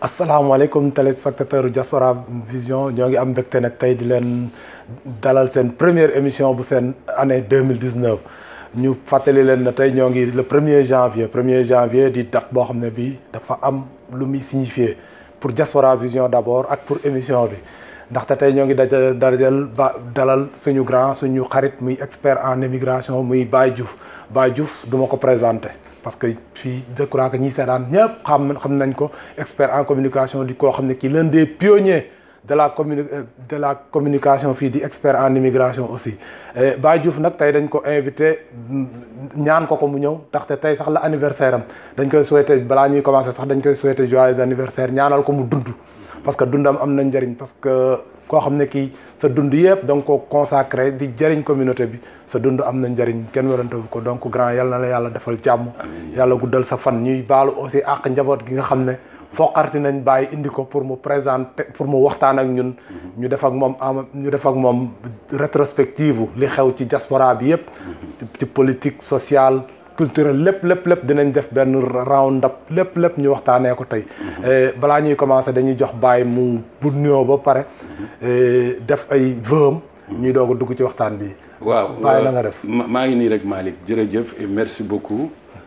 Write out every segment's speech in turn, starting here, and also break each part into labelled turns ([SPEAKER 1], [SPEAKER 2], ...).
[SPEAKER 1] asalaamaaleykum téléspectateur Diaspora Vision ñoo ngi am mbégte nag tey di leen dalal seen première émission bu seen année deux mille dix neuf ñu fàttali leen na tey ñoo ngi le premier janvier premier janvier di date boo xam ne bii dafa am lu muy signifier pour Diaspora Vision d' abord ak pour émission bi ndaxte tey ñoo ngi daja dajal ba dalal suñu grand suñu xarit muy expert en immigration muy Baye Diouf Baye Diouf du ma ko présenté. parce que fii je crois que ñi seetaan ñëpp xam xam nañ ko expert en communication di koo xam ne kii l'un des pionniers de la communi de la communication fii di expert en immigration aussi Baye Diouf nag tey dañ ko invité ñaan ko ko mu ñëw ndaxte tey sax la anniversaire am dañ koy souhaité balaa ñuy commencé sax dañ koy souhaité joyeux anniversaire ñaanal ko mu dund parce que dundam am na njëriñ parce que koo xam ne kii sa dund yëpp da nga ko consacré di jëriñ communauté bi sa dund am na njëriñ kenn warantewu ko donc grand yal na la yàlla defal jàmm yàlla guddal sa fan ñuy baalu aussi àq njaboot gi nga xam ne foqarti nañ bàyyi indi ko pour mu présenter pour mu waxtaan ak ñun ñu def ak moom am ñu def ak moom rétrospective li xew ci diaspora bi yëpp ci politique sociale culturel lépp lépp lépp dinañ def benn round up lépp lépp ñu waxtaanee ko tey balaa ñuy commencé dañuy jox Baye mu bu nuyoo ba pare def ay vœux ñuy doog a dugg ci waxtaan bi.
[SPEAKER 2] waaw
[SPEAKER 1] Baye la nga def.
[SPEAKER 2] maa ngi nii rek Malick jërëjëf et merci beaucoup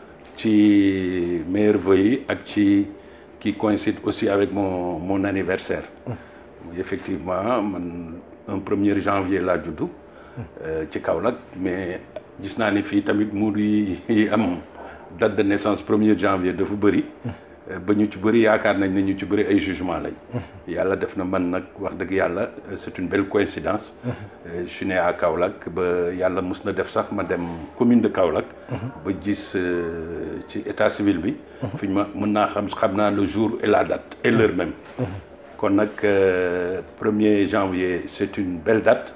[SPEAKER 2] ci meilleurs vœux yi ak ci qui coïncide aussi avec mon mon anniversaire. effectivement man un premier janvier laa juddu. ci Kaolack mais. gis naa ni fii tamit muur yi am date de naissance premier janvier dafa bëri ba ñu ci bëri yaakaar nañ ne ñu ci bëri ay jugement lañ yàlla def na man nag wax dëgg yàlla c'est une belle coïncidence je suis né à Kaolack ba yàlla mus na def sax ma dem commune de Kaolack ba gis ci état civil bi fi ñu ma mën naa xam xam naa le jour et la date et l'heure même kon nag premier janvier c'est une belle date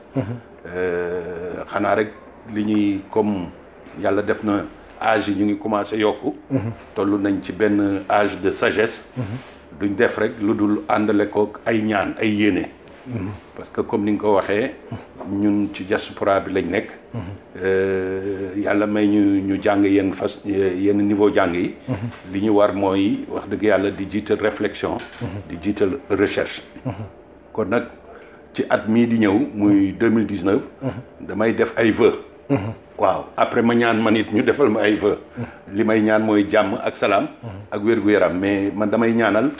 [SPEAKER 2] xanaa rek li ñuy comme yàlla def na âge yi ñu ngi commencé yokku toll nañ ci benn âge de sagesse duñ def rek lu dul àndale ko ay ñaan ay yéene parce que comme ni nga ko waxee ñun ci diaspora bi lañ nekk yàlla may ñu ñu jàng yenn fas yenn niveau jàng yi li ñu war mooy wax dëgg yàlla di jiital réflexion di jiital recherche kon nag ci at mii di ñëw muy deux mille dix neuf damay def ay vœux waaw après ma ñaan man it ñu defal ma ay vœux li may ñaan mooy jàmm ak salaam ak wér-gu-yaram mais man damay ñaanal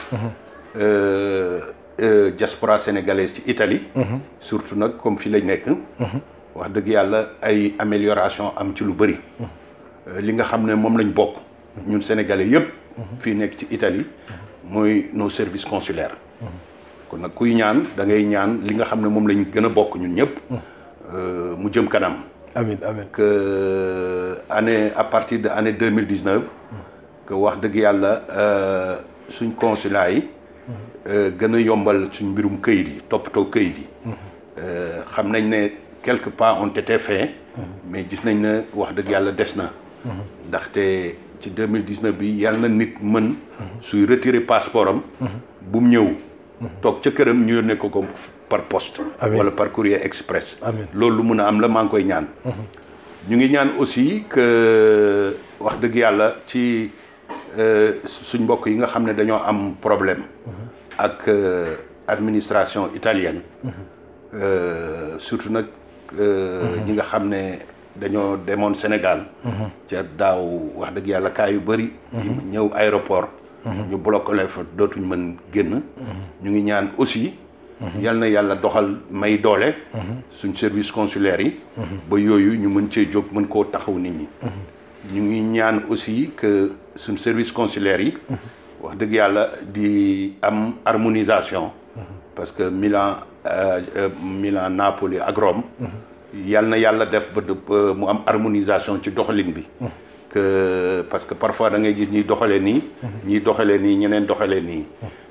[SPEAKER 2] diaspora sénégalaise ci Italie surtout nag comme fi lañ nekk wax dëgg yàlla ay amélioration am ci lu bëri li nga xam ne moom lañ bokk ñun sénégalais yëpp fii nekk ci Italie mooy nos services consulaires kon nag kuy ñaan da ngay ñaan li nga xam ne moom lañ gën a bokk ñun ñëpp mu jëm kanam
[SPEAKER 1] amiin amiin
[SPEAKER 2] que année à partir de année deux mille dix neuf que wax dëgg yàlla suñ consulat yi gën a yombal suñ mbirum këyit yi toppatoo këyit yi xam nañ ne quelques pas ont été faits mais gis nañ ne wax dëgg yàlla des na ndaxte ci deux mille dix neuf bi yàlla na nit mën suy retirer passeport am bu mu ñëw toog ca këram ñu yónnee ko ko par poste wala par courrier express loolu lu mun a am la maa ngi koy ñaan ñu ngi ñaan aussi que wax dëgg yàlla ci suñ mbokk yi nga xam ne dañoo am problème ak administration italienne surtout nag ñi nga xam ne dañoo demoon Sénégal ca daaw wax dëgg yàlla kaa yu bëri ñëw aéroport ñu bloqué leen fa dootuñ mën génn ñu ngi ñaan aussi yal na yàlla doxal may doole suñ service consulaire yi ba yooyu ñu mën cee jóg mën koo taxaw nit ñi ñu ngi ñaan aussi que suñ service consulaire yi wax dëgg yàlla di am harmonisation parce que Milan Milan Napoli ak Rome yal na yàlla def ba mu am harmonisation ci doxalin bi que parce que parfois da ngay gis ñuy doxalee nii ñiy doxalee nii ñeneen doxalee nii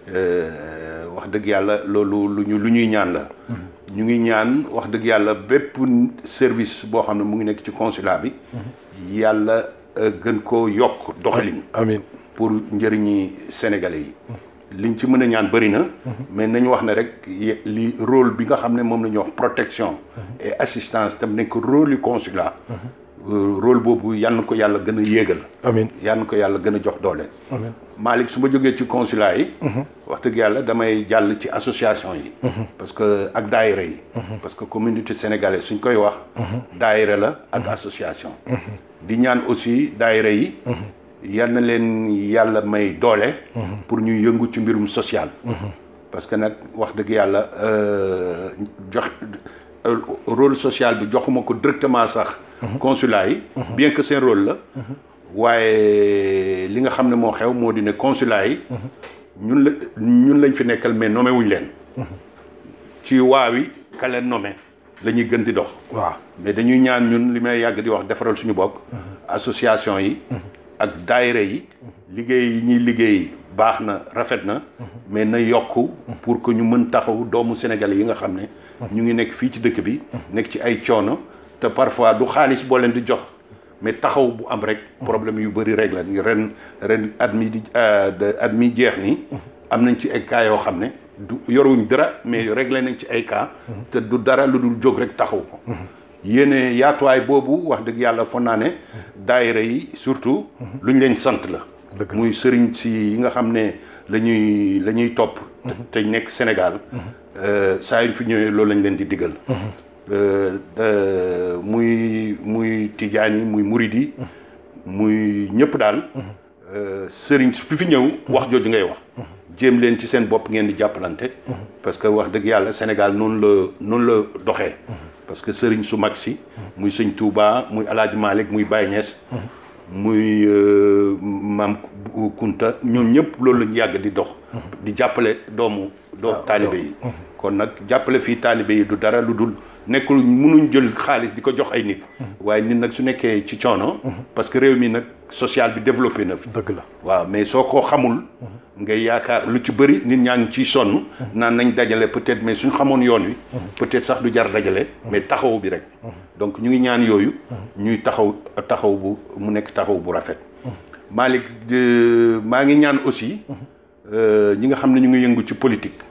[SPEAKER 2] wax dëgg yàlla loolu lu ñu lu ñuy ñaan la ñu ngi ñaan wax dëgg yàlla bépp service boo xam ne mu ngi nekk ci consulat bi yàlla gën koo yokk doxalin
[SPEAKER 1] amiin
[SPEAKER 2] pour njëriñi sénégalais yi liñ ci mën a ñaan bëri na mais nañu wax ne rek li rôle bi nga xam ne moom la ñuy wax protection et assistance tam nekk rôle yu consulat rôle boobu yal na ko yàlla gën a yéegal
[SPEAKER 1] amiin
[SPEAKER 2] yal na ko yàlla gën a jox doole
[SPEAKER 1] amiin
[SPEAKER 2] Malick su ma jógee ci consulat yi wax dëgg yàlla damay jàll ci association yi parce que ak daayira yi parce que communauté sénégalaise suñ koy wax daayira la ak association di ñaan aussi daayira yi yal na leen yàlla may doole pour ñu yëngu ci mbirum social parce que nag wax dëgg yàlla jox rôle social bi joxuma ko directement sax consulat yi bien que seen rôle la waaye li nga xam ne moo xew moo di ne consulat yi ñun la ñun lañ fi nekkal mais nommé wuñ leen ci waawi ka leen nommé la ñuy gën di dox
[SPEAKER 1] waaw
[SPEAKER 2] mais dañuy ñaan ñun li may yàgg di wax defaral suñu bopp association yi ak daayira yi liggéey yi ñuy liggéey baax na rafet na mais na yokk pour que ñu mën taxaw doomu sénégalais yi nga xam ne ñu ngi nekk fii ci dëkk bi nekk ci ay coono te parfois du xaalis boo leen di jox mais taxaw bu am rek problème yu bëri rek la ren ren at mi di at mi jeex ni am nañ ci ay cas yoo xam ne du yoruñ dara mais réglé nañ ci ay cas te du dara lu dul jóg rek taxaw ko yéene yaatuwaay boobu wax dëgg yàlla foog naa ne daayira yi surtout lu ñu leen sant la muy sëriñ si yi nga xam ne la ñuy la ñuy topp te nekk Sénégal saa yu fi ñëwee loolu lañ leen di digal muy muy tijaan yi muy murid yi muy ñëpp daal sëriñ fi fi ñëw wax jooju ngay wax jéem leen ci seen bopp ngeen di jàppalante parce que wax dëgg yàlla Sénégal noonu la noonu la doxee parce que sëriñ su mag si muy sëñ Touba muy Alaaji Malick muy Baye Niass muy maam Kunta ñoom ñëpp loolu lañu yàgg di dox di jàppale doomu doo taalibe yi kon nag jàppale fii taalibe yi du dara lu dul nekkul mënuñ jël xaalis di ko jox ay nit waaye nit nag su nekkee ci coono parce que réew mi nag social bi développé na fi
[SPEAKER 1] dëgg la
[SPEAKER 2] waaw mais soo ko xamul ngay yaakaar lu ci bëri nit ñaa ngi ciy sonn naan nañ dajale peut-être mais suñ xamoon yoon wi peut-être sax du jar dajale mais taxaw bi rek donc ñu ngi ñaan yooyu ñuy taxaw taxaw bu mu nekk taxaw bu rafet Malick maa ngi ñaan aussi ñi nga xam ne ñu ngi yëngu ci politique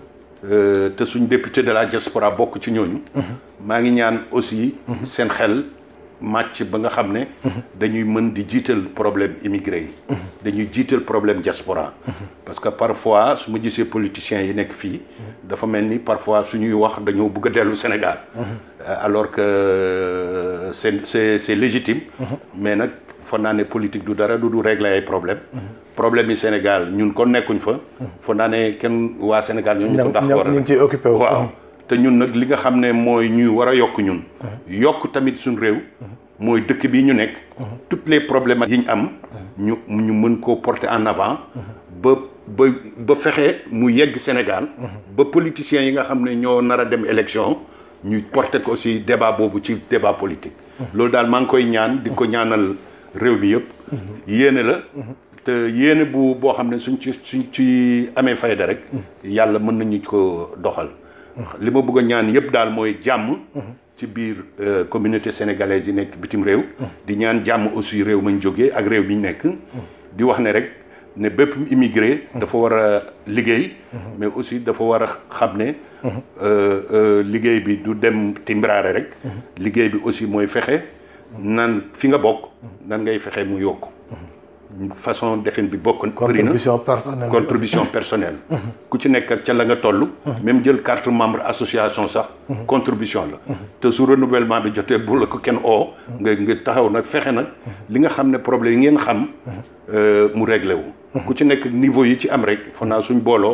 [SPEAKER 2] te suñ député de la diaspora bokk ci ñooñu maa ngi ñaan aussi seen xel màcc ba nga xam ne dañuy mën di jiital problème immigré yi dañuy jiital problème diaspora parce que parfois su ma gisee politiciens yi nekk fii dafa mel ni parfois suñuy wax dañoo bëgg a dellu Sénégal alors que c'est c'est c'est légitime mais nag foog naa ne politique du dara du du régler ay problème problème yi Sénégal ñun kon nekkuñ fa foog naa ne kenn waa Sénégal ñoo ñu ko ndax war a
[SPEAKER 1] ñu ngi ciy occupé wu
[SPEAKER 2] waaw te ñun nag li nga xam ne mooy ñuy war a yokk ñun yokk tamit suñ réew mooy dëkk bi ñu nekk toutes les problèmes yi ñu am ñu ñu mën koo porter en avant ba ba ba fexe mu yegg Sénégal ba politiciens yi nga xam ne ñoo nar a dem élection ñu porter ko aussi débat boobu ci débat politique loolu daal maa ngi koy ñaan di ko ñaanal réew mi yëpp yéene la te yéene bu boo xam ne suñ ci suñ ci amee fayda rek yàlla mën nañu ko doxal li ma bëgg a ñaan yëpp daal mooy jàmm ci biir communauté sénégalaise yi nekk bitim réew di ñaan jàmm aussi réew mañ jógee ak réew mi ñu nekk di wax ne rek ne bépp immigré dafa war a liggéey mais aussi dafa war a xam ne liggéey bi du dem timbraare rek liggéey bi aussi mooy fexe nan fi nga bokk nan ngay fexe mu yokk façon defin bi bokk bëri na
[SPEAKER 1] contribution personnelle
[SPEAKER 2] contribution personnelle ku ci nekk ak ca la nga toll même jël carte membre association sax contribution la te su renouvellement bi jotee bu la ko kenn oo nga nga taxaw nag fexe nag li nga xam ne problème yi ngeen xam mu réglé wu ku ci nekk niveau yi ci am rek foog naa suñ booloo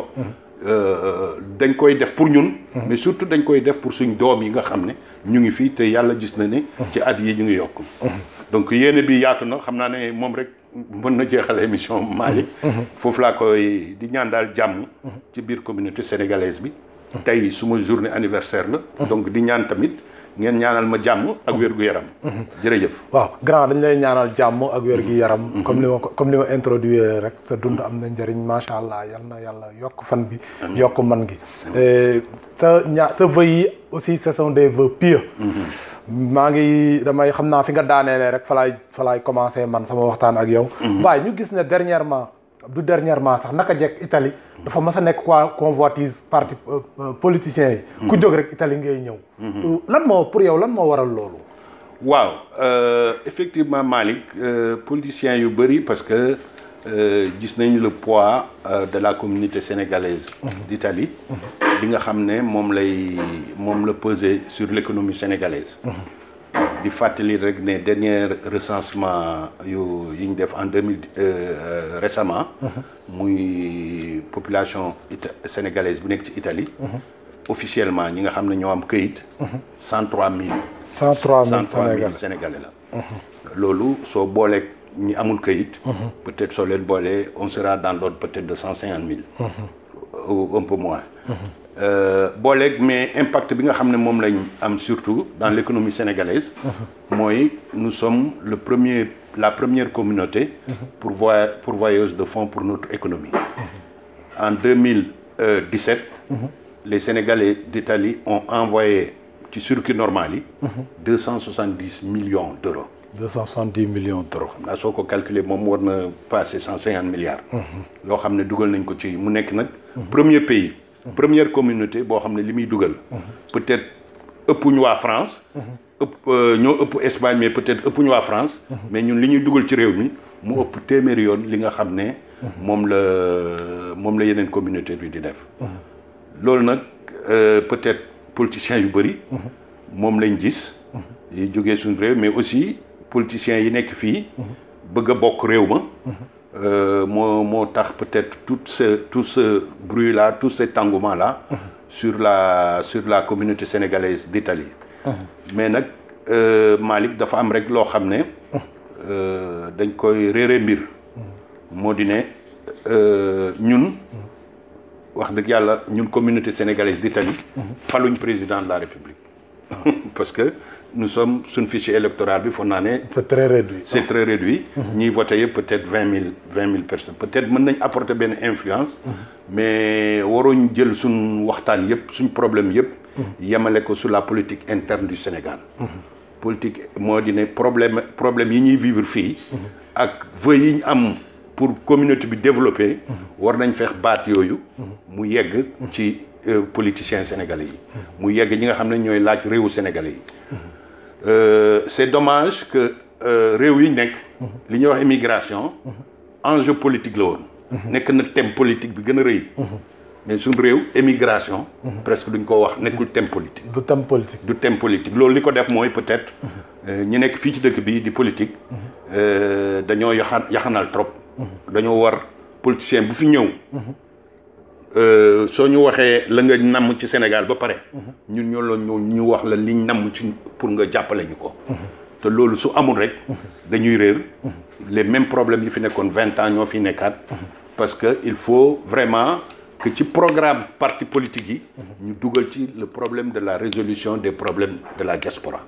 [SPEAKER 2] dañ koy def pour ñun mais surtout dañ koy def pour suñ doom yi nga xam ne ñu ngi fii te yàlla gis na ne ci at yi ñu ngi yokk donc yéene bi yaatu na xam naa ne moom rek mën na jeexal émission Malick foofu laa koy di ñaan daal jàmm ci biir communauté sénégalaise bi tey suma journée anniversaire la donc di ñaan tamit ngeen ñaanal ma jàmm ak wér-gu-yaram jërëjëf
[SPEAKER 1] waaw grand dañ lay ñaanal jàmm ak wér-gu-yaram comme li ma ko comme li ma introduire rek sa dund am na njëriñ macha allah yal na yàlla yokk fan bi yokk man gi sa ñaa sa vœux yi aussi ce sont des vœux pieux maa ngi damay xam naa fi nga daaneele rek fa laay fa laay commencé man sama waxtaan ak yow waaye ñu gis ne dernièrement du dernièrement sax naka jekk Italie dafa mas a nekk quoi convoitise parti politiciens yi ku jóg rek Italie ngay ñëw lan moo pour yow lan moo waral loolu
[SPEAKER 2] waaw euh, effectivement Malick euh, politiciens yu bëri parce que euh, gis nañ le poids euh, de la communauté sénégalaise d'Italie bi nga xam ne moom lay moom la peser sur l'économie sénégalaise di fàttali rek ne dernier recensement yu yi ñu def en deux mille récemment muy population ita sénégalaise bi nekk ci Italie officiellement ñi nga xam ne ñoo am këyit cent trois mille
[SPEAKER 1] 103 000
[SPEAKER 2] cent trois mille
[SPEAKER 1] Sénégalais
[SPEAKER 2] sénégalais la loolu soo booleeg ñi amul këyit peut-être soo leen boolee on sera dans l'ordre peut-être de cent cinquante mille ou un peu moins Euh, booleeg mais impact bi nga xam ne moom lañ am surtout dans l'économie sénégalaise mooy nous sommes le premier la première communauté pourvoi pourvoyeuse de fonds pour notre économie en 2017 les Sénégalais d'Italie ont envoyé ci circuit normal yi deux cent soixante-dix millions d'euros
[SPEAKER 1] 270 millions d'euros.
[SPEAKER 2] xam naa soo ko calculer moom war na passer cent cinquante milliards yoo xam ne dugal nañ ko ci mu nekk nag premier pays première communauté boo xam ne li muy dugal peut-être ëpp ñu waa France ëpp ñoo ëpp Espagne mais peut-être ëpp ñu waa France mais ñun li ñuy dugal ci réew mi mu ëpp téeméeri yoon li nga xam ne moom la moom la yeneen communauté bi di def loolu nag peut-être politiciens yu bëri moom lañ gis yi jógee suñu réew mais aussi politiciens yi nekk fii bëgg a bokk réew ma moo moo tax peut-être tout ce tout ce bruit là tout cet engouement là sur la sur la communauté sénégalaise d'Italie mais nag Malick dafa am rek loo xam ne dañ koy réere mbir moo di ne ñun wax dëgg yàlla ñun communauté sénégalaise d'Italie faluñ président de la République parce que nous sommes suñ fichier électoral bi foog naa ne
[SPEAKER 1] c'est très réduit.
[SPEAKER 2] c'est très réduit ñiy voté yëpp peut-être vingt mille vingt mille personnes peut-être mën nañ apporter benn influence mais waruñ jël suñ waxtaan yëpp suñ problème yëpp yemale ko sur la politique interne du Sénégal politique moo di ne problème problème yi ñuy vivre fii ak vœux yi ñu am pour communauté bi développer war nañ feex baat yooyu mu yegg ci politiciens sénégalais yi mu yegg ñi nga xam ne ñooy laaj réewu sénégalais yi c'est dommage que réew yi nekk li ñuy wax immigration enjeu politique la woon nekk na thème politique bi gën a rëy mais suñ réew émigration presque duñ ko wax nekkul thème politique
[SPEAKER 1] du thème politique.
[SPEAKER 2] du thème politique loolu li ko def mooy peut-être ñi nekk fii ci dëkk bi di politique dañoo yaxan yaxanal trop dañoo war politicien bu fi ñëw soo ñu waxee la nga namm ci Sénégal ba pare ñun ñoo la ñu ñu wax la liñ namm ci pour nga jàppale ñu ko te loolu su amul rek dañuy réer les mêmes problèmes yi fi nekkoon vingt ans ñoo fi nekkaat parce que il faut vraiment que ci programme parti politique yi ñu dugal ci le problème de la résolution des problèmes de la diaspora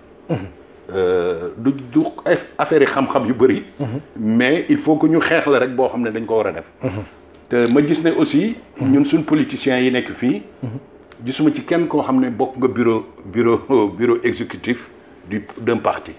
[SPEAKER 2] du du affaire yi xam-xam yu bëri mais il faut que ñu xeex la rek boo xam ne dañ ko war a def te ma gis ne aussi ñun suñ politiciens yi nekk fii gisuma ci kenn koo xam ne bokk nga bureau bureau bureau exécutif du d'un parti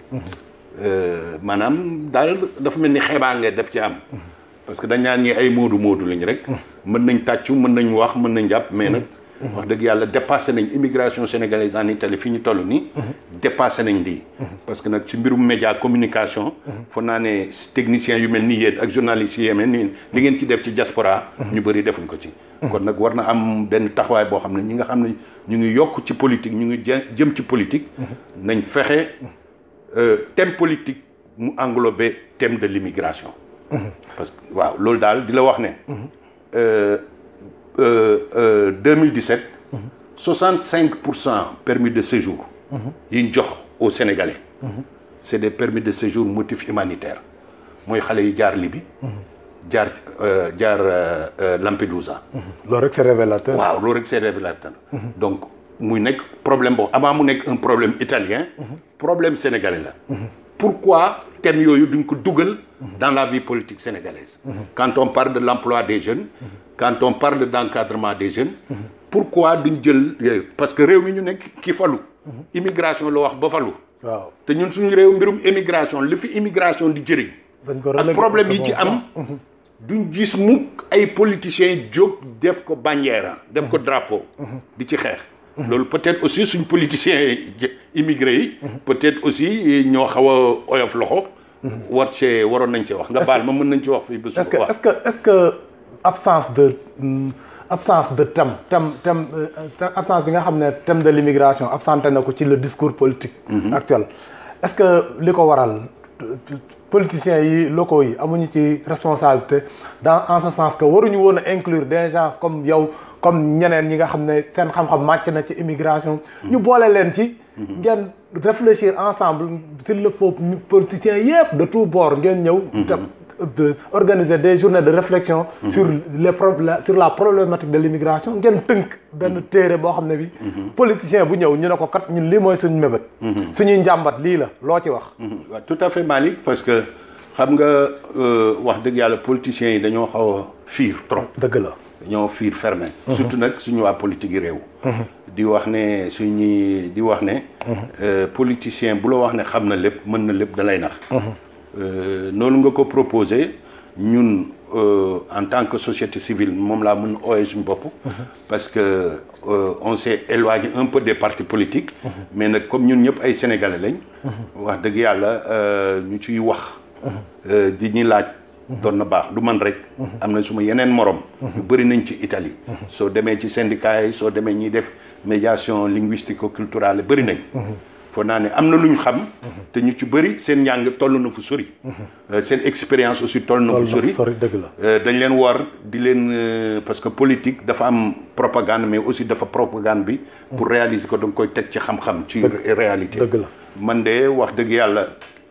[SPEAKER 2] maanaam daal dafa mel ni xeebaa nga def ci am parce que dañ naan ñi ay moodu moodu lañ rek mën nañ tàccu mën nañ wax mën nañ jàpp mais nag wax dëgg yàlla dépassé nañ immigration sénégalaise en Italie fi ñu toll nii dépassé nañ lii parce que nag ci mbirum média communication foog naa ne techniciens yu mel ni yéen ak journalistes yi yemee nii li ngeen ci def ci diaspora ñu bëri defuñ ko ci kon nag war na am benn taxawaay boo xam ne ñi nga xam ne ñu ngi yokk ci politique ñu ngi jëm ci politique nañ fexe thème politique mu englobé thème de l'immigration parce que waaw loolu daal di la wax ne 2017 65 pour cent permis de séjour yi ñu jox aux Sénégalais c'est des permis de séjour motif humanitaire mooy xale yi jaar Libye jaar jaar Lampedusa
[SPEAKER 1] loolu rek c'est révélateur.
[SPEAKER 2] waaw loolu rek c'est révélateur donc muy nekk problème boobu avant mu nekk un problème italien problème sénégalais la pourquoi thème yooyu duñ ko dugal dans la vie politique sénégalaise quand on parle de l'emploi des jeunes quand on parle d'encadrement des jeunes pourquoi duñ jël parce que réew mi ñu nekk ki falu immigration la wax ba falu
[SPEAKER 1] waaw
[SPEAKER 2] te ñun suñu réew mbirum immigration li fi immigration di jëriñ
[SPEAKER 1] dañ ko
[SPEAKER 2] ak problème yi ci am duñ gis mukk ay politiciens jóg def ko bannière def ko drapeau di ci xeex loolu peut-être aussi suñ politiciens immigré yi peut-être aussi ñoo xaw a oyof loxo war cee waroon nañ ci wax nga baal ma mën nañ ci wax fii ba
[SPEAKER 1] est-ce que est-ce que est-ce que absence de absence de thème thème thème absence bi nga xam ne thème de l'immigration absenté na ko ci le discours politique actuel est-ce que li ko waral politiciens yi locaux yi amuñu ci responsabilité dans en ce sens que waruñu woon a inclure des gens comme yow comme ñeneen ñi nga xam ne seen xam-xam màcc na ci immigration ñu boole leen ci ngeen réfléchir ensemble s'il le faut politiciens yëpp de tous bords ngeen ñëw de organiser des journées de réflexion sur les problèmes sur la problématique de l'immigration ngeen tënk benn téere boo xam ne bi politicien bu ñëw ñu ne ko kat ñun lii mooy suñu mébét suñuy njàmbat lii la loo ci wax
[SPEAKER 2] waaw tout à fait Malick parce que xam nga wax dëgg yàlla politiciens yi dañoo xaw a fiir trop
[SPEAKER 1] dëgg la
[SPEAKER 2] dañoo fiir fermé surtout nag suñu waa politique yi réew di wax ne suñuy di wax ne politicien bu la wax ne xam na lépp mën na lépp da lay nax noonu nga ko proposé ñun en tant que société civile moom laa mën ooyee suñu bopp parce que on s'est éloigné un peu des partis politiques mais nag comme ñun ñëpp ay sénégalais lañ wax dëgg yàlla ñu ciy wax di ñuy laaj doon na baax du man rek am na suma yeneen morom yu bëri nañ ci Italie soo demee ci syndicat yi soo demee ñuy def médiation linguistico-culturelle bëri nañ foo naa ne am na lu ñu xam te ñu ci bëri seen njàng toll na fu sori seen expérience aussi toll na fu sori
[SPEAKER 1] sori dëgg la
[SPEAKER 2] dañ leen war di leen parce que politique dafa am propagande mais aussi dafa propagande bi pour réaliser ko da nga koy teg ci xam-xam ci réalité
[SPEAKER 1] dëgg la
[SPEAKER 2] man de wax dëgg yàlla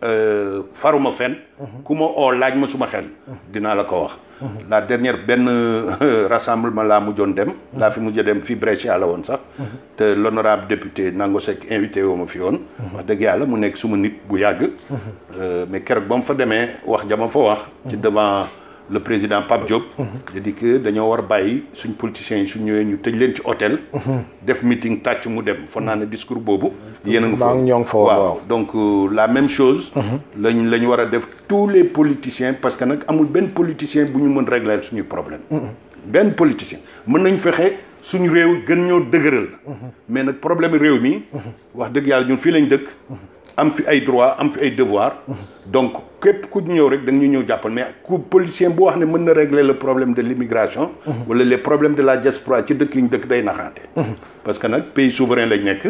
[SPEAKER 2] faruma fen ku ma oo laaj ma suma xel dinaa la ko wax la dernière benn rassemblement laa mujjoon dem laa fi mujj dem fii Brescia la woon sax te l'honorable député Nango Seck invité woo ma fi woon wax dëgg yàlla mu nekk suma nit bu yàgg mais keroog ba mu fa demee wax jama fa wax ci devant le président Pape Diop da di que dañoo war bàyyi suñ politiciens yi suñ ñëwee ñu tëj leen ci hôtel def meeting tàcc mu dem foog naa ne discours boobu yéen a nga fa
[SPEAKER 1] ñoo ngi fa
[SPEAKER 2] waaw donc la même chose lañ la ñu war a def tous les politiciens parce que nag amul benn politicien bu ñu mën régler suñuy problème benn politicien mën nañ fexe suñu réew gën ñoo dëgëral mais nag problème réew mi wax dëgg yàlla ñun fii lañ dëkk am fi ay droit am fi ay devoir donc képp ku ñëw rek da nga ñu ñëw jàppal mais ku politicien bu wax ne mën na régler le problème de l'immigration wala les problèmes de la diaspora ci dëkk yu ñu dëkk day naxaate parce que nag pays souverain lañ nekk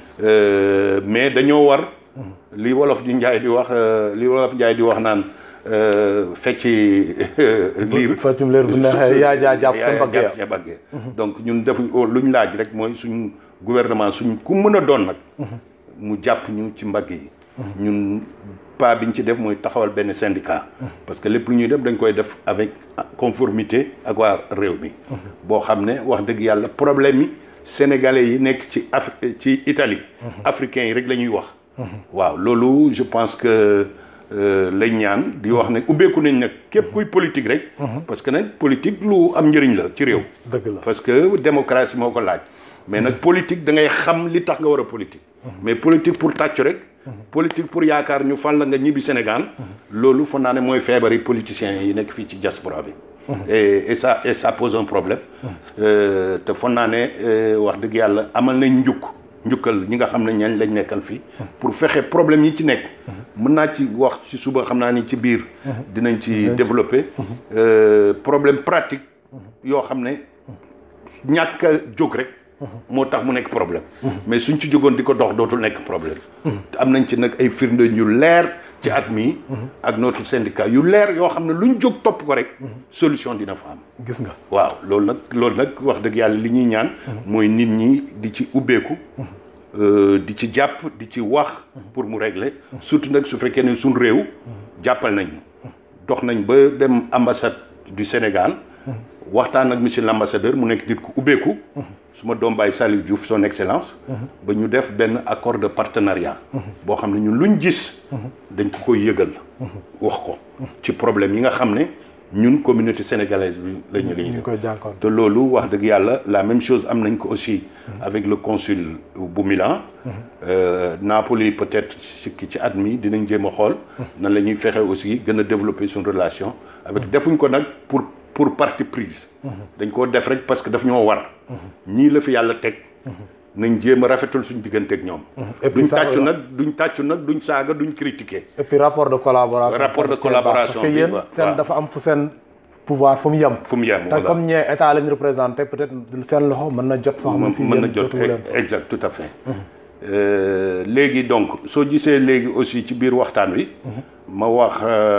[SPEAKER 2] mais dañoo war li wolof di njaay di wax li wolof njaay di wax naan fecci liir
[SPEAKER 1] feccum liir bu neexee yaa jaa jàpp sa mbagg ya
[SPEAKER 2] ya baggee donc ñun defuñ luñ laaj rek mooy suñ gouvernement suñ ku mën a doon nag mu jàpp ñu ci mbagg yi ñun pas biñ ci def mooy taxawal benn syndicat parce que lépp lu ñuy def dañ koy def avec conformité ak waa réew mi boo xam ne wax dëgg yàlla problème yi sénégalais yi nekk ci Af ci Italie africains yi rek la ñuy wax waaw loolu je pense que lañ ñaan di wax ne ubbeeku nañ nag képp kuy politique rek parce que nag politique lu am njëriñ la ci réew
[SPEAKER 1] dëgg la
[SPEAKER 2] parce que démocratie moo ko laaj mais nag politique da ngay xam li tax nga war a politique mais politique pour tàccu rek politique pour yaakaar ñu fal la nga ñibbi Sénégal loolu foog naa ne mooy feebari politiciens yi nekk fii ci diaspora bi et et ça et ça pose un problème te foog naa ne wax dëgg yàlla amal nañ njuk njukkal ñi nga xam ne ñañ lañ nekkal fii pour fexe problème yi ci nekk mën naa ci wax ci suba xam naa ni ci biir dinañ ci développer problème pratique yoo xam ne ñàkk a jóg rek moo tax mu nekk problème mais suñ ci jógoon di ko dox dootul nekk problème te am nañ ci nag ay firnde yu leer ci at mi ak notre syndicat yu leer yoo xam ne luñ jóg topp ko rek solution dina fa am
[SPEAKER 1] gis nga
[SPEAKER 2] waaw loolu nag loolu nag wax dëgg yàlla li ñuy ñaan mooy nit ñi di ci ubbeeku di ci jàpp di ci wax pour mu régler surtout nag su fekkee ne suñ réew jàppal nañ dox nañ ba dem ambassade du Sénégal waxtaan ak monsieur l'ambassadeur mu nekk nit ku ubbeeku su ma doom baay Salif Diouf son excellence ba ñu def benn accord de partenariat boo xam ne ñun luñ gis dañ ko koy yëgal wax ko ci problème yi nga xam ne ñun communauté sénégalaise bi lañu la ñu
[SPEAKER 1] koy jànkoon
[SPEAKER 2] te loolu wax dëgg yàlla la même chose am nañ ko aussi avec le consul bu Milan Napoli peut-être si ci at mi dinañ jéem a xool nan la ñuy fexe aussi gën a développer suñu relation avec defuñ ko nag pour pour parti prise dañ koo def rek parce que daf ñoo war ñii la fi yàlla teg nañ jéem a rafetal suñ diggante ak ñoom.
[SPEAKER 1] et puis
[SPEAKER 2] duñ
[SPEAKER 1] ça-
[SPEAKER 2] tàccu nag duñ tàccu nag duñ saaga duñ critiquer.
[SPEAKER 1] et puis rapport de collaboration.
[SPEAKER 2] Rapport de
[SPEAKER 1] tamit cee
[SPEAKER 2] collaboration
[SPEAKER 1] parce que
[SPEAKER 2] bi,
[SPEAKER 1] yéen
[SPEAKER 2] waaw.
[SPEAKER 1] seen
[SPEAKER 2] waaw.
[SPEAKER 1] dafa am fu seen pouvoir fu mu yem.
[SPEAKER 2] fu mu yem
[SPEAKER 1] te
[SPEAKER 2] voilà.
[SPEAKER 1] comme ñee état lañ représenté peut-être seen loxo mën na jot. foo xam ne fii
[SPEAKER 2] mën na
[SPEAKER 1] yéen
[SPEAKER 2] jot
[SPEAKER 1] jotu leen.
[SPEAKER 2] exact tout à fait. Euh, léegi donc soo gisee léegi aussi ci biir waxtaan wi. ma wax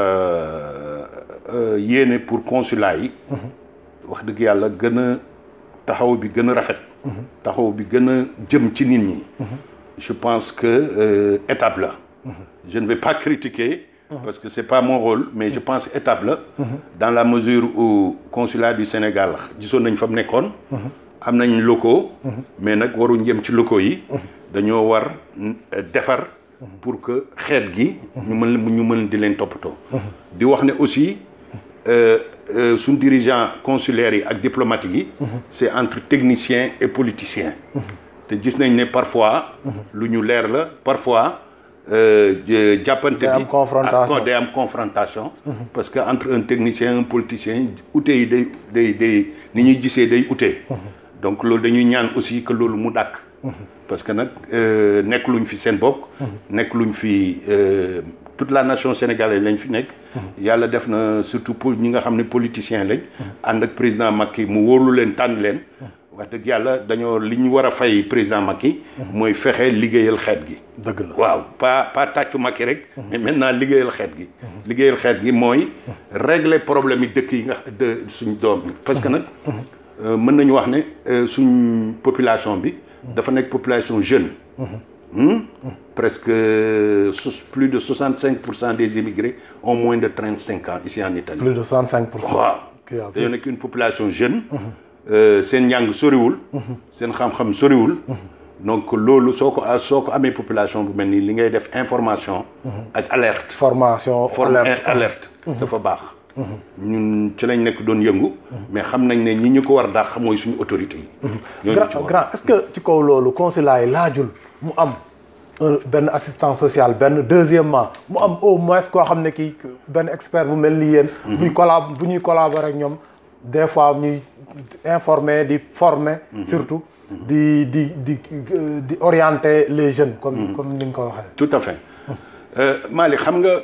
[SPEAKER 2] euh, euh, yéene pour consulat yi. wax dëgg yàlla gën a taxaw bi gën a rafet. taxaw bi gën a jëm ci nit ñi. je pense que euh, étape la. je ne vais pas critiquer. parce que c'est pas mon rôle mais je pense étape la. dans la mesure où consulat du Sénégal gisoon nañ fa mu nekkoon. am nañ locaux. mais nag waruñ jëm ci locaux yi. dañoo war euh, defar. pour que xeet gi. ñu mën ñu mën di leen toppatoo. di wax ne aussi euh, euh, suñ dirigeant consulaires yi ak diplomatique yi. c'est entre techniciens et politiciens. te gis nañ ne parfois. lu ñu leer la parfois. euh, jë- jàppante
[SPEAKER 1] Day am
[SPEAKER 2] bi
[SPEAKER 1] confrontation.
[SPEAKER 2] ak- day am confrontation. parce que entre un technicien un politicien ute yi day day day ni ñuy gisee day ute. donc loolu dañuy ñaan aussi que loolu mu dàkk. parce que nag euh, nekk luñ fi seen bopp. nekk luñ fi euh, toute la nation sénégalaise lañ fi nekk. yàlla def na surtout pour ñi nga xam ne politiciens lañ. ànd ak président Macky mu wóolu leen tànn leen. wax dëgg yàlla dañoo li ñu war a fay président Macky. mooy fexe liggéeyal xeet gi.
[SPEAKER 1] dëgg la
[SPEAKER 2] waaw pas pas tàccu Macky rek. mais maintenant liggéeyal xeet gi. liggéeyal xeet gi mooy régler problème yi dëkk yi nga de suñ doom yi parce que nag euh, mën nañu wax ne euh, suñ population bi. dafa nekk population jeune. Hmm? presque sus- plus de 65 pour cent des immigrés ont moins de 35 ans ici en Italie.
[SPEAKER 1] plus de 65 pour cent.
[SPEAKER 2] waaw
[SPEAKER 1] Kii waaw.
[SPEAKER 2] dañoo nekk une population jeune. euh, seen njàng soriwul. seen xam-xam soriwul. donc loolu soo ko soo ko amee population bu mel nii li ngay def information. ak alerte.
[SPEAKER 1] formation
[SPEAKER 2] forme
[SPEAKER 1] alerte.
[SPEAKER 2] alerte dafa baax. ñun ci lañ nekk doon yëngu. mais xam nañ ne ñi ñu ko war dàq mooy suñu autorité yi. ñooñu ci
[SPEAKER 1] grand
[SPEAKER 2] war
[SPEAKER 1] grand est-ce que ci kaw loolu consulat yi laajul mu am un benn assistant social benn deuxièmement mu am au moins koo xam ne kii benn expert bu mel ni yéen. buy collab bu ñuy collaborer ak ñoom des fois ñuy informer di former. surtout di di di euh, di orienter les jeunes. comme comme ni nga ko waxee.
[SPEAKER 2] tout à fait euh, Malick xam nga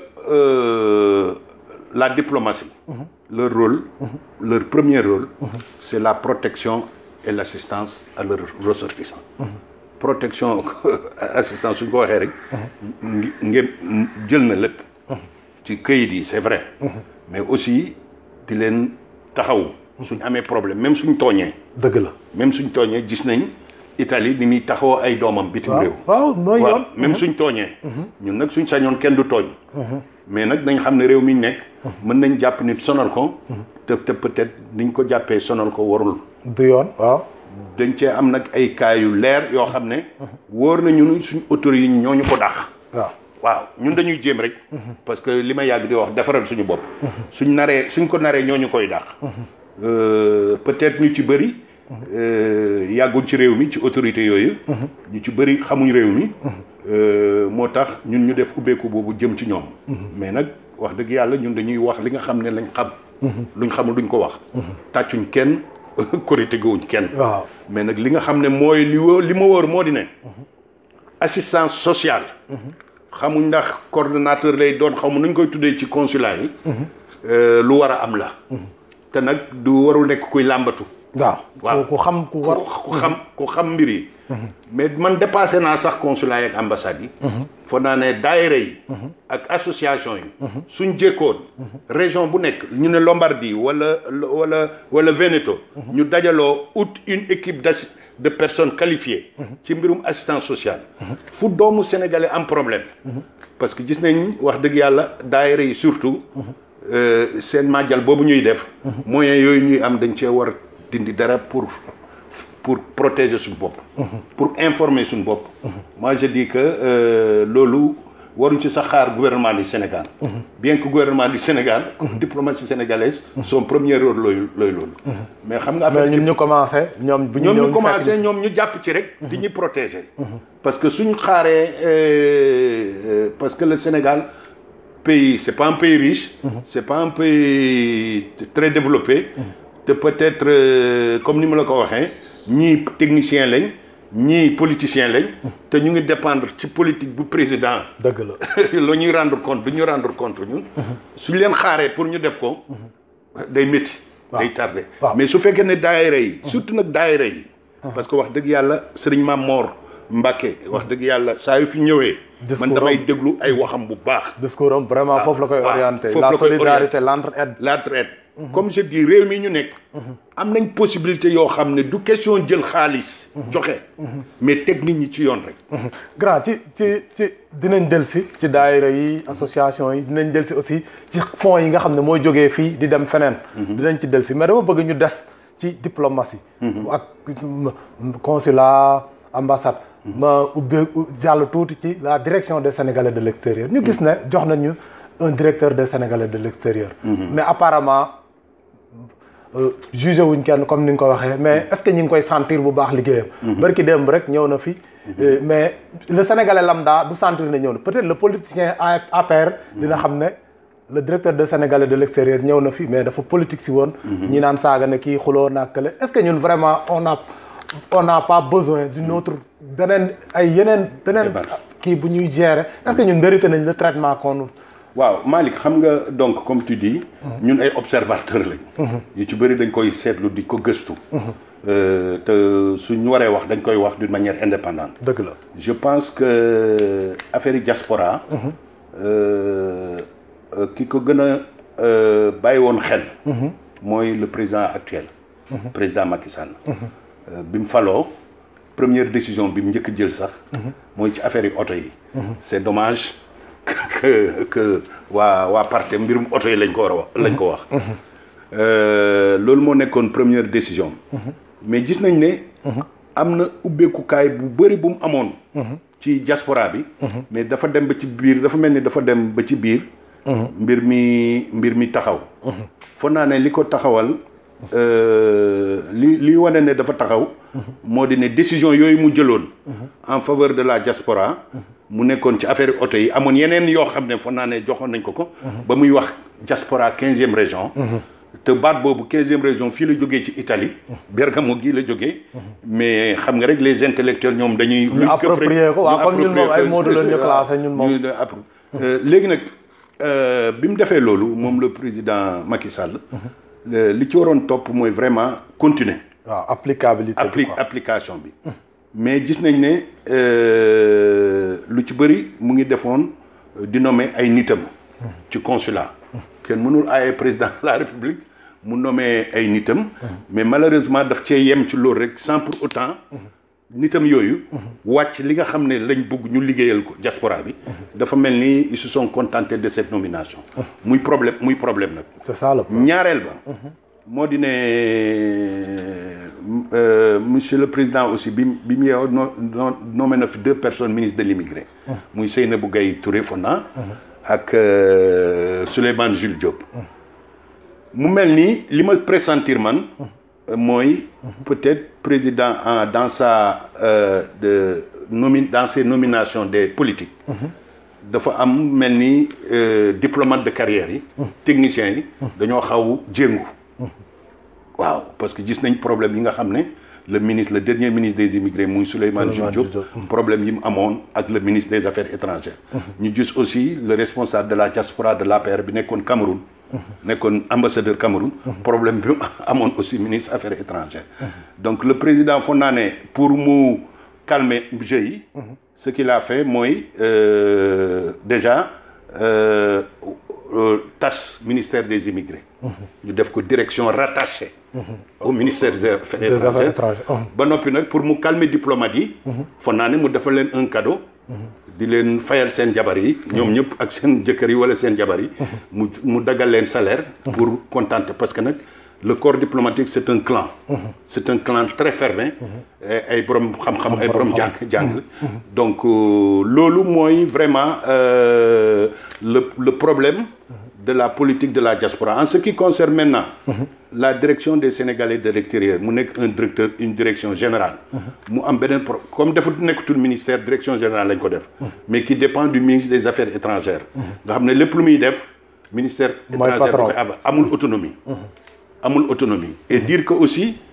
[SPEAKER 2] euh, la diplomatie leur rôle leur premier rôle c'est la protection et l'assistance à leurs ressortissants protection assistance suñ ko waxee rek ngi ngeen jël na lépp ci këyit yi c'est vrai mais aussi di leen taxaw suñ amee problème même suñ tooñee
[SPEAKER 1] dëgg la.
[SPEAKER 2] même suñ tooñee gis nañ Italie ni muy taxawoo ay doomam bitim réew
[SPEAKER 1] waaw mooy
[SPEAKER 2] waaw
[SPEAKER 1] yoon.
[SPEAKER 2] même suñ tooñee ñun nag suñ sañoon kenn du tooñ mais nag dañ xam ne réew mi ñu nekk mën nañ jàpp nit sonal ko te te peut-être niñ ko jàppee sonal ko warul
[SPEAKER 1] du yoon waaw.
[SPEAKER 2] dañ cee am nag ay cas yu leer yoo xam ne wóor na ñun suñ autorités yi ñooñu ko dàq
[SPEAKER 1] waaw.
[SPEAKER 2] waaw ñun dañuy jéem rek parce que li ma yàgg di wax defaral suñu bopp suñ naree suñ ko naree ñooñu koy dàq Euh, peut-être ñu ci bëri euh, yàgguñ ci réew mi ci autorité yooyu ñu ci bëri xamuñ réew mi euh, moo tax ñun ñu def ubbeeku boobu jëm ci ñoom mais nag wax dëgg yàlla ñun dañuy wax li nga xam ne lañ xam luñ xamul duñ ko wax tàccuñ kenn korité gowuñ kenn
[SPEAKER 1] waaw.
[SPEAKER 2] mais nag li nga xam ne mooy li wó li ma wóor moo di ne assistance sociale xamuñ ndax coordonnateur lay doon xamu nuñ koy tuddee ci consulat yi euh, lu war a am la te nag du warul nekk kuy làmbatu
[SPEAKER 1] waaw.
[SPEAKER 2] waaw.
[SPEAKER 1] ku ku xam ku war.
[SPEAKER 2] ku xam ku xam mbir yi mais man dépassé naa sax consulat yi ak ambassade yi foog naa ne daayira yi ak association yi suñ jékkoon région bu nekk ñu ne Lombardie wala wala wala Veneto ñu dajaloo ut une équipe d'assi de personnes qualifiées ci mbirum assistance sociale fu doomu sénégalais am problème parce que gis nañ wax dëgg yàlla daayira yi surtout euh, seen màjjal boobu ñuy def moyens yooyu ñuy am dañ cee war dindi dara pour pour protéger suñu bopp pour informer suñu bopp moi je dis que euh, loolu waruñ ci sax xaar gouvernement du Sénégal bien que gouvernement du Sénégal diplomatie sénégalaise son premier rôle looyu looyu loolu mais xam nga
[SPEAKER 1] mais
[SPEAKER 2] affaire
[SPEAKER 1] ñun ñu commencé ñoom bu ñu
[SPEAKER 2] ñoom
[SPEAKER 1] ñëw
[SPEAKER 2] ñu
[SPEAKER 1] fekk
[SPEAKER 2] commencé ñoom ñu jàpp ci rek di ñu protéger parce que suñu xaaree euh, euh, parce que le Sénégal pays c'est pas un pays riche c'est pas un pays très développé te peut-être euh, comme ni ma la ko waxee ñii technicien lañ ñii politiciens lañ te ñu ngi dépendre ci politique bu président
[SPEAKER 1] dëgg la
[SPEAKER 2] la ñuy rendre compte du ñu rendre compte ñun suñ leen xaaree pour ñu def ko day métti day tardé
[SPEAKER 1] waaw.
[SPEAKER 2] mais su fekkee ne daayira yi surtout nag daayira yi parce que wax dëgg yàlla sëriñ Maam Moor Mbàkke wax dëgg yàlla saa yu fi ñëwee man
[SPEAKER 1] Discours
[SPEAKER 2] damay
[SPEAKER 1] am.
[SPEAKER 2] déglu ay waxam bu baax
[SPEAKER 1] discours am vraiment foofu la koy
[SPEAKER 2] waaw,
[SPEAKER 1] orienté
[SPEAKER 2] foofu
[SPEAKER 1] la
[SPEAKER 2] la koy
[SPEAKER 1] solidarité l'entraide
[SPEAKER 2] la traite comme je dis réew mi ñu nekk am nañ possibilité yoo xam ne du question jël xaalis joxe mais teg nit ñi ci yoon rek
[SPEAKER 1] grand ci ci ci dinañ del si ci daayira yi association yi dinañ del si aussi ci fonds yi nga xam ne mooy jógee fii di dem feneen dinañ ci del si mais dama bëgg ñu des ci diplomatie ak consulat ambassade ma ubbee jàll tuuti ci la direction des sénégalais de l'extérieur ñu gis ne jox nañu un directeur des sénégalais de l'extérieur mais apparemment jugé wuñ kenn comme ni nga ko waxee mais est-ce que ñi ngi koy sentir bu baax liggéeyam. barki démb rek ñëw na fi. mais le sénégalais lambda du sentir ne ñëw na peut-être le politicien APR. dina xam ne le directeur de sénégalais de l'extérieur ñëw na fi mais dafa politique si woon. ñi naan saaga ne kii xuloo naa kële est-ce que ñun vraiment on a on n'a pas besoin d'une autre beneen ay yeneen beneen. kii bu ñuy gérer est-ce que ñun mérité nañ le traitement qu'on
[SPEAKER 2] waaw Malick xam nga donc comme tu dis ñun ay observateurs lañ yu ci bëri dañ koy seetlu di ko gëstu te suñ waree wax dañ koy wax d'une manière indépendante
[SPEAKER 1] dëgg la
[SPEAKER 2] je pense que affaire yi diaspora ki ko gën a bàyyi woon xel mooy le président actuel président Macky Sall bi mu faloo première décision bi mu njëkk jël sax mooy ci affaire yi oto yi c'est dommage que que waa waa parti mbirum oto yi lañ ko war a wax lañ ko wax loolu moo nekkoon première décision mais gis nañ ne am na ubbeekukaay bu bëri bu mu amoon ci diaspora bi mais dafa dem ba ci biir dafa mel ni dafa dem ba ci biir mbir mi mbir mi taxaw foog naa ne li ko taxawal li li wane ne dafa taxaw moo di ne décision yooyu mu jëloon en faveur de la diaspora mu nekkoon ci affaire oto yi amoon yeneen yoo xam ne foog naa ne joxoon nañ ko ko ba muy wax diaspora quinzième région te baat boobu quinzième région fii la jógee ci Italie Bergamo gii la jógee mais xam nga rek les intellectuels ñoom dañuy
[SPEAKER 1] ñu approprié ko waaw comme ñun moom ay mots la ñu classé ñun moom
[SPEAKER 2] léegi nag bi mu defee loolu moom le président Macky Sall li ci waroon topp mooy vraiment continuer
[SPEAKER 1] waaw applicabilité
[SPEAKER 2] appli application bi mais gis nañ ne lu ci bëri mu ngi defoon di nommer ay nitam ci consulat kenn mënul aaye président de la république mu nommer ay nitam mais malheureusement daf cee yem ci loolu rek sans pour autant nitam yooyu wàcc li nga xam ne lañ bugg ñu liggéeyal ko diaspora bi dafa mel ni ils se sont contentés de cette nomination muy problème muy problème nag
[SPEAKER 1] c'est ça le
[SPEAKER 2] ñaareel ba moo di ne monsieur le président aussi bi bi mu yeew no nommé na fi deux personnes ministres de l'immigré muy Seynabou Gaye Touré Fonna ak Souleymane Jules Diop mu mel ni li ma pressentir man mooy peut-être président en dans sa de nomi dans ses nominations des politiques dafa am mel ni diplomate de carrière yi techniciens yi dañoo xaw jéngu waaw parce que gis nañ problème yi nga xam ne le ministre le dernier ministre des immigrés muy Souleymane Jules Diop problème yi mu amoon ak le ministre des affaires étrangères ñu gis aussi le responsable de la diaspora de l'APR bi nekkoon Cameroun nekkoon ambassadeur Cameroun problème bi amoon aussi ministre affaires étrangères donc le président foog naa ne pour mu calmer jeu yi ce qu'il a fait mooy déjà tas ministère des immigrés ñu def ko direction rattachée au ministère des affaires étrangères ba noppi nag pour mu calmer diplomate yi foog naa ne mu defal leen un cadeau di leen fayal seen jabar yi ñoom ñëpp ak seen jëkkër yi wala seen jabar yi mu mu dagal leen salaire pour contenter parce que nag le corps diplomatique c'est un clan c'est un clan très fermé ay borom xam-xam ay borom jàng jàng donc loolu mooy vraiment le le problème de la politique de la diaspora en ce qui concerne maintenant la direction des Sénégalais de l'extérieur mu nekk un directeur une direction générale mu am beneen pro comme dafa nekkatul ministère direction générale lañ ko def mais qui dépend du ministre des affaires étrangères nga xam ne lépp lu muy def ministère étranger koy amul autonomie amul autonomie et dire que aussi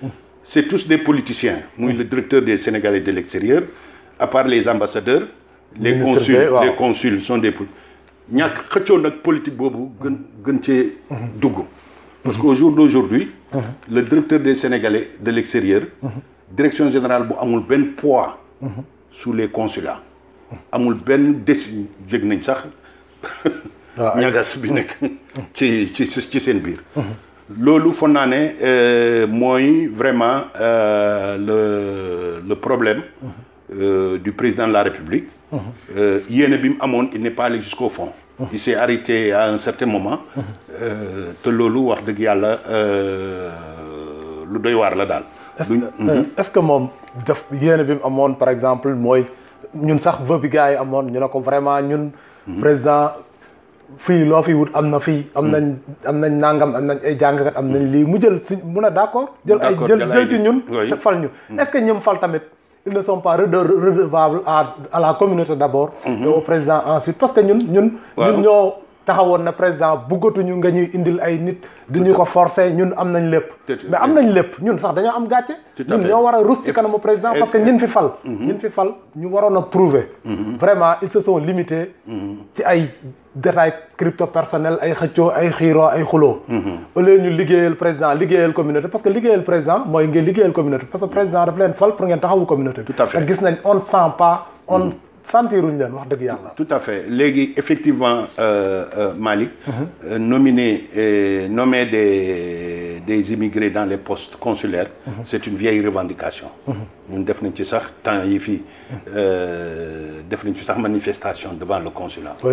[SPEAKER 2] c'est tous des politiciens muy le directeur des Sénégalais de l'extérieur à part les ambassadeurs les
[SPEAKER 1] Ministre
[SPEAKER 2] consuls
[SPEAKER 1] bi, waaw.
[SPEAKER 2] les consuls sont des poli- ñàkk xëccoo nag politique boobu gën gën cee dugg parce qu'au jour d'aujourd'hui le directeur des Sénégalais de l'extérieur direction générale bu amul benn poids sous les consulats amul benn décision jég nañ sax
[SPEAKER 1] waaw ay-
[SPEAKER 2] ñagas bi nekk ci ci ci seen biir loolu foog naa ne euh, mooy vraiment euh, le le problème euh, du président de la République Euh, yéene bi mu amoon il n'est pas allé jusqu'au fond il s'est arrêté à un certain moment euh, te loolu wax dëgg yàlla euh, lu doy waar la daal
[SPEAKER 1] est-ce que est-ce que moom def yéene bi mu amoon par exemple mooy ñun sax vœu bi gars yi amoon ñu ne ko vraiment ñun. président fii loo fi wut am na fii. am nañ am nañ nangam am nañ ay jàngkat am nañ lii mu jël si mu ne d'accord. jël ay
[SPEAKER 2] D'accord,
[SPEAKER 1] jël
[SPEAKER 2] jël
[SPEAKER 1] jël
[SPEAKER 2] ay-
[SPEAKER 1] ci ñun.
[SPEAKER 2] oui.
[SPEAKER 1] te fal ñu est-ce que ñoom fal tamit ils ne sont pas rede- redevables à à la communauté d'abord. et au président ensuite parce que ñun ñun.
[SPEAKER 2] Waaw.
[SPEAKER 1] ñun ñoo taxawoon na président buggatuñu nga ñuy indil ay nit. di ñu ko forcer ñun am nañ lépp.
[SPEAKER 2] Tout à
[SPEAKER 1] mais am nañ lépp ñun sax dañoo am gàcce.
[SPEAKER 2] Tout à
[SPEAKER 1] ñun
[SPEAKER 2] fait.
[SPEAKER 1] ñoo war a rus ci kanamu président parce que ñin fi fal. ñin fi fal ñu waroon a prouver. vraiment ils se sont limités. ci ay détails crypto personnel ay xëccoo ay xiiroo ay xuloo. au lieu ñu liggéeyal président liggéeyal communauté parce que liggéeyal président mooy ngeen liggéeyal communauté parce que président daf leen fal pour ngeen taxawu communauté bi.
[SPEAKER 2] Tout à fait.
[SPEAKER 1] te gis nañ on ne sent pas on sentiruñ leen wax dëgg yàlla.
[SPEAKER 2] Tout à fait léegi effectivement euh, euh, Malick euh, nominer euh, nommer des des immigrés dans les postes consulaires c'est une vieille revendication ñun def nañ ci sax temps yi fii euh, def nañ ci sax manifestation devant le consulat
[SPEAKER 1] oui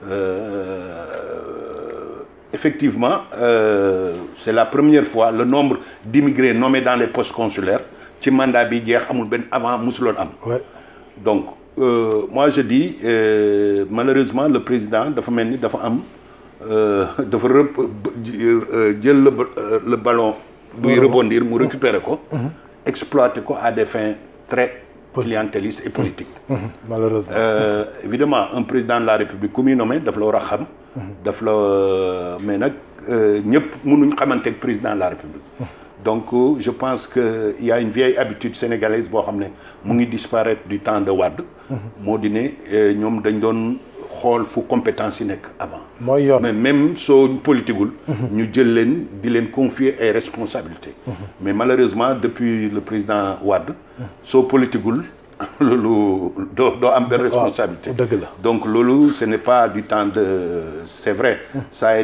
[SPEAKER 2] Euh, effectivement euh, c'est la première fois le nombre d'immigrés nommés dans les postes consulaires ci mandat bi jeex amul benn avant musuloon am
[SPEAKER 1] oui
[SPEAKER 2] donc euh, moi je dis euh, malheureusement le président dafa mel ni dafa am euh, dafa rep euh, jël le ba- euh, le ballon buy rebondir mu récupérer ko exploiter ko à des fins très clientélistes et politiques
[SPEAKER 1] malheureusement.
[SPEAKER 2] Euh, évidemment un président de la république ku muy nommé daf la war a xam daf la mais nag ñëpp mënuñ xamante ak président de la république donc euh, je pense que il y a une vieille habitude sénégalaise boo xam ne mu ngi disparaître du temps de Wade moo di ne euh, ñoom dañ doon xool fu compétence yi nekk avant
[SPEAKER 1] mooy yoon.
[SPEAKER 2] mais même soo politiqueul ñu jël leen di leen confier ay responsabilités mais malheureusement depuis le président Wade soo politiquel loolu doo doo am benn responsabilité
[SPEAKER 1] dëgg la.
[SPEAKER 2] donc loolu ce n'est pas du temps de c'est vrai ça a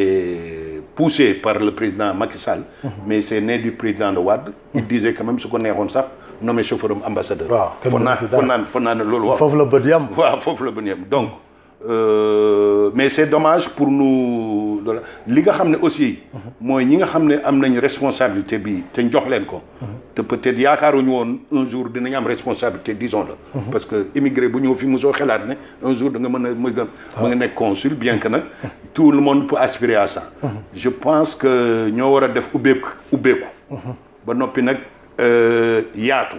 [SPEAKER 2] été poussé par le président Macky Sall mais c'est né du président de Wade il disait quand même su ko neexoon sax nommé chauffeur am ambassadeur
[SPEAKER 1] Waaw, kenn
[SPEAKER 2] foog naa
[SPEAKER 1] mënu ci dara.
[SPEAKER 2] foog naa foog naa ne loolu waaw
[SPEAKER 1] foofu la bët yam.
[SPEAKER 2] waaw foofu la bëgg yem donc euh, mais c'est dommage pour nous voilà. li nga xam ne aussi mooy ñi nga xam ne am nañ responsabilité bi te jox leen ko te peut-être yaakaaruñu woon un jour dinañ am responsabilité disons-le parce que immigré bu ñëw fi mosoo xalaat ne un jour da nga mën a mën nga mën nga nekk consul bien que nag tout le monde peut aspirer à ça je pense que ñoo war a def ubbeeku ubbeeku ba noppi nag euh, yaatu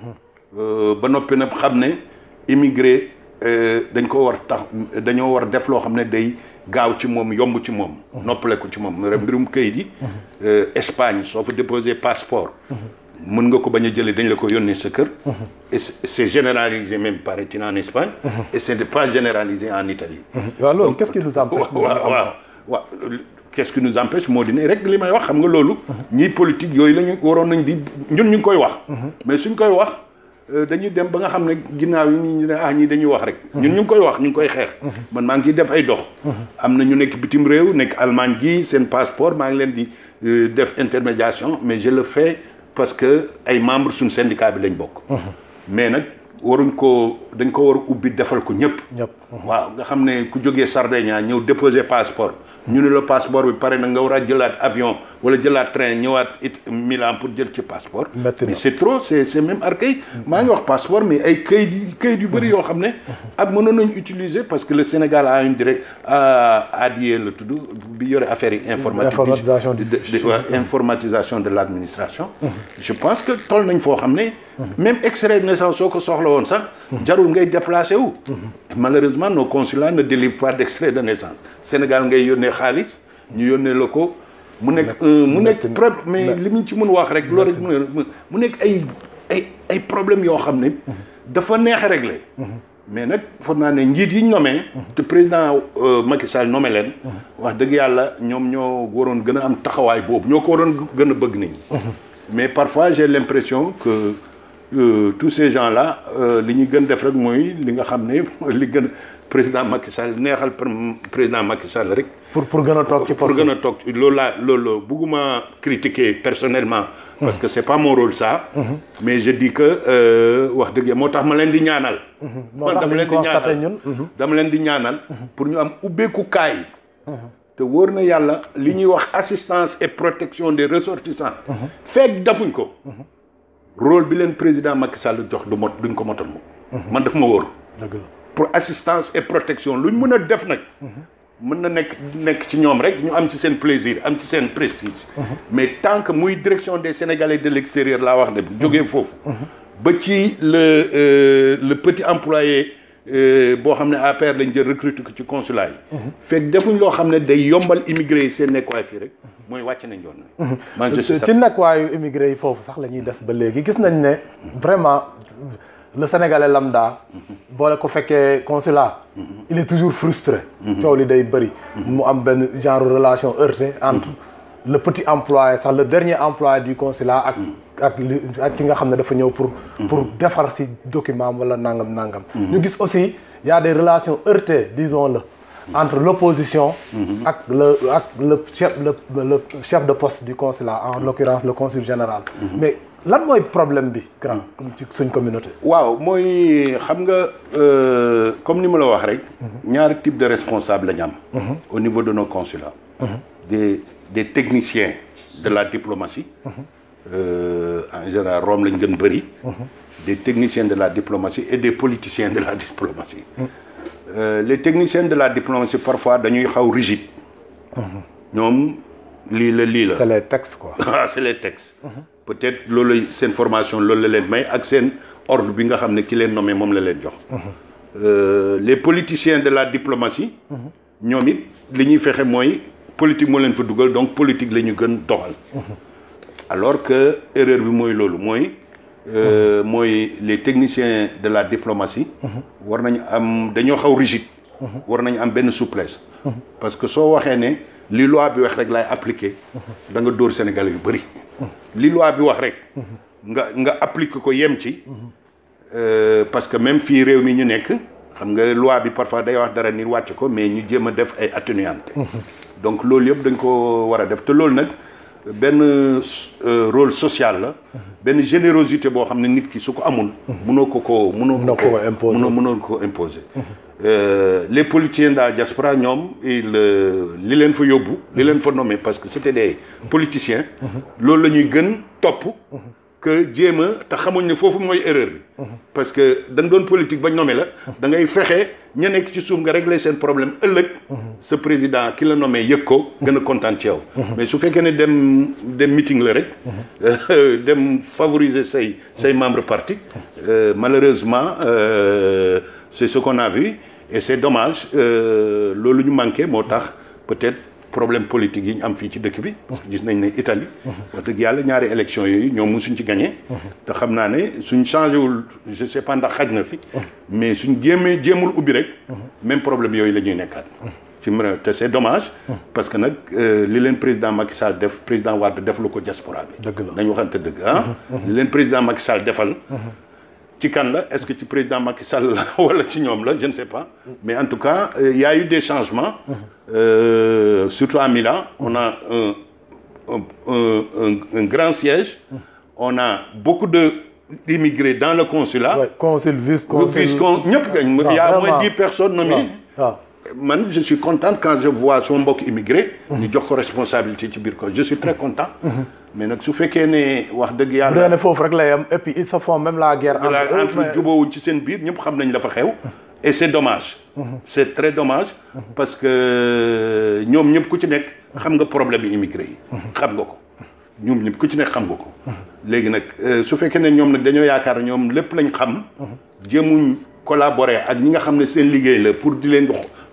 [SPEAKER 2] Euh, ba noppi nag xam ne immigré euh, dañ ko war tax dañoo war def loo xam ne day gaaw ci moom yomb ci moom noppale ko ci moom mbirum këyit yi euh, Espagne soo fa déposé passeport mën nga ko bañ a jëlee dañ la ko yónnee sa kër et c'est c'est généralisé même paraît-il en Espagne et ce n'est pas généralisé en Italie
[SPEAKER 1] waaw loolu qu'est-ce qui nous empêche.
[SPEAKER 2] waaw waaw waaw qu'est-ce qui nous empêche moo di ne rek li may wax xam nga loolu ñii politique yooyu la ñu waroon nañ di ñun ñu ngi koy wax mais suñ koy wax euh, dañuy dem ba nga xam ne ginnaaw yi ñu ne ah ñii dañuy wax rek ñun ñu ngi koy wax ñu ngi koy xeex man maa ngi ciy def ay dox am na ñu nekk bitim réew nekk Allemagne gi seen passeport maa ngi leen di euh, def intermédiation mais je le fais parce que ay membres suñ syndicat bi lañ bokk mais nag waruñ ko dañ ko war a ubbi defal ko ñëpp
[SPEAKER 1] ñëpp.
[SPEAKER 2] waaw nga xam ne ku jógee Sardinia ñëw déposer passeport ñu ne la passeport bi pare na nga war a jëlaat avion wala jëlaat train ñëwaat it Milan pour jël ci passeport
[SPEAKER 1] Metti na.
[SPEAKER 2] mais c'est trop c'est c'est même archaïque maa ngi wax passeport mais ay kayit yi kayit yu bëri yoo xam ne ak mënoon nañu utiliser parce que le Sénégal a une direct a ADIE la tudd bi yore affaire yi informatique
[SPEAKER 1] Informatisation du
[SPEAKER 2] de- de- ouais, informatisation de l'administration je pense que toll nañ foo xam ne même extrait de naissance soo ko soxla woon sax jarul ngay déplacé wu malheureusement nos consulats ne délivrent pas d'extrait de naissance Sénégal ngay yónnee xaalis ñu yónnee la ko mu nekk mu nekk problème mais li ñu ci mën wax rek loolu rek mu nekk ay ay ay problème yoo xam ne dafa neex a régler mais nag foog naa ne njiit yi ñu nommé te président Macky Sall nommé leen wax dëgg yàlla ñoom ñoo waroon gën a am taxawaay boobu ñoo ko waroon gën a bëgg nit ñi mais parfois j'ai l'impression que euh, tous ces gens là li ñuy gën def rek mooy li nga xam ne li gën président Macky Sall neexal président Macky Sall rek
[SPEAKER 1] pour pour gën a toog ci poste
[SPEAKER 2] pour gën a toog loolu laa loolu bugguma critiquer personnellement parce que c'est pas mon rôle ça mais je dis que wax dëgg moo tax ma leen di ñaanal man dama leen di ñaanal dama leen di ñaanal pour ñu am ubbeeku kaay te wóor na yàlla li ñuy wax assistance et protection des ressortissants fekk dafuñ ko rôle bi leen président Macky Sall jox du mot duñ ko motal moom man daf ma wóor
[SPEAKER 1] dëgg la
[SPEAKER 2] pour assistance et protection luñ mën a def nag mën na nekk nekk ci ñoom rek ñu am ci seen plaisir am ci seen prestige mais tant que muy direction des Sénégalais de l'extérieur laa wax de jógee foofu ba ci le le petit employé boo xam ne APR lañ jël recruter ko ci consulat yi fekk defuñ loo xam ne day yombal immigré yi seen nekkuwaay fii rek mooy wàcc nañ yoon man je suis
[SPEAKER 1] ci nekkuwaayu immigré yi foofu sax la ñuy des ba léegi gis nañ ne vraiment le sénégalais lambda boole ko fekkee consulat il est toujours frustré coow li day bëri mu am benn genre relation heurtée entre le petit employé sax le dernier employé du consulat ak ak li ak ki nga xam ne dafa ñëw pour pour defar si document wala nangam nangam ñu gis aussi y a des relations heurtées disons-le entre l'opposition ak le ak le chef le le chef de poste du consulat en l'occurrence le consul général mais lan mooy problème bi grand ci suñ communauté
[SPEAKER 2] waaw mooy xam nga comme ni ma la wax rek ñaari type de responsable la ñu am au niveau de nos consulats des des techniciens de la diplomatie euh, en général Rome lañ gën bëri des techniciens de la diplomatie et des politiciens de la diplomatie euh, les techniciens de la diplomatie parfois dañuy xaw rigide ñoom lii la lii la
[SPEAKER 1] c'est les textes quoi
[SPEAKER 2] ah c'est les textes peut-être loolu seen formation loolu la leen may ak seen ordre bi nga xam ne ki leen nommé moom la leen jox les politiciens de la diplomatie ñoom it li ñuy fexe mooy politique moo leen fa dugal donc politique la ñu gën doxal alors que erreur bi mooy loolu mooy mooy les techniciens de la diplomatie war nañu am dañoo xaw rigide war nañu am benn souplesse parce que soo waxee ne li loi bi wax rek laay appliquer da nga dóor Sénégalais yu bëri li loi bi wax rek nga nga appliquer ko yem ci parce que même fii réew mi ñu nekk xam nga loi bi parfois day wax dara ni wàcc ko mais ñu jéem a def ay atténuantes donc loolu yëpp dañ ko war a def te loolu nag benn rôle social la benn générosité boo xam ne nit ki su ko amul mënoo ko ko mënoo ko ko mënoo ko imposer les politiciens de la diaspora ñoom il li leen fa yóbbu li leen fa nommé parce que c'était des politiciens loolu la ñuy gën topp que jéem a te xamuñ ne foofu mooy erreur bi parce que da nga doon politique ba nommé la da ngay fexe ña nekk ci suuf nga régler seen problème ëllëg sa président ki la nommé yëg ko gën a kontaan ci yow mais su fekkee ne dem dem meeting la rek dem favoriser say say membre parti malheureusement c'est ce qu'on a vu et c'est dommage loolu ñu manqué moo tax peut-être problème politique yi ñu am fii ci dëkk bi gis nañ ne Italie wax dëgg yàlla ñaari élection yooyu ñoom musuñ ci gagné te xam naa ne suñ changé wul je sais pas ndax xaj na fi mais suñ jéemee jéemul ubbi rek même problème yooyu la ñuy nekkaat ci mën te c'est dommage parce que nag li leen président Macky Sall def président Wade def lu ko diaspora bi
[SPEAKER 1] dëgg la
[SPEAKER 2] nañ waxante dëgg ah li leen président Macky Sall defal ci kan la est-ce que ci président Macky Sall la wala ci ñoom la je ne sais pas mais en tout cas il y a eu des changements euh, surtout à Milan on a un un un, un grand siège on a beaucoup de d'immigrés dans le consulat
[SPEAKER 1] ouais, consul vice-consul
[SPEAKER 2] vice-con ñëpp gañ il y a moins dix personnes nommées man je suis content quand je vois son mbokk immigré ñu jox ko responsabilité ci biir ko je suis très content mais nag su fekkee ne wax dëgg yàlla
[SPEAKER 1] bu foofu rek lay am et puis ils se font même la guerre
[SPEAKER 2] entre entre jubóowuñ ci seen biir ñëpp xam nañ la fa xew et c'est dommage c'est très dommage parce que ñoom ñëpp ku ci nekk xam nga problème yi immigré yi xam nga ko ñoom ñëpp ku ci nekk xam nga ko léegi nag su fekkee ne ñoom nag dañoo yaakaar ñoom lépp lañ xam jéemuñ collaborer ak ñi nga xam ne seen liggéey la pour di leen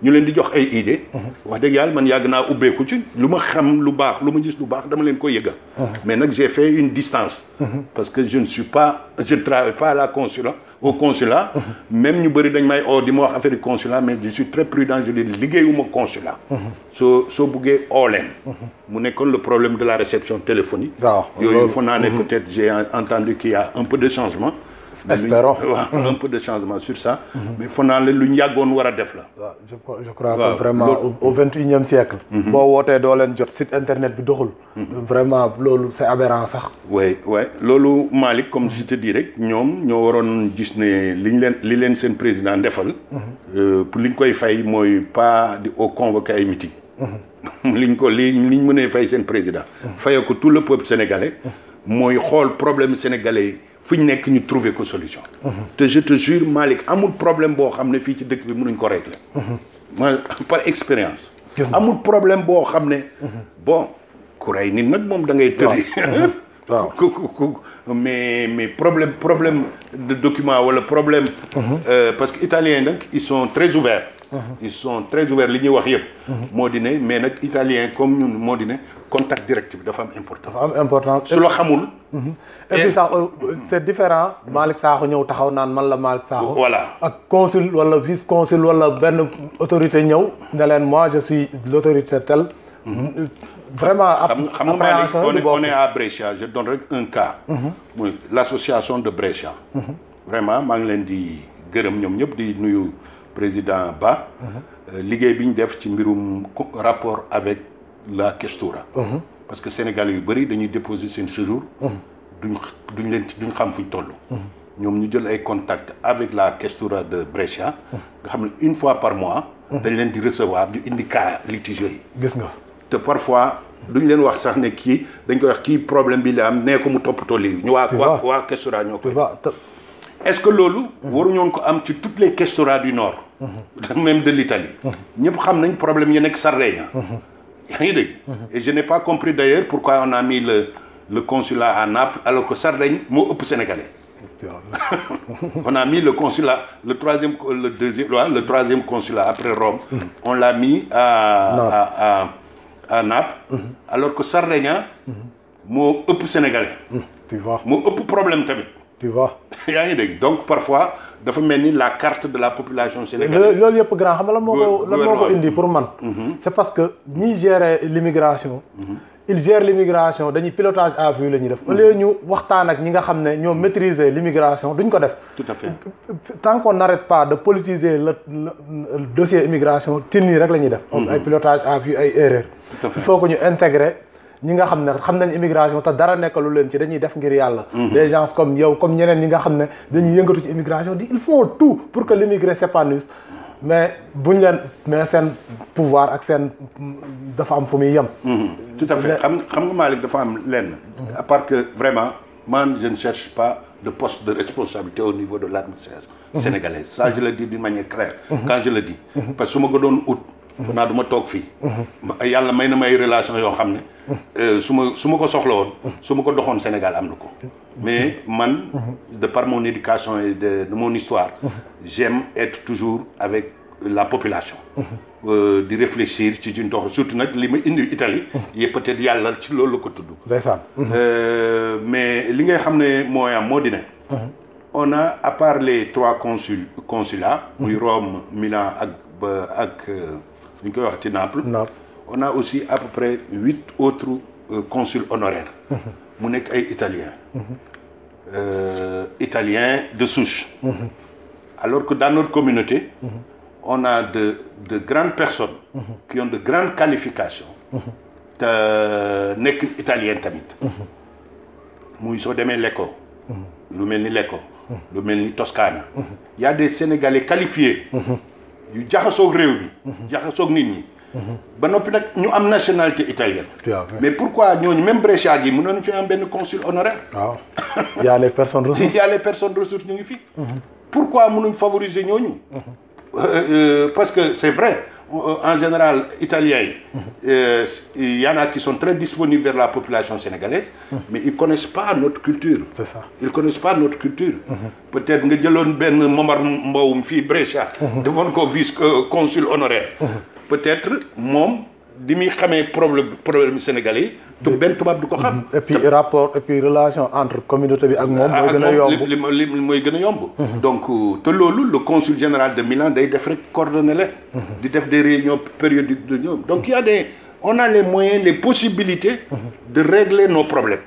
[SPEAKER 2] ñu leen di jox ay idées wax dëgg yàlla man yàgg naa ubbeeku ci lu ma xam lu baax lu ma gis lu baax dama leen ko yëgal mais nag j'ai fait une distance parce que je ne suis pas je ne travaille pas à la consulat au consulat même ñu bëri dañ may oo di ma wax affaire consulat mais je suis très prudent je dis liggéeyuma consulat soo soo buggee oo leen mu nekkoon le problème de la réception téléphonique
[SPEAKER 1] waaw
[SPEAKER 2] yooyu foog naa ne peut-être j'ai entendu qu'il y a un peu de changement
[SPEAKER 1] espérons
[SPEAKER 2] waaw un peu de changement sur ça mais foog naa ne lu ñu yàggoon war a def la
[SPEAKER 1] waaw je je crois
[SPEAKER 2] waaw,
[SPEAKER 1] que vraiment
[SPEAKER 2] loolu-
[SPEAKER 1] au vingt et unième siècle boo wootee doo leen jot site internet bi doxul vraiment loolu c'est aberrant sax
[SPEAKER 2] oui oui loolu Malick comme je te dis rek ñoom ñoo waroon gis ne li ñu leen li leen seen président defal euh, pour li ñu koy fay mooy pas di au convoquer ay meeting li ñu ko li li ñu mënee fay seen président fayee ko tout le peuple sénégalais mooy xool problème sénégalais yi fu ñu nekk ñu trouver ko solution te je te jure Malick amul problème boo xam ne fii ci dëkk bi mënuñ ko régler ma par expérience
[SPEAKER 1] Gis nga.
[SPEAKER 2] amul problème boo xam ne bon ku rey nit nag moom da ngay tëri
[SPEAKER 1] waaw
[SPEAKER 2] ku ku ku mais mais problème problème de document wala problème. euh, parce que italiens yi nag ils sont très ouverts. ils sont très ouverts li ñuy wax yëpp. moo di ne mais nag italien comme ñun moo di ne contact direct bi dafa am important.
[SPEAKER 1] dafa am important
[SPEAKER 2] su la xamul.
[SPEAKER 1] et puis sax euh, c'est différent Malick Sakho ñëw taxaw naan man la Malick Sakho
[SPEAKER 2] voilà
[SPEAKER 1] ak consul wala vice consul wala benn autorité ñëw ne leen moi je suis l'autorité telle vraiment
[SPEAKER 2] xam nga xam nga Malick
[SPEAKER 1] appréhension
[SPEAKER 2] on
[SPEAKER 1] yi
[SPEAKER 2] est
[SPEAKER 1] du bokk.
[SPEAKER 2] on est à Brescia je donne rek un cas. muy l'association de Brescia. vraiment maa ngi leen di gërëm ñoom ñëpp di nuyu président Ba. Euh, liggéey bi ñu def ci mbirum co- rapport avec la questura. parce que Sénégalais yu bëri dañuy déposer seen séjour. duñ duñ leen ci duñ xam fuñ toll. ñoom ñu jël ay contacts avec la questura de Brescia. nga xam ne une fois par mois. dañ leen di recevoir ñu indi cas litigieux yi.
[SPEAKER 1] gis nga
[SPEAKER 2] te parfois duñ leen wax sax ne kii dañ koy wax kii problème bi la am nee ko mu toppatoo lii ñu waa waa
[SPEAKER 1] vois.
[SPEAKER 2] waa questora ñoo
[SPEAKER 1] tu
[SPEAKER 2] koy
[SPEAKER 1] vois te-
[SPEAKER 2] est-ce que loolu waruñoon ko am ci toutes les questora du nord même de l'Italie ñëpp xam nañ problème yi nekk Sardaigne yaa ngi dégg et je n'ai pas compris d'ailleurs pourquoi on a mis le le consulat à Naples alors que Sardaigne moo ëpp sénégalais
[SPEAKER 1] tu vois.
[SPEAKER 2] on a mis le consulat le troisième le deuxième ouais, le troisième consulat après Rome on l'a mis à à à à Naples alors que Sardaigne moo ëpp sénégalais
[SPEAKER 1] tu vois
[SPEAKER 2] moo ëpp problème tamit
[SPEAKER 1] tu vois
[SPEAKER 2] yaa ngi dégg donc parfois dafa mel ni la carte de la population
[SPEAKER 1] loolu
[SPEAKER 2] sénégalaise
[SPEAKER 1] loolu yëpp grand xam nga lan moo ko
[SPEAKER 2] Gouver-
[SPEAKER 1] lan moo ko
[SPEAKER 2] gouvernement
[SPEAKER 1] indi pour man c'est parce que ñiy gérer l'immigration ils gèrent l'immigration dañuy pilotage à vue la ñuy def au lieu ñu waxtaan ak ñi nga xam ne ñoo maîtriser l'immigration duñ ko def
[SPEAKER 2] tout à fait
[SPEAKER 1] tant qu'on n'arrête pas de politiser le, le- le dossier immigration tin nii rek la ñuy def am ay pilotage à vue ay erreurs
[SPEAKER 2] Tout à fait.
[SPEAKER 1] il faut que ñu intégrer ñi nga xam ne xam nañ immigration te dara nekkalu leen ci dañuy def ngir yàlla des gens comme yow comme ñeneen ñi nga xam ne dañuy yëngatu ci immigration di ils font tout pour que l'immigré s'épanouisse mais buñ leen mais seen pouvoir ak seen dafa am fu muy yem
[SPEAKER 2] tout à fait xam xam nga Malick dafa am lenn à part que vraiment man je ne cherche pas de poste de responsabilité au niveau de l'administration sénégalaise ça je le dis d'une manière claire quand je le dis parce que su ma ko doon ut fa naa du ma toog fii yàlla may na may relation yoo xam ne su ma su ma ko soxla woon su ma ko doxoon Sénégal am na ko mais man de par mon éducation et de, de mon histoire j'aime être toujours avec la population euh, di réfléchir ci ci ndox surtout nag li ma indi Italie yi peut-être yàlla ci loolu la ko tudd
[SPEAKER 1] ndeysaan
[SPEAKER 2] Euh, mais li ngay xam ne mooy am moo di ne on a à part les trois consul consulats muy Rome Milan ak ba ak ñu koy wax ci Naples
[SPEAKER 1] Naples.
[SPEAKER 2] on a aussi à peu près huit autres euh, consuls honoraires mu nekk ay italiens euh, italiens de souche alors que dans notre communauté on a de de grandes personnes qui ont de grandes qualifications te nekk italien tamit muy soo demee Lecco lu mel ni Lecco lu mel ni Toscana y a des Sénégalais qualifiés yu jaxasoog réew bi jaxasoog nit ñi ba noppi nag ñu am nationalité italienne
[SPEAKER 1] Tu as fait.
[SPEAKER 2] mais pourquoi ñooñu même Brescia gi mënoon fi am benn consul honoraire
[SPEAKER 1] waaw y a les personnes ressources
[SPEAKER 2] si y a les personnes ressources ñu ngi fi pourquoi mënuñ favoriser ñooñu Euh, euh, parce que c'est vrai en général italiens yi y en a qui sont très disponibles vers la population sénégalaise mais ils connaissent pas notre culture
[SPEAKER 1] c'est ça
[SPEAKER 2] ils connaissent pas notre culture peut-être nga jëloon benn Momar Mbowum fii Brescia defoon ko vice consul honoraire peut-être moom di muy xamee problème problème sénégalais yi te benn tubaab du ko xam
[SPEAKER 1] et puis rapport et puis relation entre communauté bi ak moom mooy gën a yomb
[SPEAKER 2] li li li mooy gën a yomb donc te loolu le consul général de Milan day def rek coordonné leen di def des réunions périodiques de ñoom donc il y a des on a les moyens les possibilités de régler nos problèmes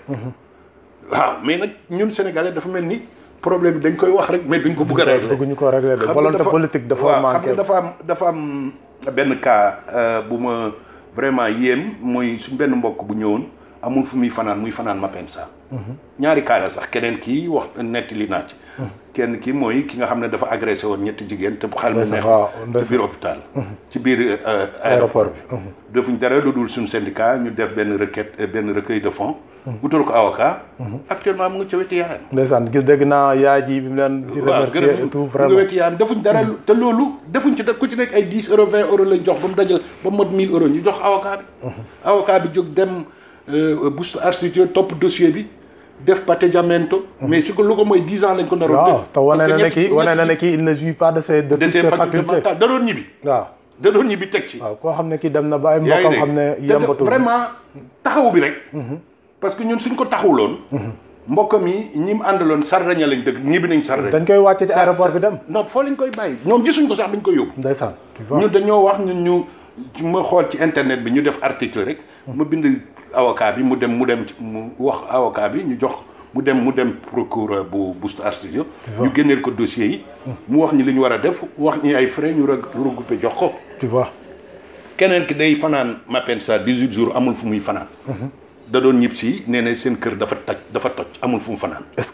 [SPEAKER 2] waaw mais nag ñun sénégalais dafa mel ni problème bi dañ koy wax rek mais duñ ko bëgg a régler
[SPEAKER 1] bëgguñu ko régler de
[SPEAKER 2] xam nga
[SPEAKER 1] volonté
[SPEAKER 2] dafa-
[SPEAKER 1] politique dafa
[SPEAKER 2] waaw,
[SPEAKER 1] manqué
[SPEAKER 2] xam nga dafa am dafa am benn cas euh, bu ma vraiment yéem mooy suñ benn mbokk bu ñëwoon amul fu muy fanaan muy fanaan Mapensa ñaari cas la sax keneen kii wax nettali naa ci kenn ki mooy ki nga xam ne dafa agressé woon ñetti jigéen te xel mu
[SPEAKER 1] Ndeysaan,
[SPEAKER 2] neex
[SPEAKER 1] waaw,
[SPEAKER 2] ci
[SPEAKER 1] ndeysaan.
[SPEAKER 2] biir hôpital ci biir euh,
[SPEAKER 1] aéroport
[SPEAKER 2] aéroport bi defuñ dara lu dul suñ syndicat ñu def benn requête euh, benn recueil de fonds utal ko avocat actuellement mu ngi ca wetu yaayam
[SPEAKER 1] ndeysaan gis dégg naa yaay ji bi mu leen di
[SPEAKER 2] waaw
[SPEAKER 1] remercier
[SPEAKER 2] gërëm
[SPEAKER 1] et tout
[SPEAKER 2] ñu nga
[SPEAKER 1] vraiment
[SPEAKER 2] wetu yaayam defuñ dara lu- te loolu defuñ ci da ku ci nekk ay 10 euros 20 euros lañ jox ba mu dajal ba mu mot 1000 euros ñu jox avocat bi avocat bi jóg dem buste architecture topp dossier bi def patteggiamento mais su ko lu ko mooy 10 ans lañ ko naroon
[SPEAKER 1] waaw
[SPEAKER 2] tëj.
[SPEAKER 1] te wane
[SPEAKER 2] Parce que
[SPEAKER 1] na ne
[SPEAKER 2] ñetti-
[SPEAKER 1] kii wane na
[SPEAKER 2] ñetti
[SPEAKER 1] ne kii il ne jouit pas de ses de
[SPEAKER 2] de
[SPEAKER 1] toutes
[SPEAKER 2] ses
[SPEAKER 1] ses
[SPEAKER 2] facultés
[SPEAKER 1] facultés
[SPEAKER 2] mentales da doon ñibbi
[SPEAKER 1] waaw
[SPEAKER 2] da doon ñibbi teg ci
[SPEAKER 1] waaw koo xam ne kii dem na ba ay
[SPEAKER 2] yaa ngi
[SPEAKER 1] mbokkam
[SPEAKER 2] dégg
[SPEAKER 1] xam ne
[SPEAKER 2] te de-
[SPEAKER 1] yembatu
[SPEAKER 2] vraiment taxaw bi rek parce que ñun suñ ko taxawuloon mbokkam yi ñi mu àndaloon sardaña lañ dëgg ñibbi nañ sardaña
[SPEAKER 1] dañ koy wàcce ci
[SPEAKER 2] Sa-
[SPEAKER 1] aéroport
[SPEAKER 2] sa-
[SPEAKER 1] bi dem
[SPEAKER 2] non foo lañ koy bàyyi ñoom gisuñ ko sax dañ koy yóbbu
[SPEAKER 1] ndeysaan tu vois
[SPEAKER 2] ñu dañoo wax ñun ñu ma xool ci internet bi ñu def article rek ma bind avocat bi mu dem mu dem ci- mu wax avocat bi ñu jox mu dem mu dem procureur bu Busto Arsizio ñu génneel ko dossier yi mu wax ñi li ñu war a def wax ñi ay frais ñu reg- regroupé jox ko
[SPEAKER 1] tu vois
[SPEAKER 2] keneen ki day fanaan Mapensa 18 jours amul fu muy fanaan da doon ñib si nee na seen kër dafa taj dafa toj amul fu mu fanaan
[SPEAKER 1] est-ce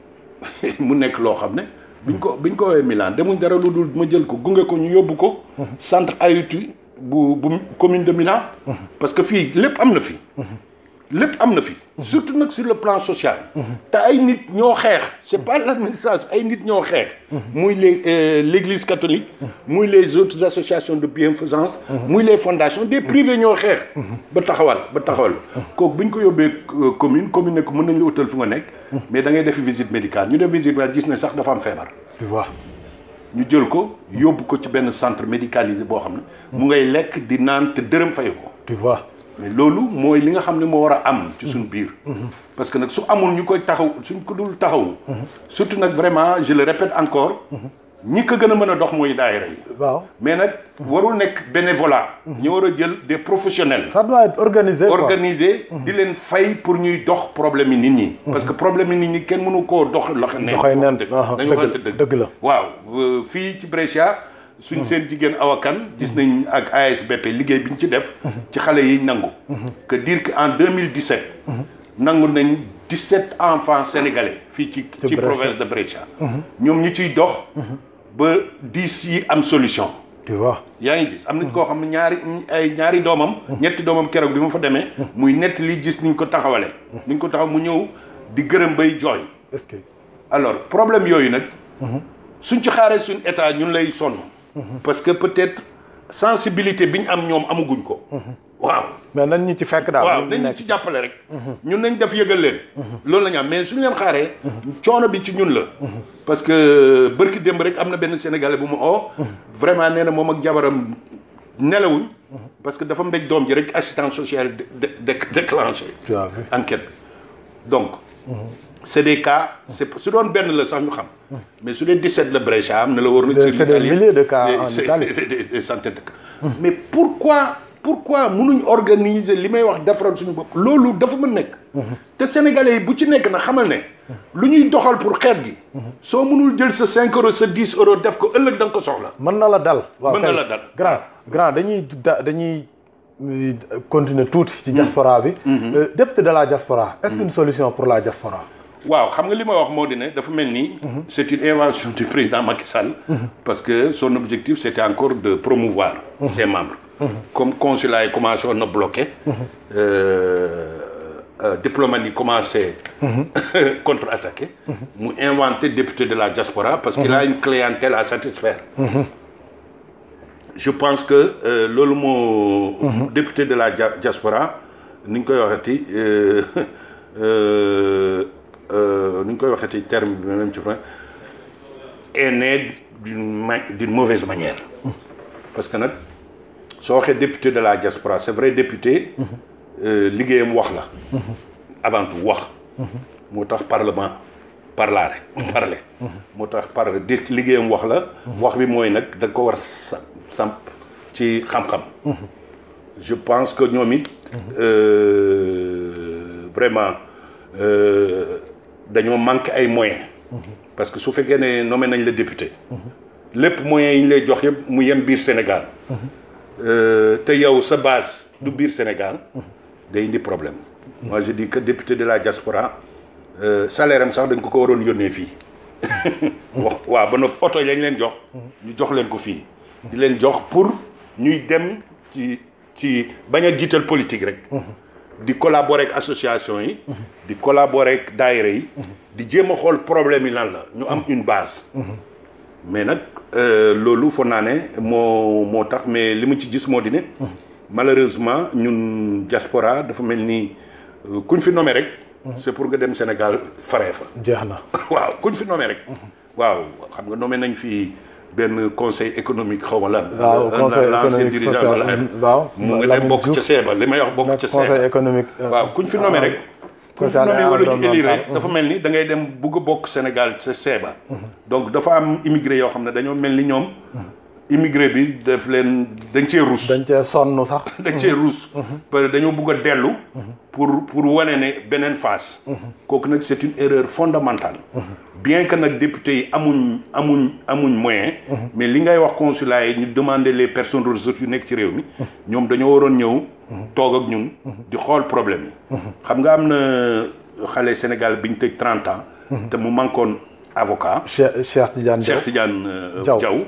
[SPEAKER 1] que
[SPEAKER 2] mu nekk loo xam ne biñ ko biñ ko woowee Milan demuñ dara lu dul ma jël ko gunge ko ñu yóbbu ko centre AIT bu bu commune de Milan parce que fii lépp am na fi lépp am na fi surtout nag sur le plan social te ay nit ñoo xeex c'est pas l'administration ay nit ñoo xeex muy les euh, l'église catholique muy les autres associations de bienfaisance muy les fondations des privés ñoo xeex ba taxawal ba taxawal kooku bu ñu ko yóbbee euh, commune commune ne ko mën nañ la utal fu nga nekk mais da ngay def visite médicale ñu def visite médicale gis ne sax dafa am feebar
[SPEAKER 1] tu vois
[SPEAKER 2] ñu jël ko yóbbu ko ci benn centre médicalisé boo xam ne mu ngay lekk di naan te dërëm fayu ko
[SPEAKER 1] tu vois
[SPEAKER 2] mais loolu mooy li nga xam ne moo war a am ci suñ biir parce que nag su amul ñu koy taxaw suñ ko dul taxaw surtout nag vraiment je le répète encore ñi ko gën a mën a dox mooy daayira yi
[SPEAKER 1] waaw
[SPEAKER 2] mais nag warul nekk bénévolat ñu war a jël des professionnels
[SPEAKER 1] ça doit être organisé quoi.
[SPEAKER 2] organisé di leen fay pour ñuy dox problème yi nit ñi parce que problème yi nit ñi kenn mënu koo dox loxo neen
[SPEAKER 1] Doxee neen,
[SPEAKER 2] dëgg
[SPEAKER 1] aha,
[SPEAKER 2] dañu
[SPEAKER 1] dëgg
[SPEAKER 2] waxante
[SPEAKER 1] la,
[SPEAKER 2] dëgg
[SPEAKER 1] dëgg la.
[SPEAKER 2] waaw euh, fii ci Brescia suñ seen jigéen awakan gis nañ ak ASBP liggéey bi ñu ci def ci xale yi nangu que dire que en 2017 nangu nañ 17 enfants sénégalais fii ci ci
[SPEAKER 1] Brescia.
[SPEAKER 2] province de Brescia ñoom ñi ciy dox ba 10 yi am solution
[SPEAKER 1] tu vois
[SPEAKER 2] yaa ngi gis am nañ koo xam ne ñaari ay ñaari doomam ñetti doomam keroog bi ma fa demee muy nett li gis niñ ko taxawalee niñ ko taxaw mu ñëw di gërëm bay jooy
[SPEAKER 1] est-ce que
[SPEAKER 2] alors problème yooyu nag suñ ci xaaree suñ état ñun lay sonn parce que peut-être sensibilité bi ñu am ñoom amaguñ ko waaw
[SPEAKER 1] mais nañ ñu ci fekk daal
[SPEAKER 2] waaw
[SPEAKER 1] ñu
[SPEAKER 2] nañ ñu
[SPEAKER 1] nekk
[SPEAKER 2] ci jàppale rek ñun nañ def yëgal leen loolu la ñu am mais suñu leen xaaree coono bi ci ñun la parce que bërki démb rek am na benn sénégalais bu ma oo vraiment nee na moom ak jabaram nelawuñ parce que dafa mbéj doom ji rek assistance sociale de de déclenché
[SPEAKER 1] tu as vu
[SPEAKER 2] enquête donc c'est des cas c'est su doon benn la sax ñu xam mais su dee 17 la Brescia am na la war na
[SPEAKER 1] C'est des milliers de cas en
[SPEAKER 2] c'est-
[SPEAKER 1] Italie.
[SPEAKER 2] des- des- des centaines de cas mais pourquoi pourquoi mënuñ organiser li may wax defaral suñu bopp loolu dafa mën nekk te sénégalais yi bu ci nekk na xamal ne lu ñuy doxal pour xeet gi soo mënul jël sa 5 euros sa 10 euros def ko ëllëg da nga ko soxla
[SPEAKER 1] mën na la dal waaw
[SPEAKER 2] Mën na
[SPEAKER 1] kay.
[SPEAKER 2] la dal.
[SPEAKER 1] grand grand dañuy da dañuy euh, continuer tuuti ci diaspora bi Euh, député de la diaspora est-ce qu'une solution pour la diaspora
[SPEAKER 2] waaw xam nga li ma wax moo di ne dafa mel ni c'est une invention du président Macky Sall parce que son objectif c'était encore de promouvoir ses membres comme consulat yi commencé woon na bloqué euh, euh, diplomate yi commencé contre-attaquer mu inventé député de la diaspora parce qu'il a une clientèle à satisfaire je pense que euh, loolu moo. député de la dia- diaspora ni ñu koy waxati euh, euh, euh, ni ñu koy waxati terme bi même ci français est né d'une ma d'une mauvaise manière. parce que nag soo waxee député de la diaspora c'est vrai député. euh, liggéeyam wax la. avant tout wax. moo tax parlement parlare parler. moo tax par di liggéeyam wax la. wax bi mooy nag da nga ko war sa samp ci xam-xam. je pense que ñoom it. euh, vraiment euh, dañoo manqué ay moyens. parce que su fekkee ne nommé nañ la député. lépp moyens yi ñu lay jox yëpp mu yem biir Sénégal. Euh, te yow sa base du biir Sénégal. day indi problème. moi je dis que député de la diaspora euh, salaire am sax dañ ko ko waroon yónnee fii. wax waaw ba noppi oto yañ leen jox. ñu jox leen ko fii. di leen jox pour ñuy dem ci ci bañ a jiital politique rek. di collaborer ak association yi. di collaborer ak daayira yi. di jéem a xool problème yi lan la ñu am une base. mais nag euh, loolu foog naa ne moo moo tax mais li mu ci gis moo di ne. malheureusement ñun diaspora dafa mel ni euh, kuñ fi nommé rek. c'est pour nga dem Sénégal faree fa.
[SPEAKER 1] jeex na
[SPEAKER 2] waaw kuñ fi nommé rek. waaw xam nga nommé nañ fi benn conseil économique xaw ma lan.
[SPEAKER 1] waaw
[SPEAKER 2] un-
[SPEAKER 1] conseil
[SPEAKER 2] un ancien
[SPEAKER 1] économique
[SPEAKER 2] dirigeant
[SPEAKER 1] social
[SPEAKER 2] de la-
[SPEAKER 1] waaw
[SPEAKER 2] mu ngi dem
[SPEAKER 1] Lamine
[SPEAKER 2] bokk ca
[SPEAKER 1] Diouf
[SPEAKER 2] seeba li may wax bokk
[SPEAKER 1] nekk
[SPEAKER 2] ca
[SPEAKER 1] conseil
[SPEAKER 2] seeba.
[SPEAKER 1] économique euh,
[SPEAKER 2] waaw kuñ fi nommé rek. kuñ fi
[SPEAKER 1] social et
[SPEAKER 2] nommé wala ñu élire
[SPEAKER 1] environnemental.
[SPEAKER 2] rek dafa mel ni da ngay dem bugg a bokk Sénégal ca seeba. donc dafa am immigré yoo xam ne dañoo mel ni ñoom. immigré bi daf leen dañ cee rus.
[SPEAKER 1] dañ cee sonn sax
[SPEAKER 2] dañ cee ruus. parce que dañoo bugg a dellu. pour pour wane ne beneen face. kooku nag c'est une erreur fondamentale. bien que nag député yi amuñ amuñ amuñ moyen. mais li ngay wax consulat yi ñu demander les personnes ressources yu nekk ci réew mi. ñoom dañoo waroon ñëw. toog ak ñun. di xool problème yi. xam nga am na xale Sénégal bi ñu tëj 30 ans. te mu manquoon avocat.
[SPEAKER 1] Cheikh Cheikh Tidiane Diaw
[SPEAKER 2] Cheikh Tidiane euh,
[SPEAKER 1] Diaw.
[SPEAKER 2] Diaw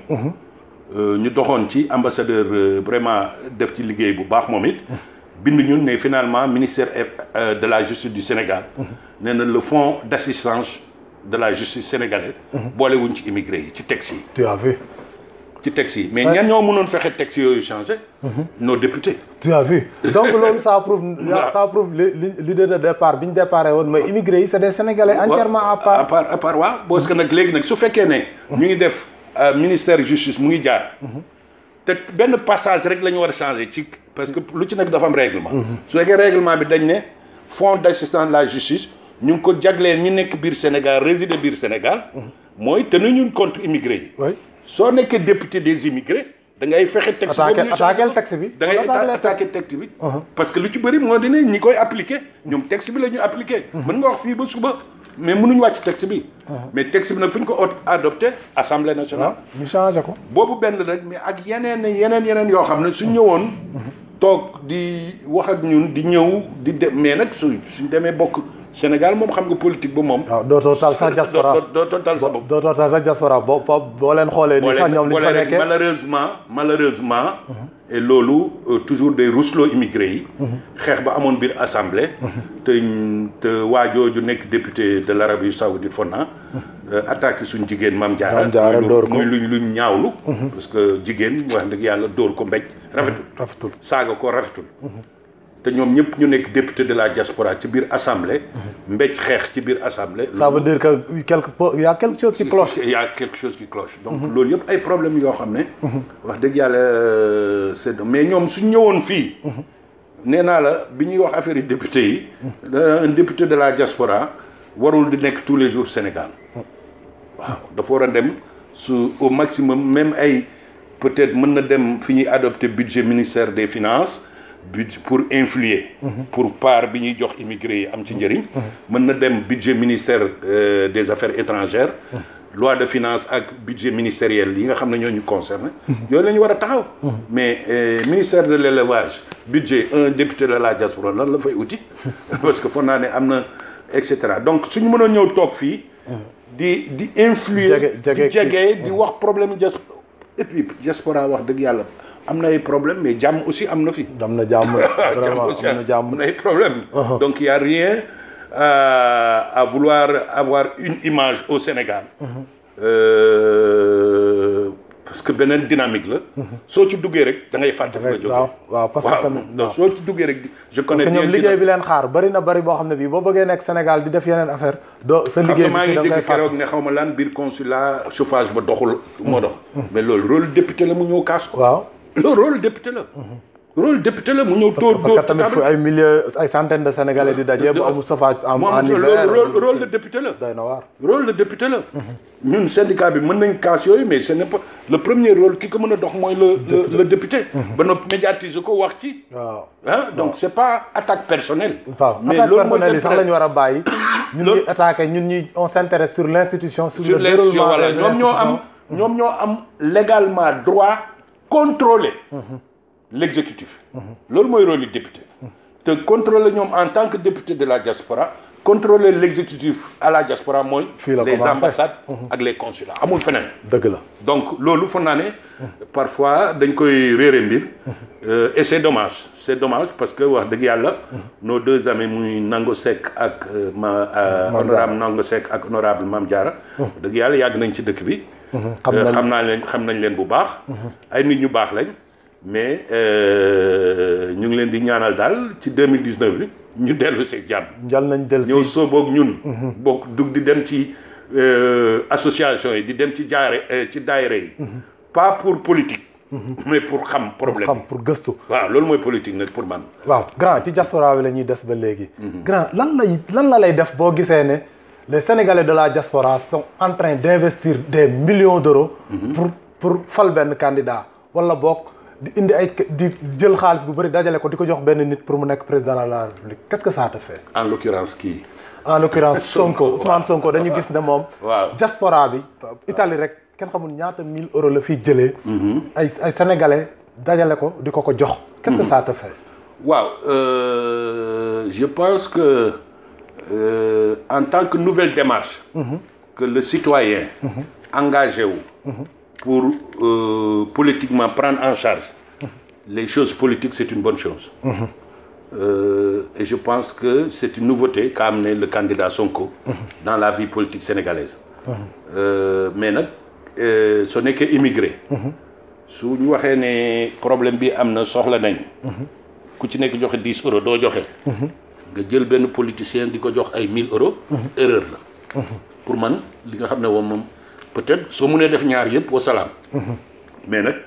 [SPEAKER 2] Euh, ñu doxoon ci ambassadeur euh, vraiment def ci liggéey bu baax moom it bind ñun ne finalement ministère euh, de la justice du Sénégal nee na le fonds d'assistance de la justice sénégalaise boolewuñ ci immigré yi ci texte yi
[SPEAKER 1] tu as vu
[SPEAKER 2] ci texte yi mais ñan ñoo mënoon fexe texte yooyu changé nos députés
[SPEAKER 1] tu as vu donc loolu ça prouve ça prouve li- li- l'idée de départ bi ñu déparé woon mais immigré yi c'est des sénégalais entièrement à
[SPEAKER 2] à
[SPEAKER 1] part
[SPEAKER 2] part à part waaw parce que nag léegi nag su fekkee ne ñu ngi def euh, ministère justice mu ngi jaar te benn passage rek la ñu war a changer ci parce que lu ci nekk dafa am règlement su fekkee règlement bi dañ ne fonds d'assistance de la justice ñu ngi ko jagleel ñi nekk biir Sénégal résider biir Sénégal mooy te ñun contre immigré yi
[SPEAKER 1] oui
[SPEAKER 2] soo nekkee député des immigrés da ngay fexe texte
[SPEAKER 1] attaqué
[SPEAKER 2] boobu ñu changer
[SPEAKER 1] attaqué
[SPEAKER 2] ko.
[SPEAKER 1] le texte bi
[SPEAKER 2] da ngay
[SPEAKER 1] attaqué le
[SPEAKER 2] attaqué texte bi parce que lu ci bëri moo di ne ñi koy appliqué ñoom texte bi la ñu appliqué mën nga wax fii ba suba mais mënuñu wàcc texte bi mais texte bi nag fu ñu ko ot- adopté assemblée nationale
[SPEAKER 1] ñu changé ko
[SPEAKER 2] boobu benn rek mais ak yeneen yeneen yeneen yoo xam ne suñ ñëwoon toog di wax ak ñun di ñëw di dem mais nag su suñ demee bokk Sénégal moom xam nga politique ba moom
[SPEAKER 1] waaw dootoo tal sax diaspora
[SPEAKER 2] doo doo doo tal sa bopp
[SPEAKER 1] dootoo tal sax diaspora boo boo boo leen xoolee nii sax ñoom li ñu fa nekkee
[SPEAKER 2] malheureusement malheureusement et loolu euh, toujours day rusloo immigré yi xeex ba amoon biir assemblée te te waa jooju nekk député de l'Arabie saoudite fonna attaqué suñ jigéen Mame Diarra
[SPEAKER 1] Mame Diarra
[SPEAKER 2] muy lu-
[SPEAKER 1] dóor ko.
[SPEAKER 2] muy luñ luñ ñaawlu parce que jigéen wax dëgg yàlla dóor ko mbéj rafetul
[SPEAKER 1] rafetul
[SPEAKER 2] saaga ko rafetul te ñoom ñëpp ñu nekk député de la diaspora ci biir assemblée mbéj xeex ci biir assemblée
[SPEAKER 1] ça veut dire que quelque peu il y a quelque chose qui cloche
[SPEAKER 2] il y a quelque chose qui cloche donc loolu yëpp ay problèmes yoo xam ne wax dëgg yàlla euh, c'est mais ñoom suñ ñëwoon fii nee naa la bi ñuy wax affaire yi député yi un député de la diaspora warul di nekk tous les jours Sénégal waaw dafa war a dem su au maximum même ay peut-être mën na dem fi ñuy adopter budget ministère des finances budget pour influer pour part bi ñuy jox immigré yi am ci njëriñ mën na dem budget ministère euh, des affaires étrangères loi de finances ak budget ministériel yi nga xam ne ñoo ñu concerné yooyu la ñu war a taxaw mais euh, ministère de l'élevage budget un député de la diaspora lan la fay uti parce que foog naa ne am na et cetera donc suñu mënoon ñëw toog fii di di influer
[SPEAKER 1] Jege- jege
[SPEAKER 2] di jege di wax problème diaspora et puis diaspora wax dëgg yàlla am na ay problème mais jàmm aussi am na fi
[SPEAKER 1] am na jàmm
[SPEAKER 2] jàmm
[SPEAKER 1] vraiment
[SPEAKER 2] aussi
[SPEAKER 1] am na jàmm
[SPEAKER 2] am na ay problème donc il y a rien euh, à vouloir avoir une image au Sénégal euh, parce que beneen dynamique la. soo ci duggee rek da ngay fàtte fa nga jógee.
[SPEAKER 1] waaw waaw parce que tamit
[SPEAKER 2] non soo ci duggee rek. je connais
[SPEAKER 1] parce que ñoom
[SPEAKER 2] bien
[SPEAKER 1] liggéey bi leen xaar bari na bari boo xam ne bii boo bëggee nekk Sénégal di def yeneen affaire doo sa
[SPEAKER 2] xam
[SPEAKER 1] liggéey
[SPEAKER 2] nga maa
[SPEAKER 1] bi
[SPEAKER 2] ngi
[SPEAKER 1] da ngay
[SPEAKER 2] dégg keroog ne xaw ma lan biir consulat chauffage ba doxul moo dox. mais loolu rôle député la mu ñëw kaas ko.
[SPEAKER 1] waaw
[SPEAKER 2] loolu rôle député la. rôle député la mu ñëw tóor
[SPEAKER 1] parce que tamit fu ay milliers ay centaines de Sénégalais di daje bu amul chauffage en
[SPEAKER 2] moom
[SPEAKER 1] en hiver
[SPEAKER 2] rôle rôle de député la.
[SPEAKER 1] doy na waar
[SPEAKER 2] rôle de député la. ñun syndicat bi mën nañ kaas yooyu mais ce n'est pas le premier rôle ki ko mën a dox mooy le le le député. ba noppi médiatiser ko wax ci.
[SPEAKER 1] waaw
[SPEAKER 2] ah donc c'est pas attaque personnelle.
[SPEAKER 1] waaw
[SPEAKER 2] mais
[SPEAKER 1] attaque
[SPEAKER 2] loolu mooy
[SPEAKER 1] personnelle yi
[SPEAKER 2] seen
[SPEAKER 1] sax la ñu war a bàyyi ñun
[SPEAKER 2] Loolu-
[SPEAKER 1] ñuy attaqué ñun ñuy on s'intéresse sur l'institution sur,
[SPEAKER 2] sur
[SPEAKER 1] le
[SPEAKER 2] les
[SPEAKER 1] déroulement
[SPEAKER 2] voilà
[SPEAKER 1] des
[SPEAKER 2] ñoom ñoo am
[SPEAKER 1] institutions.
[SPEAKER 2] ñoom ñoo am légalement droit contrôler l'exécutif loolu mooy rôle du député te contrôler ñoom en tant que député de la diaspora contrôler l'exécutif à la diaspora mooy
[SPEAKER 1] Fii la
[SPEAKER 2] les
[SPEAKER 1] commencé.
[SPEAKER 2] ambassades ak les consulats amul feneen
[SPEAKER 1] dëgg la
[SPEAKER 2] donc loolu foog naa ne parfois dañ koy réere mbir euh, et c'est dommage c'est dommage parce que wax dëgg yàlla nos deux amis muy Nango Seck ak euh, ma euh,
[SPEAKER 1] Mame
[SPEAKER 2] honorable Nango Seck ak honorable Mame Diarra dëgg yàlla yàgg nañ ci dëkk bi
[SPEAKER 1] xam
[SPEAKER 2] Euh,
[SPEAKER 1] nañ-
[SPEAKER 2] xam naa leen xam nañ leen bu baax ay nit ñu baax lañ mais euh, ñu ngi leen di ñaanal daal ci 2019 bi ñu dellu si jàmm
[SPEAKER 1] njal nañ del
[SPEAKER 2] ñëw
[SPEAKER 1] si
[SPEAKER 2] sooboog ñun boog dug di dem ci euh, association yi di dem ci jaare euh, ci daayira yi pas pour politique mais pour xam problème
[SPEAKER 1] xam
[SPEAKER 2] yi
[SPEAKER 1] pour gëstu
[SPEAKER 2] waaw loolu mooy politique nag pour man
[SPEAKER 1] waaw grand ci diaspora bi la ñuy des ba léegi grand lan lay lan la lay def boo gisee ne les sénégalais de la diaspora sont en train d'investir des millions d'euros pour pour fal benn candidat wala boog di indi ay di jël xaalis bu bëri dajale ko di ko jox benn nit pour mu nekk président de la république qu'est-ce que ça te fait
[SPEAKER 2] en l'occurrence kii
[SPEAKER 1] en l'occurrence Sonko Ousmane Sonko dañu gis ne moom
[SPEAKER 2] Waaw.
[SPEAKER 1] diaspora bi Italie rek kenn xamul ñaata mille euros la fiy jëlee ay ay sénégalais dajale ko di ko ko jox qu'est-ce que ça te fait
[SPEAKER 2] waaw euh, je pense que euh, en tant que nouvelle démarche que le citoyen engagé wu pour euh, politiquement prendre en charge les choses politiques c'est une bonne chose Euh, et je pense que c'est une nouveauté qu'a amené le candidat Sonko dans la vie politique sénégalaise Euh, mais nag euh, su nekkee immigré su ñu waxee ne problème bi am na soxla nañ ku ci nekk joxe 10 euros doo joxe nga jël benn politicien di ko jox ay 1000 euros erreur la pour man li nga xam ne moom moom peut-être soo mënee def ñaar yëpp wasalaam mais nag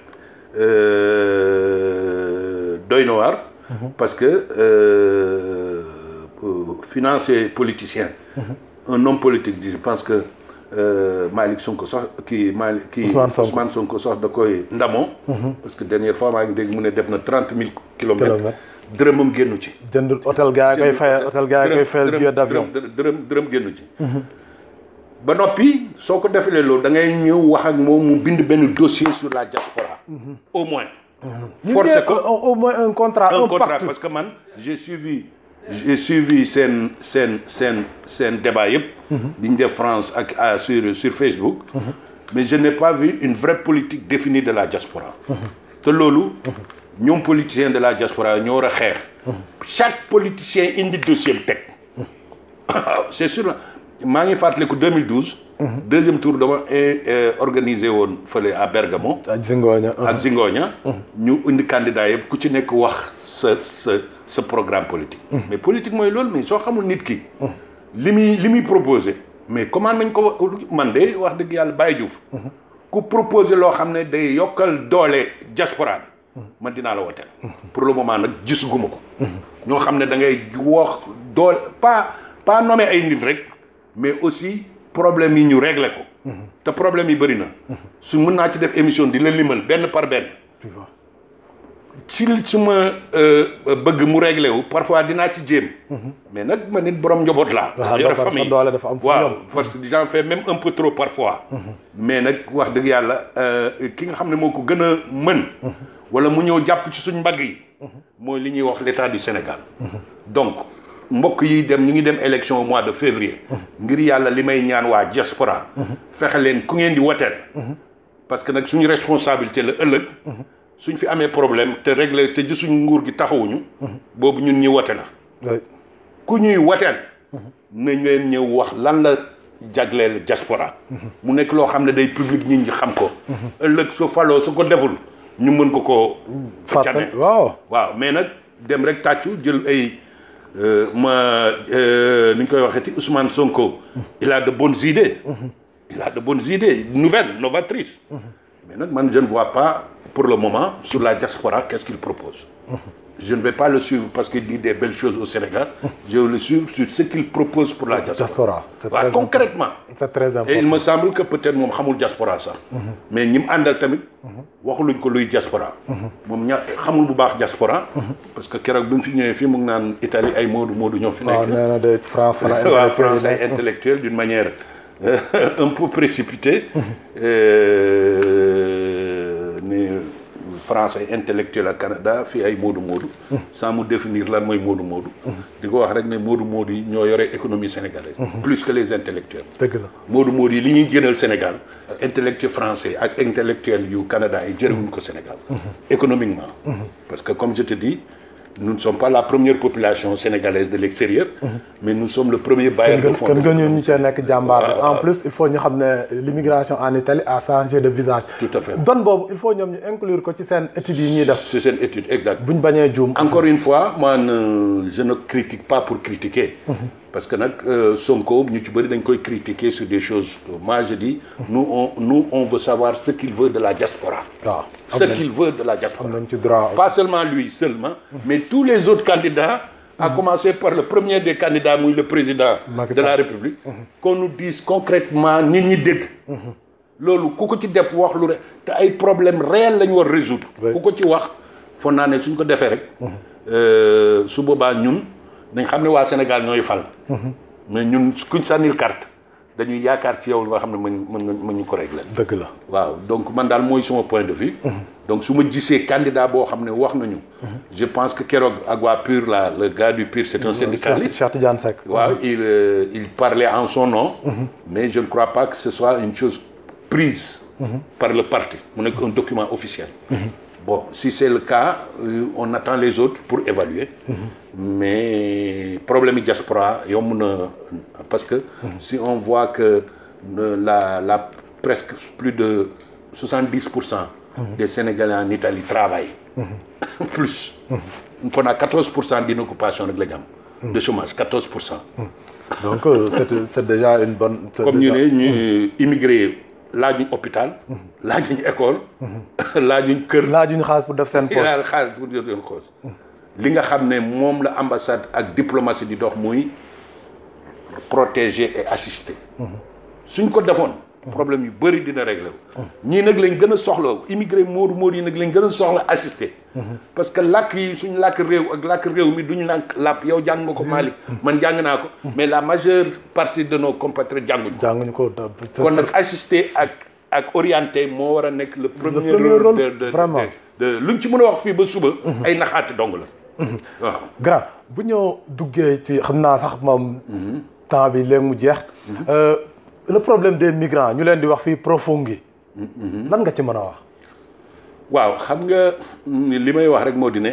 [SPEAKER 2] euh, doy na waar parce que euh, pour financer politicien un homme politique je pense que euh, Malick Sonko sax kii Malick kii
[SPEAKER 1] Ousmane Sonko.
[SPEAKER 2] Ousmane Sonko sax da koy ndamoo parce que dernière fois maa ngi dégg mu ne def na trente mille kilomètres
[SPEAKER 1] Kilomètres.
[SPEAKER 2] dërëmam génnu ci
[SPEAKER 1] jënd hôtel gars yi koy fayal hôtel gars yi koy fayal billet d'avion
[SPEAKER 2] dërëm dërëm dërëm génnu ci ba noppi soo ko defalee loolu da ngay ñëw wax ak moom mu bind benn dossier sur la diaspora au moins forcé ko
[SPEAKER 1] au au moins un contrat
[SPEAKER 2] un
[SPEAKER 1] un
[SPEAKER 2] contrat
[SPEAKER 1] pacte
[SPEAKER 2] parce que man j'ai suivi j'ai suivi seen seen seen seen débat yëpp bi ñu def France ak ah, sur sur Facebook mais je n'ai pas vu une vraie politique définie de la diaspora te loolu ñoom politiciens de la diaspora ñoo war a xeex chaque politicien indi dossier am teg waaw c'est sûr la maa ngi fàttaliku 2012 deuxième tour dama eh, organisé woon fële à Bergamo
[SPEAKER 1] ak Zingoña
[SPEAKER 2] ak Zingoña ñu indi candidat yëpp ku ci nekk wax sa sa sa programme politique mais politique mooy loolu mais soo xamul nit ki li muy li muy proposé mais comment nañ ko wa- man de wax dëgg yàlla Baye Diouf ku proposé loo xam ne day yokkal doole diaspora bi man dinaa la woteel pour le moment nag gisuguma ko ñoo xam ne da ngay wax doole pas pas nommer ay nit rek mais aussi problème yi ñu régler ko te problème yi bëri na su mën naa ci def émission di la limal benn par benn
[SPEAKER 1] tu vois
[SPEAKER 2] ci li su ma bëgg mu réglé wu parfois dinaa ci jéem mais nag ma nit borom njaboot laa
[SPEAKER 1] waaw
[SPEAKER 2] yore
[SPEAKER 1] dafa- sa
[SPEAKER 2] famille
[SPEAKER 1] doole dafa am fu
[SPEAKER 2] waaw
[SPEAKER 1] yem.
[SPEAKER 2] parce que j'en fais même un peu trop parfois mais nag wax dëgg yàlla euh, ki nga xam ne moo ko gën a mën wala mu ñëw jàpp ci suñ mbagg yi mooy li ñuy wax l'état du Sénégal donc mbokk yi dem ñu ngi dem élection au mois de février ngir yàlla li may ñaan waa diaspora fexe leen ku ngeen di woteel parce que nag suñu responsabilité la ëllëg suñ fi amee problème te réglé te gisuñ nguur gi taxawuñu boobu ñun ñi wote la
[SPEAKER 1] oui.
[SPEAKER 2] ku ñuy woteel nañ leen ñëw wax lan la jagleel diaspora mu nekk loo xam ne day public nit ñi xam ko ëllëg su faloo su ko deful ñu mën ko ko
[SPEAKER 1] fàttali waaw
[SPEAKER 2] waaw mais nag dem rek tàccu jël ay ma ni ñu koy waxeeti Ousmane Sonko il a de bonnes idées il a de bonnes idées nouvelles novatrices mais nag man je ne vois pas pour le moment sur la diaspora qu'est-ce qu'il propose je ne vais pas le suivre parce qu'il dit des belles choses au Sénégal je vais le suivre sur ce qu'il propose pour la diaspora
[SPEAKER 1] diaspora c'est
[SPEAKER 2] waaw
[SPEAKER 1] très
[SPEAKER 2] concrètement
[SPEAKER 1] c'est très
[SPEAKER 2] et il
[SPEAKER 1] important
[SPEAKER 2] me semble que peut-être moom xamul diaspora sax mais ñi mu àndal tamit waxuluñ ko luy diaspora moom ña xamul bu baax diaspora parce que keroog bi mu fi ñëwee fii mu ngi naan Italie ay moodu moodu ñoo fi
[SPEAKER 1] waaw
[SPEAKER 2] nekk
[SPEAKER 1] nee na de France fa la
[SPEAKER 2] waaw
[SPEAKER 1] intellectuel yi
[SPEAKER 2] France ay
[SPEAKER 1] nekk.
[SPEAKER 2] intellectuel d'une manière euh, un peu précipitée euh, ni France ay intellectuel ak Canada fii ay moodu moodu sans mu définir lan mooy moodu moodu di ko wax rek ne moodu moodu yi ñoo yore économie sénégalaise plus que les intellectuels
[SPEAKER 1] dëgg la
[SPEAKER 2] moodu moodu yi li ñuy jënal Sénégal intellectuel français ak intellectuel yu Canada yi jërëwuñ ko Sénégal économiquement parce que comme je te dis nous ne sommes pas la première population sénégalaise de l'extérieur mais nous sommes le premier bailleur de
[SPEAKER 1] gën
[SPEAKER 2] fonds
[SPEAKER 1] gën gën ñu ñu cee nekk jàmbaar en plus il faut ñu xam ne l'immigration en Italie a changé de visage
[SPEAKER 2] Tout à fait.
[SPEAKER 1] don boobu il faut ñoom ñu inclure ko ci seen études yi ñuy def
[SPEAKER 2] c'est seen étude exact
[SPEAKER 1] buñ bañee juum
[SPEAKER 2] encore une fois moi ne- je ne critique pas pour critiquer parce que nag euh, Sonko ñu ci bëri dañ koy critiquer sur des choses moi je dis nous on nous on veut savoir ce qu'il veut de la diaspora
[SPEAKER 1] waaw
[SPEAKER 2] ce qu'il veut de la diaspora
[SPEAKER 1] am nañ ci droit
[SPEAKER 2] pas seulement lui seulement mais tous les autres candidats à commencer par le premier des candidats muy le président
[SPEAKER 1] Macky
[SPEAKER 2] de la
[SPEAKER 1] Sall.
[SPEAKER 2] République qu'on nous dise concrètement nit ñi dégg loolu ku ko ci def wax lu rek te ay problèmes réels la ñu war résoudre
[SPEAKER 1] Oui.
[SPEAKER 2] ku ko ci wax foog naa ne suñ ko defee rek euh, su boobaa ñun dañ xam ne waa Sénégal ñooy fal mais ñun kuñ sànnil carte dañuy yaakaar ci yow nga xam ne mën mën nga mën ñu ko régler
[SPEAKER 1] dëgg la
[SPEAKER 2] waaw donc man daal mooy suma point de vue donc su ma gisee candidat boo xam ne wax nañu je pense que keroog ak waa PUR là le gars du PUR c'est un
[SPEAKER 1] Cheikh
[SPEAKER 2] syndicaliste
[SPEAKER 1] Cheikh Tidiane Seck
[SPEAKER 2] waaw il euh, il parlait en son nom mais je ne crois pas que ce soit une chose prise par le parti mu nekk un document officiel bon si c'est le cas euh, on attend les autres pour évaluer mais problème yi diaspora yomb na parce que si on voit que euh, la la presque plus de 70 pour cent des Sénégalais en Italie travaillent plus on a 14 pour cent d'inoccupation rek la ñu am de chômage 14 pour cent
[SPEAKER 1] donc euh, c'est c'est déjà une bonne c'est
[SPEAKER 2] comme ñu
[SPEAKER 1] déjà-
[SPEAKER 2] ne ñu immigré laajuñ hôpital laajuñ école laajuñ kër
[SPEAKER 1] laajuñu xaalis pour def seen poche
[SPEAKER 2] laal xaalis pour jot leen cause li nga xam ne moom la ambassade ak diplomatie di dox muy protéger et assister suñ ko defoon problème yu bëri dina réglé wu ñii nag lañ gën a soxla immigré moodu moodu yi nag lañ gën a soxla assister parce que làkk yi suñ làkk réew ak làkk réew mi duñu làkk làpp yow jàng nga ko Malick man jàng naa ko mais la majeure partie de nos compatriotes jànguñ ko
[SPEAKER 1] jànguñu ko da- c'est
[SPEAKER 2] kon nag assister ak ak orienté moo war a nekk le premier
[SPEAKER 1] premier
[SPEAKER 2] rôle
[SPEAKER 1] rôle,
[SPEAKER 2] de de
[SPEAKER 1] vraiment.
[SPEAKER 2] de de luñ ci mën a wax fii ba suba ay naxaate dong la waaw
[SPEAKER 1] grand bu ñëw duggee ci xam naa sax moom temps bi léegi mu jeex Euh, le problème des migrants ñu leen di wax fii profunghi lan nga ci mën a wax
[SPEAKER 2] waaw xam nga li may wax rek moo di ne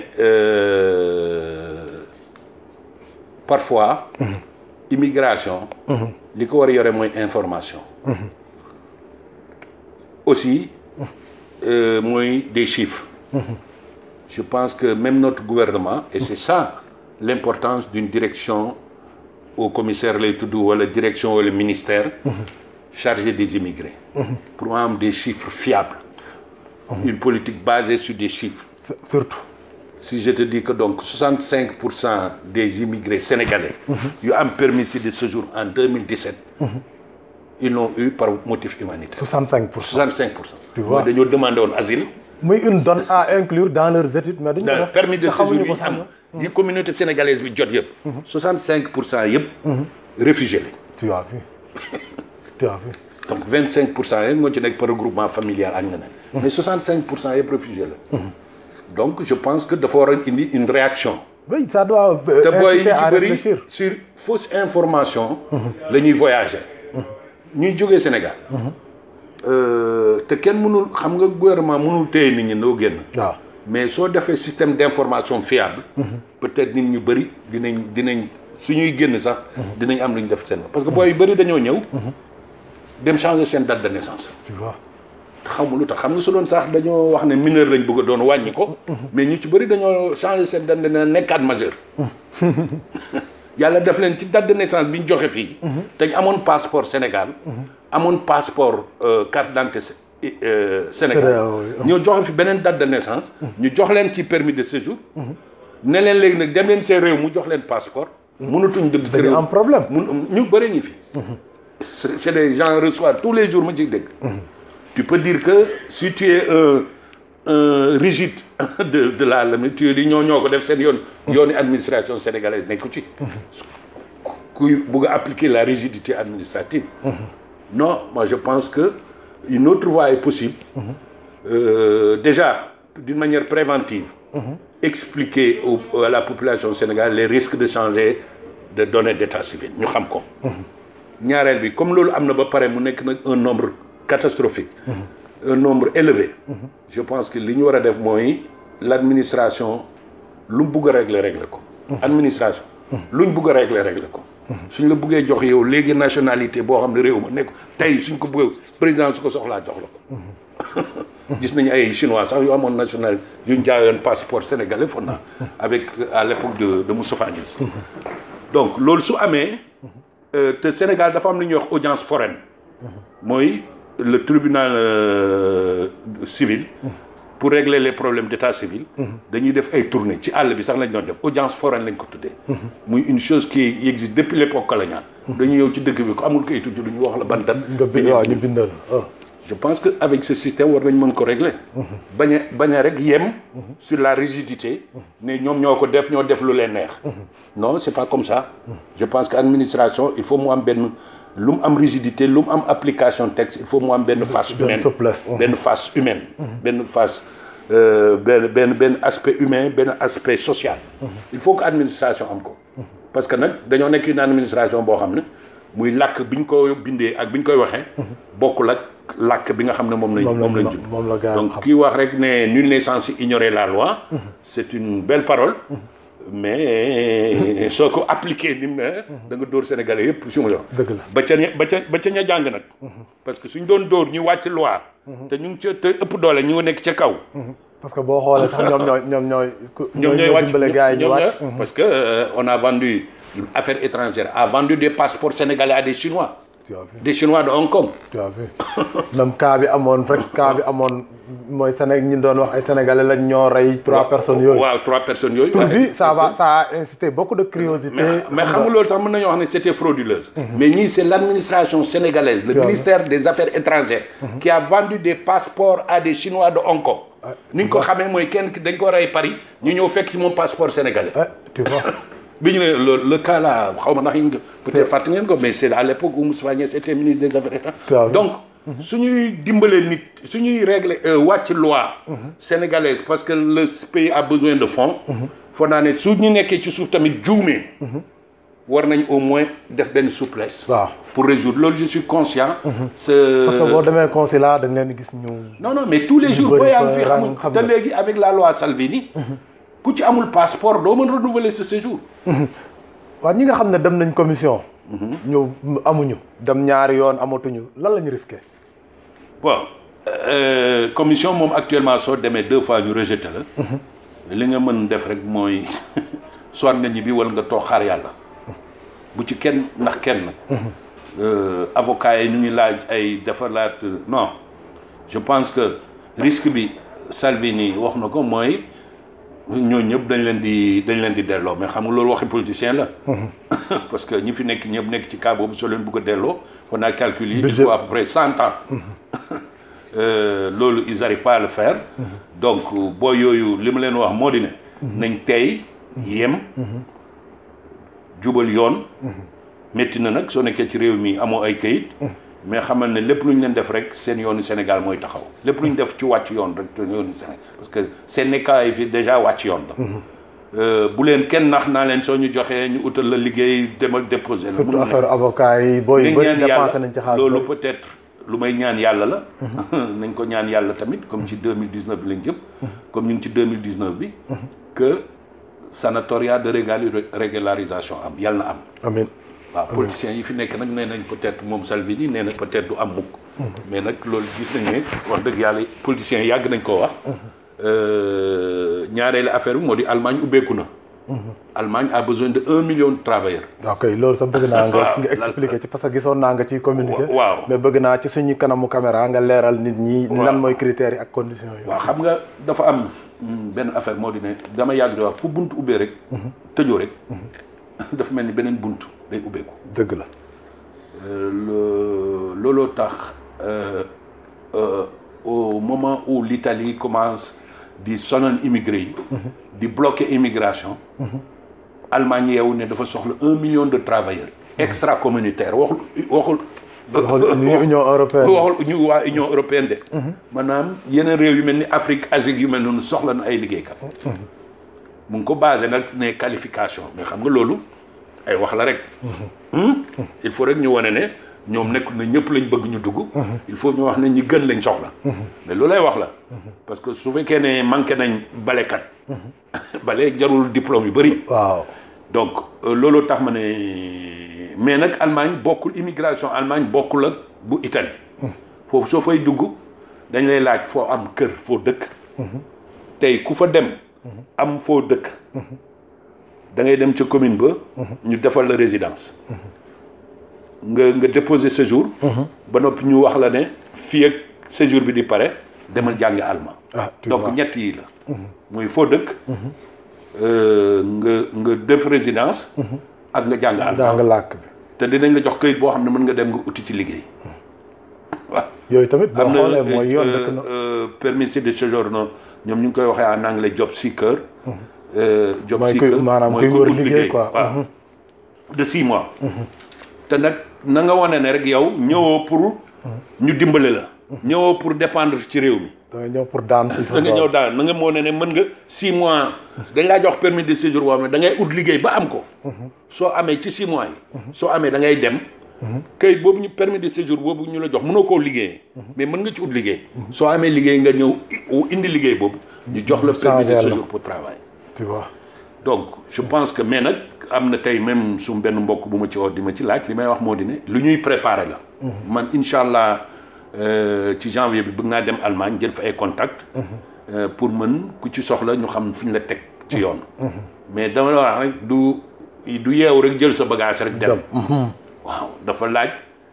[SPEAKER 2] euh, parfois immigration li ko war a yore mooy information aussi euh, mooy des chiffres je pense que même notre gouvernement et c'est ça l'importance d'une direction au commissaire lay tudd wala direction wala ministère chargé des immigrés pour am des chiffres fiables une politique basée sur des chiffres
[SPEAKER 1] C'est- surtout
[SPEAKER 2] si je te dis que donc 65 pour cent des immigrés sénégalais yu am permis de séjour en 2017 ils l'ont eu par motif humanitaire
[SPEAKER 1] 65 pour cent
[SPEAKER 2] 65 pour cent
[SPEAKER 1] Tu vois.
[SPEAKER 2] mooy dañoo demandé woon asile
[SPEAKER 1] muy une donne à inclure dans leurs études mais duñu ko
[SPEAKER 2] da
[SPEAKER 1] def
[SPEAKER 2] permis de
[SPEAKER 1] te
[SPEAKER 2] séjour
[SPEAKER 1] xamuñu
[SPEAKER 2] yi
[SPEAKER 1] ko
[SPEAKER 2] am
[SPEAKER 1] sax
[SPEAKER 2] yi communauté sénégalaise bi jot yëpp 65 pour cent yëpp réfugiés lañ
[SPEAKER 1] tu as vu tu as vu
[SPEAKER 2] donc 25 pour cent yéen moo ci nekk par regroupement familial ak ñeneen mais 65 pour cent yëpp réfugiés la donc je pense que dafa war a indi une réaction
[SPEAKER 1] oui ça doit euh,
[SPEAKER 2] te booy yi
[SPEAKER 1] inciter à
[SPEAKER 2] ci bëri
[SPEAKER 1] réfléchir
[SPEAKER 2] sur fausse information la ñuy voyager ñuy jógee Sénégal Euh, te kenn mënul xam nga gouvernement mënul téye nit ñi noo génn
[SPEAKER 1] waaw
[SPEAKER 2] mais soo defee système d'information fiable peut-être nit ñu bëri dinañ dinañ suñuy génn sax dinañ am lu ñu def seen parce que booy yu bëri dañoo ñëw dem changer seen date de naissance
[SPEAKER 1] tu vois
[SPEAKER 2] xamu lu tax xam nga su doon sax dañoo wax ne mineur lañ bëgg a doon wàññi ko mais ñu ci bëri dañoo changer seen date de naissance nekkaat majeur yàlla def leen ci date de naissance bi ñu joxe fii te ñu amoon passeport Sénégal amoon passeport euh, carte d'identité euh, Sénégal
[SPEAKER 1] Sénégal, oui.
[SPEAKER 2] ñoo joxe fi beneen date de naissance ñu jox leen ci permis de séjour ne leen léegi nag dem leen seen réew mu jox leen passeport mënatuñ dëgg ci
[SPEAKER 1] dañu
[SPEAKER 2] réew
[SPEAKER 1] am problème
[SPEAKER 2] mun ñu bëri ñi fi c'est c'est des gens reçoivent tous les jours ma ciy dégg tu peux dire que si tu es un un rigide de de la la tu es li ñoo ñoo ko def seen yoon yooni administration sénégalaise nekku ci kuy bugg a appliquer la rigidité administrative non moi je pense que une autre voie est possible Euh, déjà d'une manière préventive expliquer au, à la population sénégalaise les risques de changer de données d'état civil ñu xam ko ñaareel bi comme loolu am na ba pare mu nekk nag un nombre catastrophique un nombre élevé je pense que li ñu war a def mooy l'administration lu mu bugg a régler régler ko administration lu ñu bugg a régler régler ko suñ la buggee jox yow léegi nationalité boo xam ne réew ma nekk tey suñ ko bëggee président su ko soxlaa jox la ko gis nañu ay chinois sax yu amoon national yu ñu jaayoon passeport sénégalais foog naa avec à l'époque de de Moustapha Niasse donc loolu su amee euh, te Sénégal dafa am lu ñuy wax audience foraine mooy le tribunal euh, civil pour régler les problèmes d'état civil dañuy def ay tournées ci àll bi sax lañ doon def audience foraine lañ ko tuddee muy une chose qui existe depuis l'époque coloniale dañuy ñëw ci dëkk bi ko amul kayitu juddu ñu wax la ban date
[SPEAKER 1] nga bind waaw ñu bindal oh.
[SPEAKER 2] je pense que avec ce système war nañ mën ko régler bañ a bañ a rek yem sur la rigidité ne ñoom ñoo ko def ñoo def lu leen neex non c'est pas comme ça je pense que administration il faut mu am benn lu mu am rigidité lu mu am application texte il faut mu am benn face
[SPEAKER 1] benn
[SPEAKER 2] humaine
[SPEAKER 1] souplesse.
[SPEAKER 2] benn face humaine benn face euh, benn benn benn aspect humain benn aspect social il faut que administration am ko parce que nag dañoo nekk une administration boo xam ne muy làkk bi ñu ko bindee ak bi ñu koy waxee bokkul ak làkk bi nga xam ne moom lañ
[SPEAKER 1] Moom lañ-
[SPEAKER 2] moom lañ jund
[SPEAKER 1] moom la gaa yi
[SPEAKER 2] donc
[SPEAKER 1] xam.
[SPEAKER 2] kii wax rek ne nul n'est censé ignorer la loi c'est une belle parole mais soo ko appliqué ni mu ne da nga dóor sénégalais yëpp su ma jox
[SPEAKER 1] Dëgg la.
[SPEAKER 2] ba ca ña- ba ca ba ca ña jàng nag parce que suñ doon dóor ñu wàcc loi te ñu ngi ca te ëpp doole ñu nekk ca kaw
[SPEAKER 1] parce que boo xoolee sax ñoom ñooy ñoom ñooy. ku-
[SPEAKER 2] ñoom ñooy wàcc
[SPEAKER 1] dimbale gars yi ñu
[SPEAKER 2] ñoom
[SPEAKER 1] wàcc.
[SPEAKER 2] ñooy- parce que euh, on a vendu affaires étrangères a vendu des passeports sénégalais à des chinois
[SPEAKER 1] tu as vu
[SPEAKER 2] des chinois de Hong Kong
[SPEAKER 1] tu as vu même cas bi amoon rek cas bi amoon mooy Sénégal ñi doon wax ay sénégalais lañ ñoo rey trois personnes yooyu.
[SPEAKER 2] waaw trois personnes yooyu
[SPEAKER 1] tur bi ça va ça a incité beaucoup de curiosité.
[SPEAKER 2] mais mais xam nga loolu sax mën nañoo wax ne c'était frauduleuse mais ñii c'est l'administration sénégalaise le
[SPEAKER 1] vois.
[SPEAKER 2] ministère des affaires étrangères qui a vendu des passeports à des chinois de Hong Kong ni ñu ko xamee mooy kenn ki dañ ko rey Paris ñu ñëw fekk ci moom passeport sénégalais
[SPEAKER 1] Eh, tu vois
[SPEAKER 2] bi ñu ne le le cas là xaw ma ndax yi nga peut-être fàtte ngeen ko mais c'est à l'époque où Moustapha Niasse était ministre des affaires
[SPEAKER 1] Waaw.
[SPEAKER 2] étrangères donc suñuy dimbalee nit suñuy régler euh, wàcc loi sénégalaise parce que le pays a besoin de fonds foog naa ne su ñu nekkee ci suuf tamit juumee war nañ au moins def benn souplesse
[SPEAKER 1] waaw
[SPEAKER 2] pour résoudre loolu je suis conscient c'est
[SPEAKER 1] parce que boo demee consulat da nga leen di gis ñu.
[SPEAKER 2] non non mais tous les jours
[SPEAKER 1] bëri
[SPEAKER 2] boo yaa ngi
[SPEAKER 1] fa
[SPEAKER 2] fi
[SPEAKER 1] rang,
[SPEAKER 2] xam
[SPEAKER 1] xam
[SPEAKER 2] te
[SPEAKER 1] nga.
[SPEAKER 2] léegi avec la loi Salvini ku ci amul passeport doo mën renouveler ce séjour
[SPEAKER 1] waaw ñi nga xam ne dem nañ commission. ñu amuñu. dem ñaari yoon amatuñu lan la ñu risqué.
[SPEAKER 2] bon euh, commission moom actuellement soo demee deux fois ñu rejeté la li nga mën def rek mooy soit nga ñibbi wala nga toog xaar yàlla bu ci kenn ndax kenn euh, avocat yi ñu ngi laaj ay defaraat non je pense que risque bi Salvini wax na ko mooy ñoo ñëpp dañ leen di dañ leen di delloo mais xam nga loolu waxi politicien la parce que ñi fi nekk ñëpp nekk ci cas boobu soo leen bëgg a delloo on a calculé il
[SPEAKER 1] Budget.
[SPEAKER 2] faut à peu près cent ans Euh, loolu ils arrivent pas à le faire donc boo yooyu li ma leen wax moo di ne nañ tey yem jubal yoon métti na nag soo nekkee ci réew mi amoo ay kayit mais xamal ne lépp lu ñu leen def rek seen yoonu Sénégal mooy taxaw lépp lu ñu def ci wàcc yoon rek te yoonu Sénégal parce que seen nekkaay yi fi déjà wàcc yoon la Euh, bu leen kenn nax naa leen soo ñu joxee ñu utal la liggéey demal déposer la
[SPEAKER 1] surtout
[SPEAKER 2] mënul nekk.
[SPEAKER 1] affaire avocat yi booy yu
[SPEAKER 2] nañ
[SPEAKER 1] bëri
[SPEAKER 2] ñaan
[SPEAKER 1] dépensé
[SPEAKER 2] yàlla
[SPEAKER 1] nañ ci xaalis
[SPEAKER 2] loolu
[SPEAKER 1] bëri.
[SPEAKER 2] peut-être lu may ñaan yàlla la nañ ko ñaan yàlla tamit comme ci 2019 bi lañ jëm comme ñu ngi ci 2019 bi que sanatoria de régali- régularisation am yàlla na am
[SPEAKER 1] amiin
[SPEAKER 2] waaw politiciens yi fi nekk nag nee nañ peut-être moom Salvini nee na peut-être du am mukk mais nag loolu gis nañ ne wax dëgg yàlla politiciens yàgg nañ koo wax ñaareelu affaire bi moo di Allemagne ubbeeku na Allemagne a besoin de un million de travailleurs
[SPEAKER 1] ok loolu sax bëgg naa nga
[SPEAKER 2] waaw,
[SPEAKER 1] nga expliquer ci parce que gisoon naa nga ciy communiquer
[SPEAKER 2] Wa- waaw.
[SPEAKER 1] mais bëgg naa ci suñu kanamu caméra nga leeral nit ñi lan mooy critères yi ak conditions yi
[SPEAKER 2] waaw xam nga dafa am mm, benn affaire moo di ne dama yàgg di wax fu bunt ubbee rek tëjoo rek dafa mel ni beneen bunt day ubbeeku
[SPEAKER 1] dëgg la
[SPEAKER 2] Euh, le- looloo tax euh, euh, au moment où l'Italie commence di sonal immigré yi di bloquer immigration Allemagne yeewu ne dafa soxla un million de travailleurs extra communautaire waxul waxul
[SPEAKER 1] waxul Union européenne
[SPEAKER 2] waxul ñu waa Union européenne de maanaam yeneen réew yu mel ni Afrique Asie yu mel noonu soxla na ay liggéeykat mu ngi ko basé nag ne qualification mais xam nga loolu ay wax la rek Hmm? il faut rek ñu wane ne ñoom nekk na ñëpp lañ bëgg ñu dugg il faut ñu wax ne ñi gën lañ soxla mais loolu lay wax la parce que su fekkee ne manqué nañ balekat bale jarul diplôme yu bëri
[SPEAKER 1] waaw
[SPEAKER 2] donc euh, looloo tax ma ne mais nag Allemagne bokkul immigration Allemagne bokkul ak bu Italie foofu soo fay dugg dañ lay laaj foo am kër foo dëkk tey ku fa dem am foo dëkk da ngay dem ca commune ba ñu defal la résidence nga nga déposer séjour ba noppi ñu wax la ne fii ak séjour bi di pare demal jàngi allemand
[SPEAKER 1] ah tu
[SPEAKER 2] donc
[SPEAKER 1] vois
[SPEAKER 2] ñett yi la muy foo dëkk euh, nga nga def résidence ak nga jàng
[SPEAKER 1] daa
[SPEAKER 2] allemand
[SPEAKER 1] nga làkk bi
[SPEAKER 2] te dinañ la jox këyit boo xam ne mën nga dem nga uti ci liggéey waaw
[SPEAKER 1] yooyu tamit boo
[SPEAKER 2] am na
[SPEAKER 1] xoolee mooy yoon
[SPEAKER 2] euh,
[SPEAKER 1] dëkk na
[SPEAKER 2] euh, permis de séjour non ñoom ñu ngi koy waxee en anglais job seeker euh, job
[SPEAKER 1] Mooy kuy-
[SPEAKER 2] seeker
[SPEAKER 1] maanaam
[SPEAKER 2] mooy
[SPEAKER 1] kuy
[SPEAKER 2] ku
[SPEAKER 1] wër
[SPEAKER 2] ut
[SPEAKER 1] liggéey quoi.
[SPEAKER 2] waaw de six mois te nag na nga wane ne rek yow ñëwoo pour ñu dimbale la ñëwoo pour dépendre ci réew mi
[SPEAKER 1] da nga ñëw pour daan si sa
[SPEAKER 2] da nga ñëw
[SPEAKER 1] bopp.
[SPEAKER 2] daal na nga moo ne ne mën nga six mois dañ laa jox permis de séjour boo xam ne da ngay ut liggéey ba am ko soo amee ci six mois yi soo amee da ngay dem kayit boobu ñu permis de séjour boobu ñu la jox mënoo koo liggéeyee mais mën nga ci ut liggéey soo amee liggéey nga ñëw i- indi liggéey boobu ñu jox la permis de
[SPEAKER 1] Changer la.
[SPEAKER 2] séjour pour travail
[SPEAKER 1] tu vois
[SPEAKER 2] donc je pense que mais nag am na tey même su benn mbokk bu ma ci woo di ma ci laaj li may wax moo di ne lu ñuy préparer la man incha allah euh, ci janvier bi bëgg naa dem Allemagne jël fa ay contact euh, pour mën ku ci soxla ñu xam fi ñu la teg ci yoon mais dama la wax rek du du yeewu rek jël sa bagage rek dem waaw dafa laaj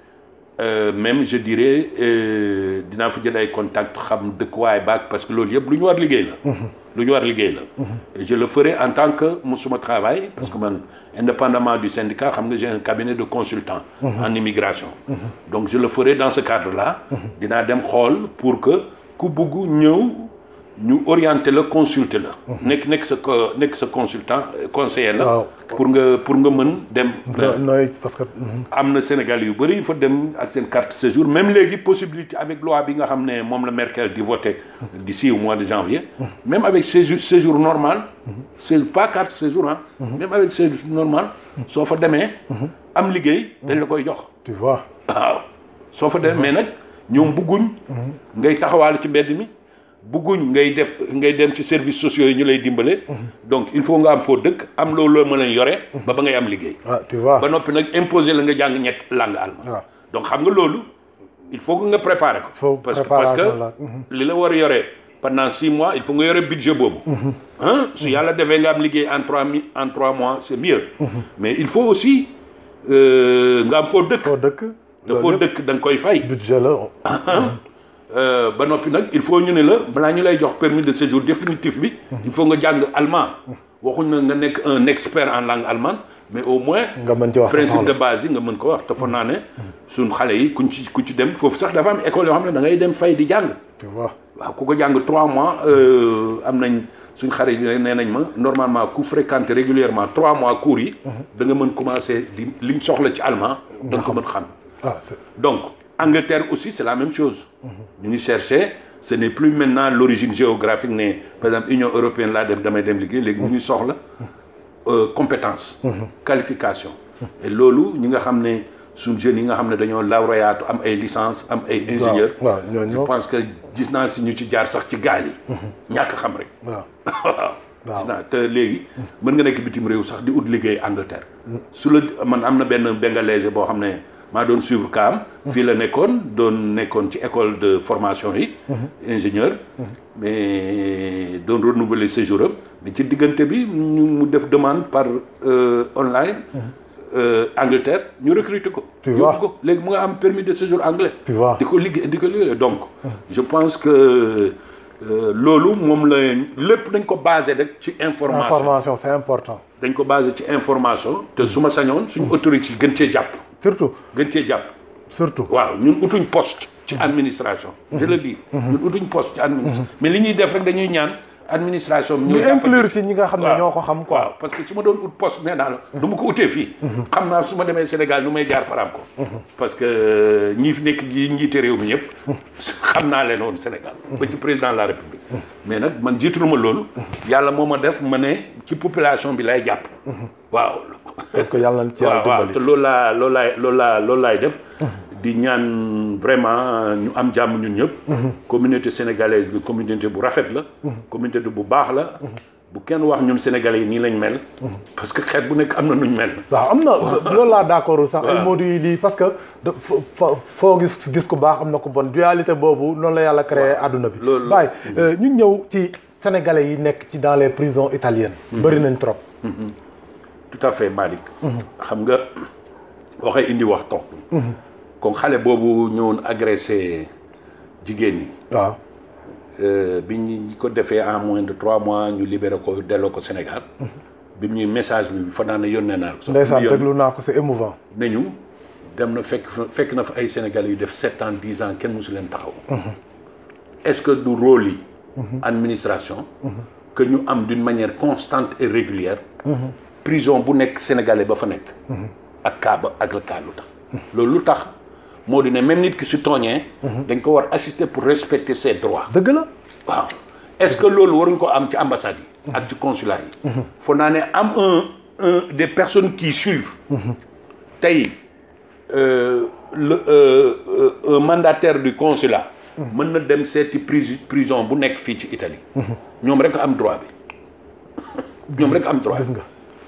[SPEAKER 2] euh, même je dirais euh, dinaa fa jël ay contact xam dëkkuwaay baag parce que loolu yëpp lu ñu war liggéey la lu ñu war liggéey la et je le ferai en tant que mu suma travail parce que man indépendamment du syndicat xam nga j'ai un cabinet de consultant en immigration donc je le ferai dans ce cadre là dinaa dem xool pour que ku bugg ñëw ñu orienter la consulter la nekk nekk sa co- nekk sa consultant euh, conseiller la
[SPEAKER 1] Waaw.
[SPEAKER 2] pour nga pour nga mën dem
[SPEAKER 1] No- nooy parce que mhm.
[SPEAKER 2] am na Sénégal yu bëri fa dem ak seen carte séjour même léegi possibilité avec loi bi nga xam ne moom la Merkel di voté d'ici au mois de janvier même avec séjour séjour normal c'est pas carte séjour ah même avec séjour normal soo fa demee am liggéey dañ la koy jox
[SPEAKER 1] tu vois
[SPEAKER 2] waaw soo fa demee mais nag ñoom bugguñ ngay taxawaal ci mbedd mi bugguñ ngay def ngay dem ci services sociaux yi ñu lay dimbale donc il faut nga am foo dëkk am loolu la mën a yore ba ba ngay am liggéey
[SPEAKER 1] ah tu vois
[SPEAKER 2] ba noppi nag imposer la nga jàng ñett langue allemand
[SPEAKER 1] waaw
[SPEAKER 2] donc xam nga loolu il faut que nga préparer ko
[SPEAKER 1] Faut
[SPEAKER 2] parce que parce
[SPEAKER 1] préparation la.
[SPEAKER 2] que li la war a yore pendant six mois il faut nga yore budget boobu ah su yàlla defee nga am liggéey en trois mi en trois mois c'est mieux mais il faut aussi euh, nga am foo dëkk
[SPEAKER 1] foo dëkk
[SPEAKER 2] te foo dëkk da nga koy fay
[SPEAKER 1] budget la
[SPEAKER 2] Euh, ba noppi nag il faut ñu ne la balaa ñu lay jox permis de séjour définitif bi il faut nga jàng allemand waxuñ na nga nekk un expert en langue allemande mais au moins
[SPEAKER 1] nga mën ci wax sa
[SPEAKER 2] principe de
[SPEAKER 1] soxla
[SPEAKER 2] base yi nga mën ko wax te foog naa ne suñ xale yi kuñ ci ku ci dem foofu sax dafa am école yoo xam ne da ngay dem fay di jàng
[SPEAKER 1] tu vois
[SPEAKER 2] waaw ku ko jàng trois mois euh, am nañ suñ xale yi nee nañ ma normalement ku fréquenter régulièrement trois mois cours yi da nga mën commencer di liñ soxla ci allemand da nga ko mën xam
[SPEAKER 1] ah c'est
[SPEAKER 2] donc Angleterre aussi c'est la même chose ñu ngi chercher ce n'est plus maintenant l'origine géographique ne par exemple Union européenne laa def damay dem liggéey léegi ñu ngi soxla euh, compétence qualification et loolu ñi nga xam ne suñ jeunes yi nga xam ne dañoo lauréat am ay licence am ay ingénieur
[SPEAKER 1] waaw ñooñu
[SPEAKER 2] je
[SPEAKER 1] moom
[SPEAKER 2] pense que gis naa si ñu ci jaar sax ci gaal yi ñàkk xam rek
[SPEAKER 1] waaw
[SPEAKER 2] waaw gis naa te léegi mën nga nekk bitim réew sax di ut liggéey Angleterre su la man am na benn bengalais boo xam ne maa doon suivre kaam fii la nekkoon doon nekkoon ci école de formation yi ingénieur mais doon renouveler séjour am mais ci diggante bi ñu mu def demande par online Angleterre ñu recruter ko
[SPEAKER 1] Tu vois.
[SPEAKER 2] yóbbu ko léegi mu nga am permis de séjour anglais
[SPEAKER 1] Tu vois.
[SPEAKER 2] di ko liggéey di ko liggéey donc je pense que euh, loolu moom la lépp dañ ko basé rek ci information
[SPEAKER 1] information c'est important
[SPEAKER 2] dañ ko basé ci information te su ma sañoon suñu autorités yi gën cee jàpp
[SPEAKER 1] surtout
[SPEAKER 2] gën cee jàpp
[SPEAKER 1] surtout
[SPEAKER 2] waaw ñun utuñ poste ci administration je le dis ñun utuñ poste ci administration mais li ñuy def rek dañuy ñaan administration bi
[SPEAKER 1] ñu
[SPEAKER 2] ñoo
[SPEAKER 1] inclure ci ñi nga xam ne ñoo ko xam quoi
[SPEAKER 2] waaw parce que su ma doon ut poste nee naa la du ma ko utee fii xam naa su ma demee Sénégal nu may jaar par am ko parce que ñi fi nekk ji njiite réew mi ñëpp xam naa leen woon Sénégal ba ci président de la République mais nag man jiitu ma loolu yàlla moo ma def ma ne ci population bi lay jàpp waaw
[SPEAKER 1] parce que yàlla na ci yàlla
[SPEAKER 2] waaw waaw
[SPEAKER 1] dimbali
[SPEAKER 2] te loolu laa loolu laay loolu laa loolu laay def di ñaan vraiment ñu am jàmm ñun ñëpp communauté sénégalaise bi communauté bu rafet la communauté bu baax la bu kenn wax ñun sénégalais yi nii lañ mel parce que xeet bu nekk am na nuñ mel
[SPEAKER 1] waaw am na loolu laa d'accord sax ay Modou yi lii parce que da fo- fo- foo gis gis ku baax am na ku bon dualité boobu noonu la yàlla créé àdduna bi
[SPEAKER 2] loolu-
[SPEAKER 1] Baye ñu ñëw ci sénégalais yi nekk ci dans les prisons italiennes bëri nañ trop
[SPEAKER 2] tout à fait Malick xam nga waxee indi wax tontu kon xale boobu ñëwoon agressé jigéen ñi
[SPEAKER 1] waaw
[SPEAKER 2] Euh, bi ñu ko defee en moins de trois mois ñu libéré ko delloo ko Sénégal bi ñuy message bi fa naa ne yónnee naa ko sax
[SPEAKER 1] ndeysaan
[SPEAKER 2] yoon
[SPEAKER 1] déglu naa ko c'est émouvant
[SPEAKER 2] nañu dem na fekk fa- fekk na fa ay Sénégalais yu def sept ans dix ans kenn mosu leen taxaw est-ce que du rôle yi administration que ñu am d'une manière constante et régulière prison bu nekk sénégalais ba fa nekk ak cas ba ak la cas lu tax loolu lu tax moo di ne même nit ki si tooñee dañ ko war assister pour respecter ses droits
[SPEAKER 1] dëgg la
[SPEAKER 2] waaw est-ce que loolu waruñ ko am ci ambassade yi ak ci consulat yi foo naa ne am un un des personnes qui suivent tey euh, le euh, euh, un mandataire du consulat mën na dem seeti prison prison bu nekk fii ci Italie ñoom rek am droit bi ñoom rek am droit
[SPEAKER 1] gis nga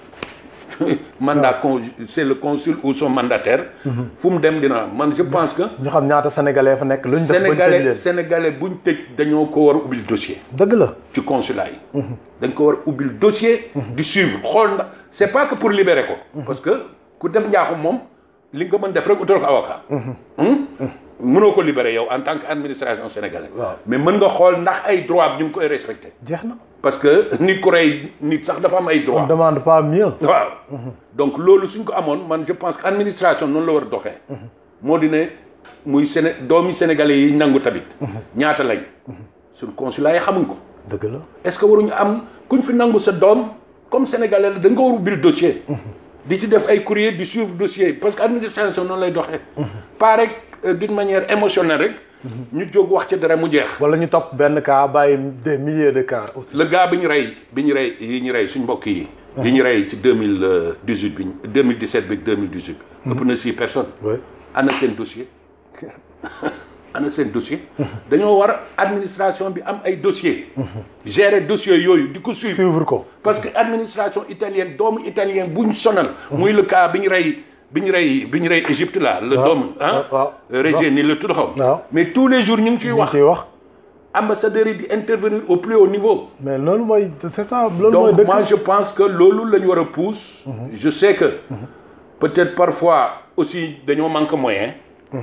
[SPEAKER 2] mandat con c'est le consul ou son mandataire fu mu dem dina man je pense que
[SPEAKER 1] ñu xam ñaata sénégalais fa nekk luñ def bañ tëj
[SPEAKER 2] sénégalais
[SPEAKER 1] leen
[SPEAKER 2] sénégalais buñ tëj dañoo ko war a ubbil dossier
[SPEAKER 1] dëgg la
[SPEAKER 2] ci consulat yi dañ ko war a ubbil dossier di suivre xool ndax c'est pas que pour libérer ko parce que ku def njaaxum moom li nga ko mën def rek utal ko avocat mënoo ko libérer yow en tant que administration sénégalaise
[SPEAKER 1] Waaw.
[SPEAKER 2] mais mën nga xool ndax ay droit ñu ngi koy respecté
[SPEAKER 1] jeex na
[SPEAKER 2] parce que nit ku rey nit sax dafa am ay droit
[SPEAKER 1] on demande pas mieux
[SPEAKER 2] waaw donc loolu suñ ko amoon man je pense que administration noonu la war a doxee moo di ne muy Séné doomi sénégalais yi nangu tamit ñaata lañ suñ consulat yi xamuñ ko
[SPEAKER 1] dëgg la
[SPEAKER 2] est-ce que waruñu am kuñ fi nangu sa doom comme sénégalais la da nga ko war a ubbil dossier di ci def ay courrier di suivre dossier parce que administration noonu lay doxee pas rek euh, d'une manière émotionnelle rek ñu jóg wax ci dara mu jeex
[SPEAKER 1] wala ñu topp benn cas bàyyi des milliers de cas aussi
[SPEAKER 2] le gars bi ñu rey bi ñu rey yi ñu rey suñ mbokk yi yi ñu rey ci deux mille dix huit bi deux mille dix sept bi deux mille dix huit ëpp na six personnes
[SPEAKER 1] oui
[SPEAKER 2] ana seen dossier ana seen dossier dañoo war administration bi am ay dossier gérer dossier yooyu di ko suivre
[SPEAKER 1] suivre ko
[SPEAKER 2] parce que administration italienne doomu italien buñ sonal muy le cas bi ñu rey bi ñu rey bi ñu rey Égypte là le
[SPEAKER 1] waaw
[SPEAKER 2] doomu ah
[SPEAKER 1] waaw
[SPEAKER 2] Reggiani la tudd xaw
[SPEAKER 1] waaw.
[SPEAKER 2] mais tous les jours ñu ngi ciy
[SPEAKER 1] ñu
[SPEAKER 2] wax
[SPEAKER 1] ciy wax
[SPEAKER 2] ambassadeurs yi di intervenir au plus haut niveau
[SPEAKER 1] mais loolu mooy c'est ça loolu mooy
[SPEAKER 2] donc
[SPEAKER 1] dëgg
[SPEAKER 2] moi je pense que loolu la ñu war a pousse je sais que peut-être parfois aussi dañoo manque moyen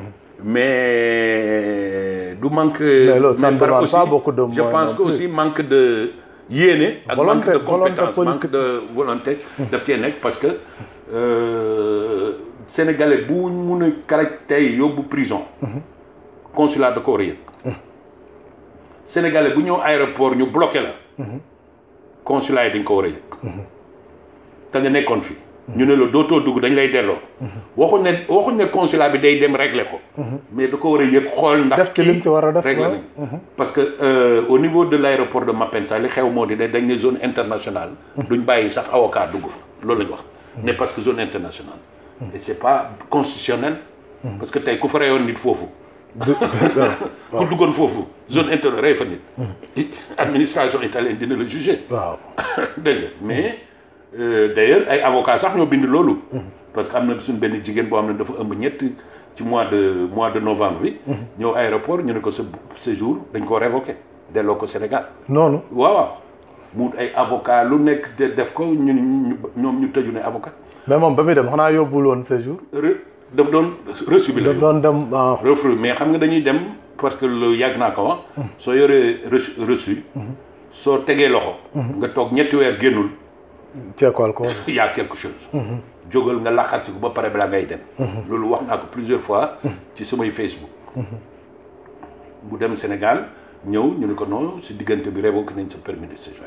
[SPEAKER 2] mais du manque
[SPEAKER 1] loolu, ça ne
[SPEAKER 2] par
[SPEAKER 1] demande
[SPEAKER 2] aussi
[SPEAKER 1] pas beaucoup de
[SPEAKER 2] je
[SPEAKER 1] moyens
[SPEAKER 2] pense
[SPEAKER 1] non
[SPEAKER 2] que
[SPEAKER 1] plus.
[SPEAKER 2] aussi manque de yéene ak
[SPEAKER 1] Volonté,
[SPEAKER 2] manque de
[SPEAKER 1] volonté
[SPEAKER 2] compétence
[SPEAKER 1] politique.
[SPEAKER 2] manque de volonté daf cee nekk parce que euh, sénégalais bu mun a caractère yóbbu prison consulat da ko war a yëg sénégalais bu ñëw aéroport ñu bloqué la consulat yi dañ ko war a yëg te nga nekkoon fi ñu ne la dootoo dugg dañ lay delloo waxuñ ne waxuñ ne consulat bi day dem régler ko mais da ko war a yëg xool ndax
[SPEAKER 1] Def ci lim ci war a def,
[SPEAKER 2] régler
[SPEAKER 1] waaw.
[SPEAKER 2] nañ parce que euh, au niveau de l'aéroport de Malpensa li xew moo di ne dañ ne zone internationale duñ bàyyi sax avocat dugg fa loolu lañ wax ne parce que zone internationale et c'est pas constitutionnel parce que tey ku fa reyoon nit foofu ku duggoon foofu zone interne rey fa nit administration italienne dina la juger
[SPEAKER 1] waaw
[SPEAKER 2] dégg nga mais euh, d'ailleurs ay avocats sax ñoo bind loolu parce que am na suñ benn jigéen boo xam ne dafa ëmb ñett ci mois de mois de novembre bi ñëw aéroport ñu ne ko sa séjour dañ ko révoqué delloo ko Sénégal
[SPEAKER 1] noonu
[SPEAKER 2] waaw waaw mu ay avocat lu nekk de def ko ñu ñu ñoom ñu tëju ne avocat
[SPEAKER 1] mais moom ba muy dem xanaa yóbbul woon séjour
[SPEAKER 2] re daf doon reçu bi la
[SPEAKER 1] daf doon dem ah,
[SPEAKER 2] refus mais xam nga dañuy dem parce que lu yàgg naa ko wax soo yoree reçu reçu soo tegee loxo nga toog ñetti weer génnul
[SPEAKER 1] ceekool ko
[SPEAKER 2] y a quelque chose jógal nga laqarti ko ba pare balaa ngay dem loolu wax naa ko plusieurs fois ci samay Facebook bu dem Sénégal ñëw ñu ne ko non si diggante bi révoqué nañ sa permis de séjour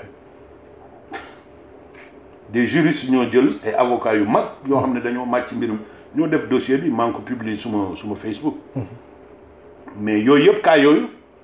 [SPEAKER 2] des juristes ñoo jël ay avocats yu mag yoo xam ne dañoo màcc mbirum ñoo def dossier bi maa ngi ko publier suma suma Facebook mais yooyu yëpp cas yooyu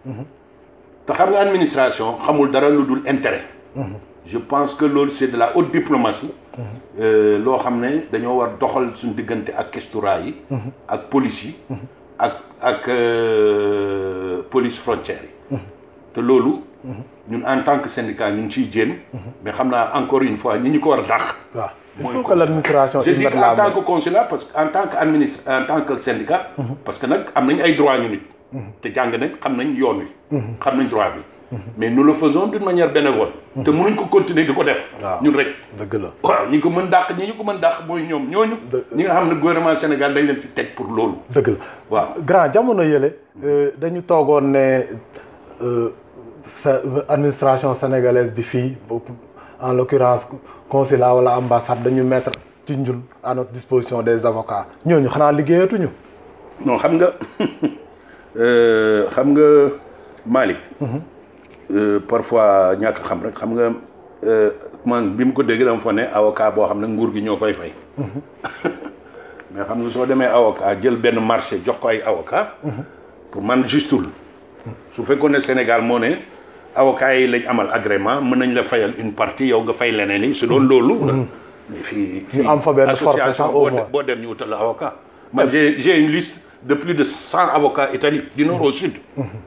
[SPEAKER 2] te xam nga administration xamul dara lu dul intérêt je pense que loolu c'est de la haute diplomatie euh, loo xam ne dañoo war doxal suñu diggante ak questura yi ak police yi ak ak euh, police frontière yi te loolu ñun en tant que syndicat ñu ngi ciy jéem mais xam naa encore une fois ñi ñu ko war a dàq
[SPEAKER 1] waaw il
[SPEAKER 2] mooy
[SPEAKER 1] faut que l'administration
[SPEAKER 2] je
[SPEAKER 1] y
[SPEAKER 2] dis
[SPEAKER 1] mette
[SPEAKER 2] en
[SPEAKER 1] la
[SPEAKER 2] tant
[SPEAKER 1] main
[SPEAKER 2] que consulat parce que en tant que administre en tant que syndicat parce que nag am nañ ay droit ñu nit te jàng nañ xam nañ yoon wi xam nañ droit bi mais nous le faisons d'une manière bénévole te mënuñ ko continuer di ko def
[SPEAKER 1] waaw.
[SPEAKER 2] ñun rek
[SPEAKER 1] dëgg la
[SPEAKER 2] waaw ñi ko mën dàq ñi ñu ko mën dàq mooy ñoom ñooñu ñi nga xam ne gouvernement Sénégal dañ leen fi teg pour loolu
[SPEAKER 1] dëgg la
[SPEAKER 2] waaw
[SPEAKER 1] grand jamono yële euh, dañu toogoon ne euh, sa administration sénégalaise bi fii en l'occurrence consulat wala ambassade dañu mettre ci njul à notre disposition des avocats ñooñu xanaa liggéeyatuñu
[SPEAKER 2] non xam nga euh, xam nga Malick euh, parfois ñàkk xam rek xam nga euh, man bi mu ko dégg dama fa ne avocat boo xam ne nguur gi ñoo koy fay mais xam nga soo demee avocat jël benn marché jox ko ay avocat pour man justul su fekkoon ne Sénégal moo ne avocat yi lañ amal agrément mën nañ la fayal une partie yow nga fay leneen yi su doon loolu mais fii fii
[SPEAKER 1] am fa benn forfait sax
[SPEAKER 2] association
[SPEAKER 1] au
[SPEAKER 2] boo de-
[SPEAKER 1] moins.
[SPEAKER 2] boo dem ñu wutal la avocat man j'ai j'ai une liste de plus de cent avocats Italie du nord au sud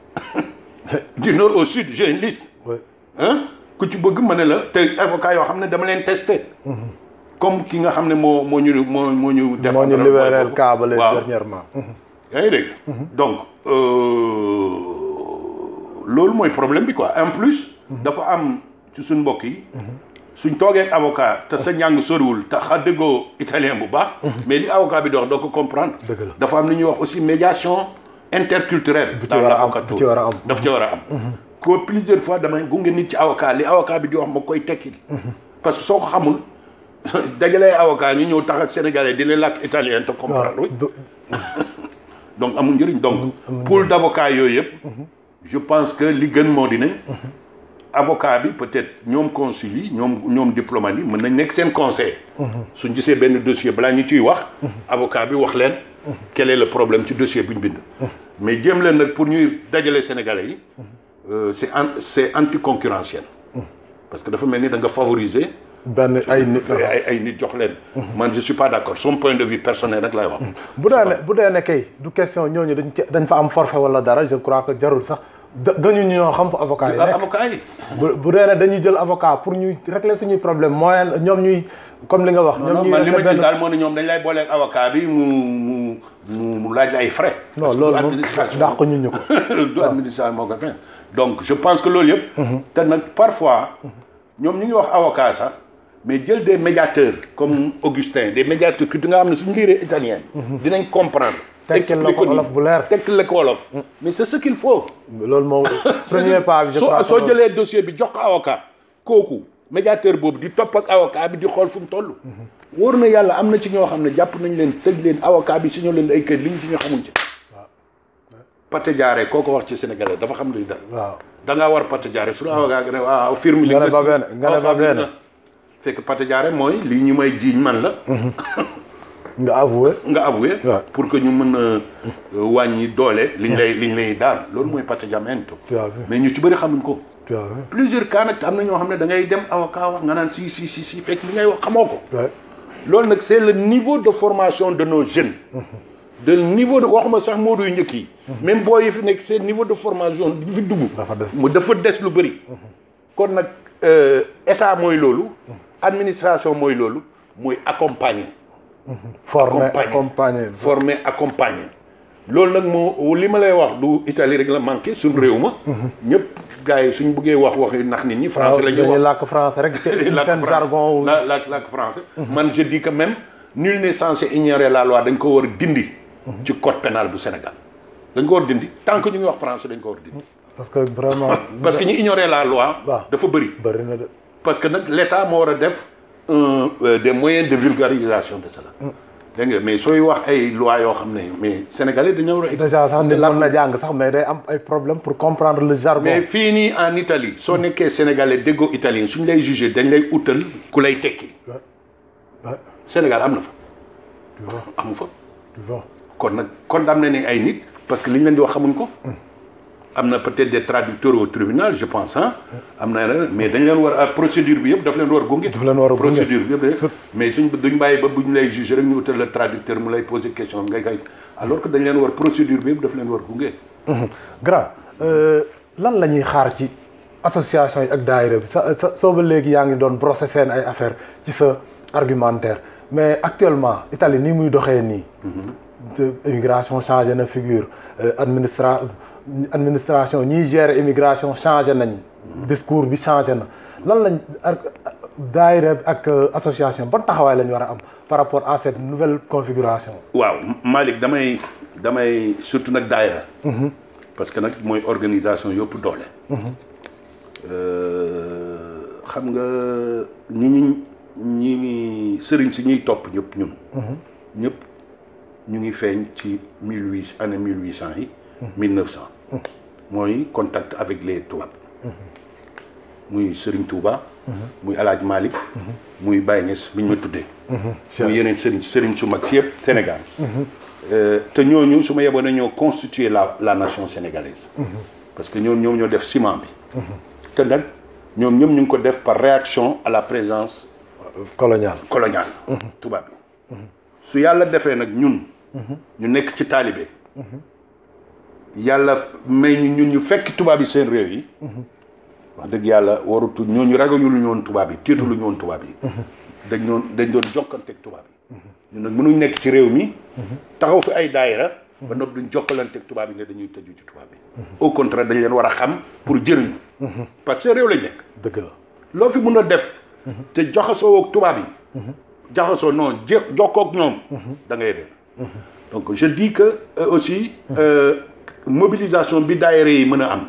[SPEAKER 2] du nord au sud j'ai une liste
[SPEAKER 1] oui
[SPEAKER 2] hein ku ci bëgg ma ne la te avocat yoo xam ne dama leen testé comme ki nga xam ne moo moo ñu moo moo ñu def
[SPEAKER 1] moo ñu libéral cas ba
[SPEAKER 2] waaw
[SPEAKER 1] dernièrement
[SPEAKER 2] yaa ngi dégg donc euh, loolu mooy problème bi quoi en plus dafa am ci suñ mbokk yi suñ toogee ak avocat te sa njàng soriwul te xa déggoo italien bu baax mais li avocat bi di wax doo ko comprendre
[SPEAKER 1] Dëgg la.
[SPEAKER 2] dafa am li ñuy wax aussi médiation interculturelle
[SPEAKER 1] Bu ci
[SPEAKER 2] dans
[SPEAKER 1] war a am,
[SPEAKER 2] l'avocature.
[SPEAKER 1] bu ci war a am.
[SPEAKER 2] daf ci war a am ko plusieurs fois damay gunge nit ci avocat li avocat bi di wax ma koy tekkil parce que soo ko xamul dajalee avocat ñu ñëw tax ak sénégalais di leen làkk italien te comprendre
[SPEAKER 1] waaw du-
[SPEAKER 2] donc amul njëriñ donc pool d' avocat yooyu yëpp je pense que li gën moo di ne avocat bi peut-être ñoom consul yi ñoom ñoom diplomate yi mën nañ nekk seen conseil suñ gisee benn dossier balaa ñu ciy wax avocat bi wax leen quel est le problème ci dossier bu ñu bind mais jéem leen nag pour ñuy dajale sénégalais yi euh, c'est an c'est anticoncurrentiel parce que dafa mel ni da nga favoriser
[SPEAKER 1] benn ay nit
[SPEAKER 2] ay ay nit jox leen man je suis pas d'accord son point de vue personnel rek laay wax
[SPEAKER 1] bu dee ne bu dee ne kay du question ñooñu dañ ci dañ fa am forfait wala dara je crois que jarul sax da gëñu ñoo xam fa avocat yi nekk
[SPEAKER 2] avocat yi
[SPEAKER 1] bu bu dee ne dañuy jël avocat pour ñuy régler suñuy problème moyen ñoom ñuy comme li nga wax ñoom
[SPEAKER 2] non
[SPEAKER 1] ñuy
[SPEAKER 2] man li ma
[SPEAKER 1] régler
[SPEAKER 2] gis
[SPEAKER 1] benn
[SPEAKER 2] daal moo ne ñoom dañ lay booleeg avocat bi mu mu mu mu laaj la ay frais.
[SPEAKER 1] non
[SPEAKER 2] Parce que
[SPEAKER 1] loolu
[SPEAKER 2] du
[SPEAKER 1] moom
[SPEAKER 2] administration
[SPEAKER 1] dàq ñu ñu ko
[SPEAKER 2] du administration moo ko fin donc je pense que loolu yëpp. te nag parfois ñoom ñu ngi wax avocat sax mais jël des médiateurs comme Augustin des médiateurs que nga xam ne suñu liiree italien. dinañ comprendre.
[SPEAKER 1] Tekkil la ko
[SPEAKER 2] expliquer
[SPEAKER 1] wolof bu leer.
[SPEAKER 2] tekkil la ko wolof. mais c'est ce qu'il faut.
[SPEAKER 1] loolu moom premier pas bi je
[SPEAKER 2] soo
[SPEAKER 1] crois que
[SPEAKER 2] soo
[SPEAKER 1] loolu-
[SPEAKER 2] jëlee dossier bi jox ko avocat kooku médiateur boobu di topp ak avocat bi di xool fu mu toll. wóor na yàlla am na ci ñoo xam ne jàpp nañ leen tëj leen avocat bi si ñoo leen ay kër liñ ci ñu xamuñ ci. Pate Diaré koo ko wax ci sénégalais dafa xam luy dara.
[SPEAKER 1] waaw
[SPEAKER 2] da ngaa war Pate Diaré su la avocat nga ne waaw firme li
[SPEAKER 1] Nga ne
[SPEAKER 2] nga
[SPEAKER 1] ba benn, nga ne ba
[SPEAKER 2] avocat bi
[SPEAKER 1] benn.
[SPEAKER 2] na. fekk Pate Diaré mooy lii ñu may jiiñ man la.
[SPEAKER 1] nga avoué
[SPEAKER 2] nga avoué.
[SPEAKER 1] Ouais.
[SPEAKER 2] pour que ñu mën a wàññi doole liñ lay liñ lay daan loolu mooy patteggiamento.
[SPEAKER 1] Tu as vu.
[SPEAKER 2] mais ñu ci bëri xamuñ ko.
[SPEAKER 1] tu as vu
[SPEAKER 2] plusieurs cas nag am na ñoo xam ne da ngay dem avocat wax nga naan si si si si fekk li ngay wax xamoo ko.
[SPEAKER 1] ouais.
[SPEAKER 2] loolu nag c'est le niveau de formation de nos jeunes. de niveau de waxuma sax Modou yu njëkk yi même boo yi fi nekk seen niveau de formation di fi dugg
[SPEAKER 1] dafa des
[SPEAKER 2] mu dafa des lu bëri kon nag euh, état mooy loolu administration mooy loolu mooy accompagner
[SPEAKER 1] former
[SPEAKER 2] accompagner.
[SPEAKER 1] accompagner
[SPEAKER 2] former accompagner loolu nag moo li ma lay wax du Italie rek la manqué suñ réew ma ñëpp gars yi suñ buggee wax wax yu nax nit ñi français la ñuy
[SPEAKER 1] dañuy
[SPEAKER 2] wax
[SPEAKER 1] làkk français rek
[SPEAKER 2] làkk
[SPEAKER 1] seen
[SPEAKER 2] français.
[SPEAKER 1] jargon
[SPEAKER 2] la làkk làkk français man je dis que même nul n'est censé ignorer la loi dañ ko war a dindi ci code pénal bu Sénégal dañ ko war a dindi tant que ñu ngi wax français dañ ko war a dindi
[SPEAKER 1] parce que vraiment
[SPEAKER 2] parce que ñu ignorer la loi
[SPEAKER 1] waaw.
[SPEAKER 2] dafa bëri
[SPEAKER 1] bëri na de
[SPEAKER 2] parce que nag l'État moo war a def un euh, des moyens de vulgarisation de cela dégg nga mais sooy wax ay loi yoo xam ne mais sénégalais dañoo war a
[SPEAKER 1] déjà sax
[SPEAKER 2] parce que
[SPEAKER 1] nit
[SPEAKER 2] la-
[SPEAKER 1] mën na jàng sax mais day am ay problème pour comprendre le jargon
[SPEAKER 2] mais fii nii en Italie soo nekkee sénégalais déggoo italien suñ lay jugé dañ lay utal ku lay tekki
[SPEAKER 1] Ouais. Ouais.
[SPEAKER 2] Sénégal am na fa
[SPEAKER 1] tu vois
[SPEAKER 2] amu fa
[SPEAKER 1] tu vois
[SPEAKER 2] kon nag condamné ni ay nit parce que li ñu leen di wax xamuñ ko am na peut-être des traducteurs au tribunal je pense ah am na leneen mais dañ leen war a procédure bi yëpp daf leen war gunge
[SPEAKER 1] Daf leen war a gunge.
[SPEAKER 2] procédure bi yëpp de mais suñ duñ bàyyi ba buñ lay juger rek ñu utal le traducteur mu lay poser question ngay kay alors que dañ leen war procédure bi yëpp daf leen war gunge
[SPEAKER 1] grand euh, lan la ñuy xaar ci association yi ak daayira bi sa sa soo ba léegi yaa ngi doon brosser seen ay affaire ci sa argumentaire mais actuellement Italie nii muy doxee nii de immigration changé na figure euh, administra administration ñiy gérer immigration changé nañ discours bi changé na lan lañ ar- daayira bi ak euh, association ban taxawaay lañ war a am par rapport à cette nouvelle configuration
[SPEAKER 2] waaw Malick damay damay surtout nag daayira parce que nag mooy organisation yëpp doole Euh, xam nga ñi ñi ñi sëriñ si ñuy topp ñëpp ñun ñëpp ñu ngi feeñ ci mille huit année mille huit cent yi mille neuf cent mooy contact avec les tubaab muy Sëriñ Touba muy Alaaj Malick muy Baye Niass bi ñu ma tuddee muy yeneen sëriñ sëriñ su mag si yëpp Sénégal Euh, te ñooñu su ma yeboon na ñoo constituer la la nation sénégalaise parce que ñoom ñoom ñoo def ciment bi te nag ñoom ñoom ñu ngi ko def par réaction à la présence
[SPEAKER 1] coloniale
[SPEAKER 2] coloniale tubaab bi su yàlla defee nag ñun ñu nekk ci taalibe yàlla may ñu ñun ñu fekk tubaab yi seen réew yi wax dëgg yàlla warutu ñooñu ragañu lu ñoon tubaab yi tiitu lu ñoon tubaab yi dañ doon dañ doon jokkanteeg tubaab yi ñun nag mënuñ nekk ci réew mi taxaw fi ay daayira ba noppi duñ jokkalanteeg tubaab yi ne dañuy tëju ci tubaab yi au contraire dañ leen war a xam pour jëriñu parce que réew lañ nekk
[SPEAKER 1] dëgg la
[SPEAKER 2] loo fi mun a def te jaxasoo ak tubaab yi jaxasoo non jé jokkoo ak ñoom da ngay réer donc je dis que euh, aussi euh, mobilisation bi daayira yi mën a am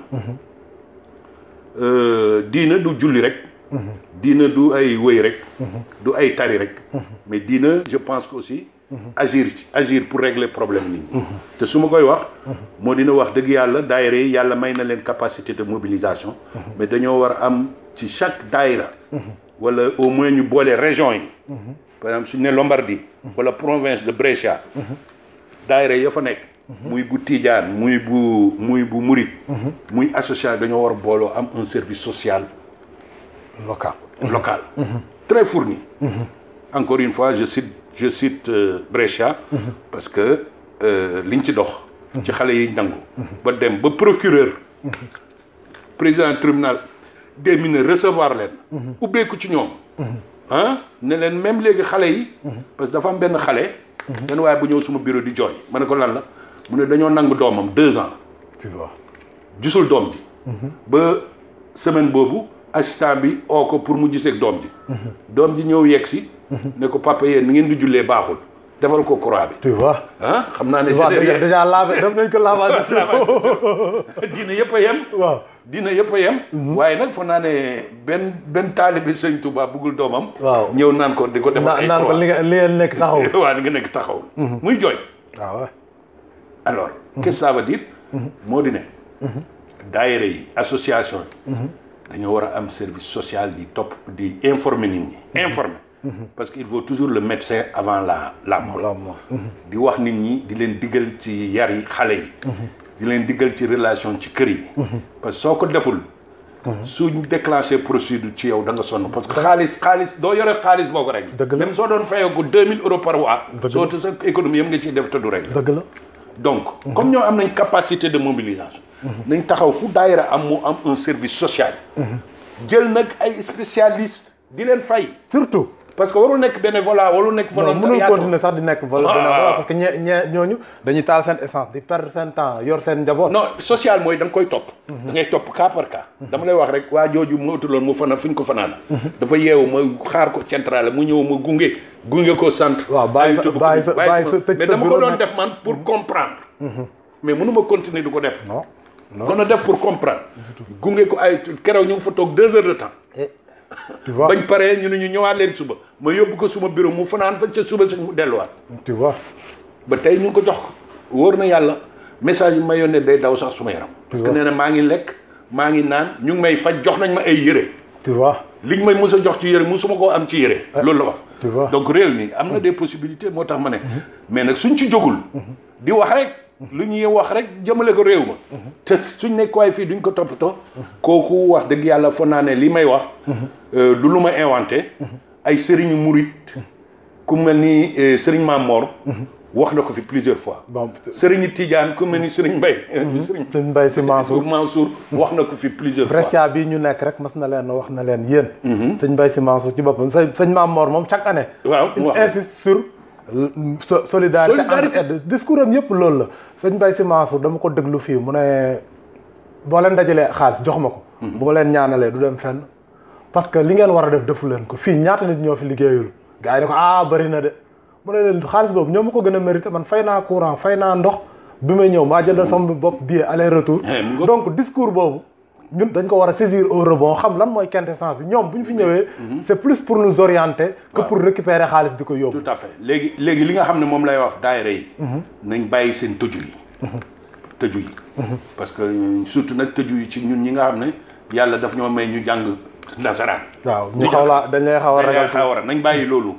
[SPEAKER 2] euh, diina du julli rek diina du ay wëy rek du ay tari rek mais diina je pense que aussi agir ci agir pour régler problème nit ñi te su ma koy wax moo dina wax dëgg yàlla daayira yi yàlla may na leen capacité de mobilisation mais dañoo war a am ci chaque daayira wala au moins ñu boole région yi par exemple suñu ne Lombardie wala province de Brescia daayira ya fa nekk muy bu Tidiane muy bu muy bu Murit muy association dañoo war a booloo am un service social
[SPEAKER 1] local
[SPEAKER 2] local très fourni encore une fois je cite je cite euh, Brescia parce que euh, liñ ci dox ci xale yi nangu ba dem ba procureur président tribunal des mineurs recevoir leen ubbeeku ci ñoom ah ne leen même léegi xale yi parce que dafa am benn xale benn waaye bu ñëw suma bureau di jooy ma ne ko lan la mu ne dañoo nangu doomam deux ans
[SPEAKER 1] tu vois
[SPEAKER 2] gisul doom ji ba semaine boobu assistant bi oo ko pour mu giseeg doom ji doom ji ñëw yegg si ne ko papa yéen ni ngeen di jullee baaxul defal ko croix bi
[SPEAKER 1] tu vois
[SPEAKER 2] ah xam naa ne
[SPEAKER 1] tu vois
[SPEAKER 2] c'est
[SPEAKER 1] déjà
[SPEAKER 2] derrière
[SPEAKER 1] déjà lavé def nañ ko lavage
[SPEAKER 2] diina yëpp a yem
[SPEAKER 1] waaw
[SPEAKER 2] diina yëpp a yem waaye nag foog naa ne benn benn taalibi sëñ Touba buggul doomam
[SPEAKER 1] Waaw.
[SPEAKER 2] ñëw naan ko di ko defal
[SPEAKER 1] naan
[SPEAKER 2] ay
[SPEAKER 1] naan ko li
[SPEAKER 2] croix
[SPEAKER 1] nga li ngeen nekk taxaw
[SPEAKER 2] waaw di nga nekk taxaw muy jooy
[SPEAKER 1] waaw waaw
[SPEAKER 2] alors qu'est-ce que ça veut dire moo di ne daayira yi association yi dañoo war a am service social di topp di informer nit ñi informer parce que il faut toujours le médecin avant la la mort
[SPEAKER 1] la mort.
[SPEAKER 2] di wax nit ñi di leen diggal ci yar yi xale yi di leen diggal ci relation ci kër yi parce que soo ko deful suñ déclenché procédure ci yow da nga sonn parce que xaalis xaalis doo yore xaalis boo ko rek
[SPEAKER 1] Dëgg la.
[SPEAKER 2] même soo doon fayeeku deux mille euros par mois
[SPEAKER 1] Dëgg la.
[SPEAKER 2] soo te sa économie yëpp nga ciy def te du rek
[SPEAKER 1] dëgg la
[SPEAKER 2] donc comme ñoo am nañ capacité de mobilisation nañ taxaw fu daayira am mu am un service social jël nag ay spécialistes di leen fay
[SPEAKER 1] surtout
[SPEAKER 2] parce que warul nekk bénévolat warul nekk
[SPEAKER 1] non mënul
[SPEAKER 2] volontariat
[SPEAKER 1] continuer sax di nekk vol
[SPEAKER 2] Ah.
[SPEAKER 1] bénévolat parce que ñee ñee ñooñu dañuy taal seen essence di perdre seen temps yor seen njaboot
[SPEAKER 2] non social mooy da nga koy topp da ngay topp cas par cas dama lay wax rek waa jooju mu utuloon mu fanaan fu ñu ko fanaan dafa yeewu ma xaar ko centrale mu ñëw ma gunge gunge ko sant
[SPEAKER 1] Waaw, bàyyi sa-
[SPEAKER 2] ay tudd ko
[SPEAKER 1] bàyyi sa- bàyyi sa- tëj
[SPEAKER 2] mais
[SPEAKER 1] sa
[SPEAKER 2] dama ko
[SPEAKER 1] bureau
[SPEAKER 2] doon
[SPEAKER 1] nag.
[SPEAKER 2] def man pour comprendre mais mënu ma continuer di ko def
[SPEAKER 1] non non
[SPEAKER 2] kon a def pour comprendre gunge ko ay keroog ñu ngi fa toog deux heures de temps
[SPEAKER 1] tu vois
[SPEAKER 2] bañ paree ñu ne ñu ñëwaat leen suba ma yóbbu ko suma bureau mu fanaan fa ca suba si mu delluwaat
[SPEAKER 1] tu vois
[SPEAKER 2] ba tey ñu ngi ko jox ko wóor na yàlla message yi ma yónnee day daw sax suma yaram parce que nee na maa ngi lekk maa ngi naan ñu ngi may faj jox nañ ma ay yére
[SPEAKER 1] tu vois
[SPEAKER 2] liñ may mës a jox ci yére musuma koo am ci yére loolu la wax
[SPEAKER 1] tu vois.
[SPEAKER 2] donc réew mi am na des possibilités moo tax ma ne mais nag suñ ci jógul di wax rek lu ñuy wax rek jëmale ko réew ma te suñ nekk waay fii duñ ko toppatoo kooku wax dëgg yàlla foog naa ne li may wax euh, du lu ma inventé ay sëriñu murit ku mel ni euh, sëriñ Maam Mor wax na ko fi plusieurs fois
[SPEAKER 1] bon
[SPEAKER 2] sëriñu Tidiane ku mel ni sëriñ Mbaye sëriñ
[SPEAKER 1] sëñ Mbaye Sy Mansour
[SPEAKER 2] Mansour wax na ko fi plusieurs fois
[SPEAKER 1] Brescia bii ñu nekk rek mas na leen wax na leen yéen sëñ Mbaye Sy Mansour ci boppam sëñ sëñ Maam Mor moom chaque année
[SPEAKER 2] waaw
[SPEAKER 1] il
[SPEAKER 2] wax
[SPEAKER 1] insiste sur so- solidarité
[SPEAKER 2] Solidarité.
[SPEAKER 1] entraide discours am yëpp loolu la sëñ Mbaye Sy Mansour dama ko déglu fii mu ne boo leen dajalee xaalis jox ma ko bu ma leen ñaanalee du dem fenn parce que li ngeen war a def defu leen ko fii ñaata nit ñoo fi liggéeyul gars yi ne ko ah bëri na de mu ne leen xaalis boobu ñoo ma ko gën a mérité man fay naa courant fay naa ndox bi may ñëw maa jëndal sama bopp billet aller retour
[SPEAKER 2] Eh, mu ngo-
[SPEAKER 1] donc discours boobu ñun dañ ko war a saisir au rebond xam lan mooy quintessence bi ñoom bu ñu fi ñëwee c'est plus pour nous orienter que pour récupérer xaalis di ko yóbbu
[SPEAKER 2] tout à fait léegi léegi li nga xam ne moom lay wax daayira yi nañ bàyyi seen tëju yi tëju yi parce que surtout nag tëju yi ci ñun ñi nga xam ne yàlla daf ñoo may ñu jàng nasaraan
[SPEAKER 1] waaw ñu xaw laa dañ lay xaw a
[SPEAKER 2] dañ
[SPEAKER 1] ragal
[SPEAKER 2] lay xaw a nañ bàyyi loolu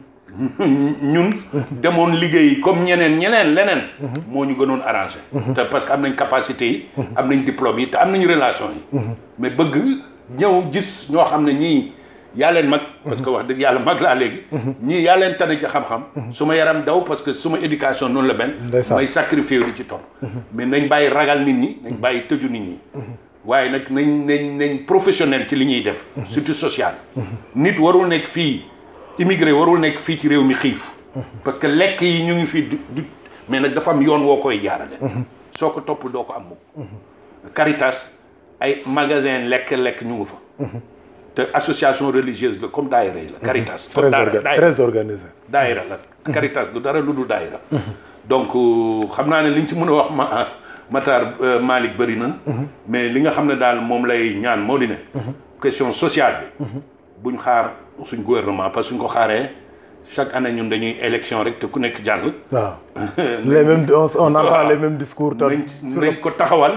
[SPEAKER 2] ñun demoon liggéey comme ñeneen ñeneen leneen moo ñu gënoon arrangé te parce que am nañ capacité yi am nañ diplôme yi te am nañ relation yi mais bëgg ñëw gis ñoo xam ne ñii yaa leen mag parce que wax dëgg yàlla mag laa léegi ñii yaa leen tane ci xam-xam su ma yaram daw parce que suma éducation noonu la benn
[SPEAKER 1] Ndeysaan.
[SPEAKER 2] may sacrifié di ci topp mais nañ bàyyi ragal nit ñi nañ bàyyi tëju nit ñi waaye nag nañ nañ nañ professionnel ci li ñuy def surtout social nit warul nekk fii immigré warul nekk fii ci réew mi xiif parce que lekk yi ñu ngi fii du du mais nag dafa am yoon woo koy jaarale soo ko topp doo ko am mukk Caritas ay magasin lekk-lekk ñu ngi fa te association religieuse la comme daayira yi la Caritas
[SPEAKER 1] très
[SPEAKER 2] daayira
[SPEAKER 1] orga-
[SPEAKER 2] daayira
[SPEAKER 1] très organisé
[SPEAKER 2] daayira la Caritas du dara lu du daayira donc euh, xam naa ne liñ ci mën a wax ma Matar euh, Malick bëri na mais li nga xam ne daal moom lay ñaan moo di ne question sociale bi buñ xaar suñ gouvernement parce que suñ ko xaaree chaque année ñun dañuy élection rek te ku nekk jàll
[SPEAKER 1] waaw les mêmes on, on entend les mêmes discours te
[SPEAKER 2] nañ nañ ko taxawal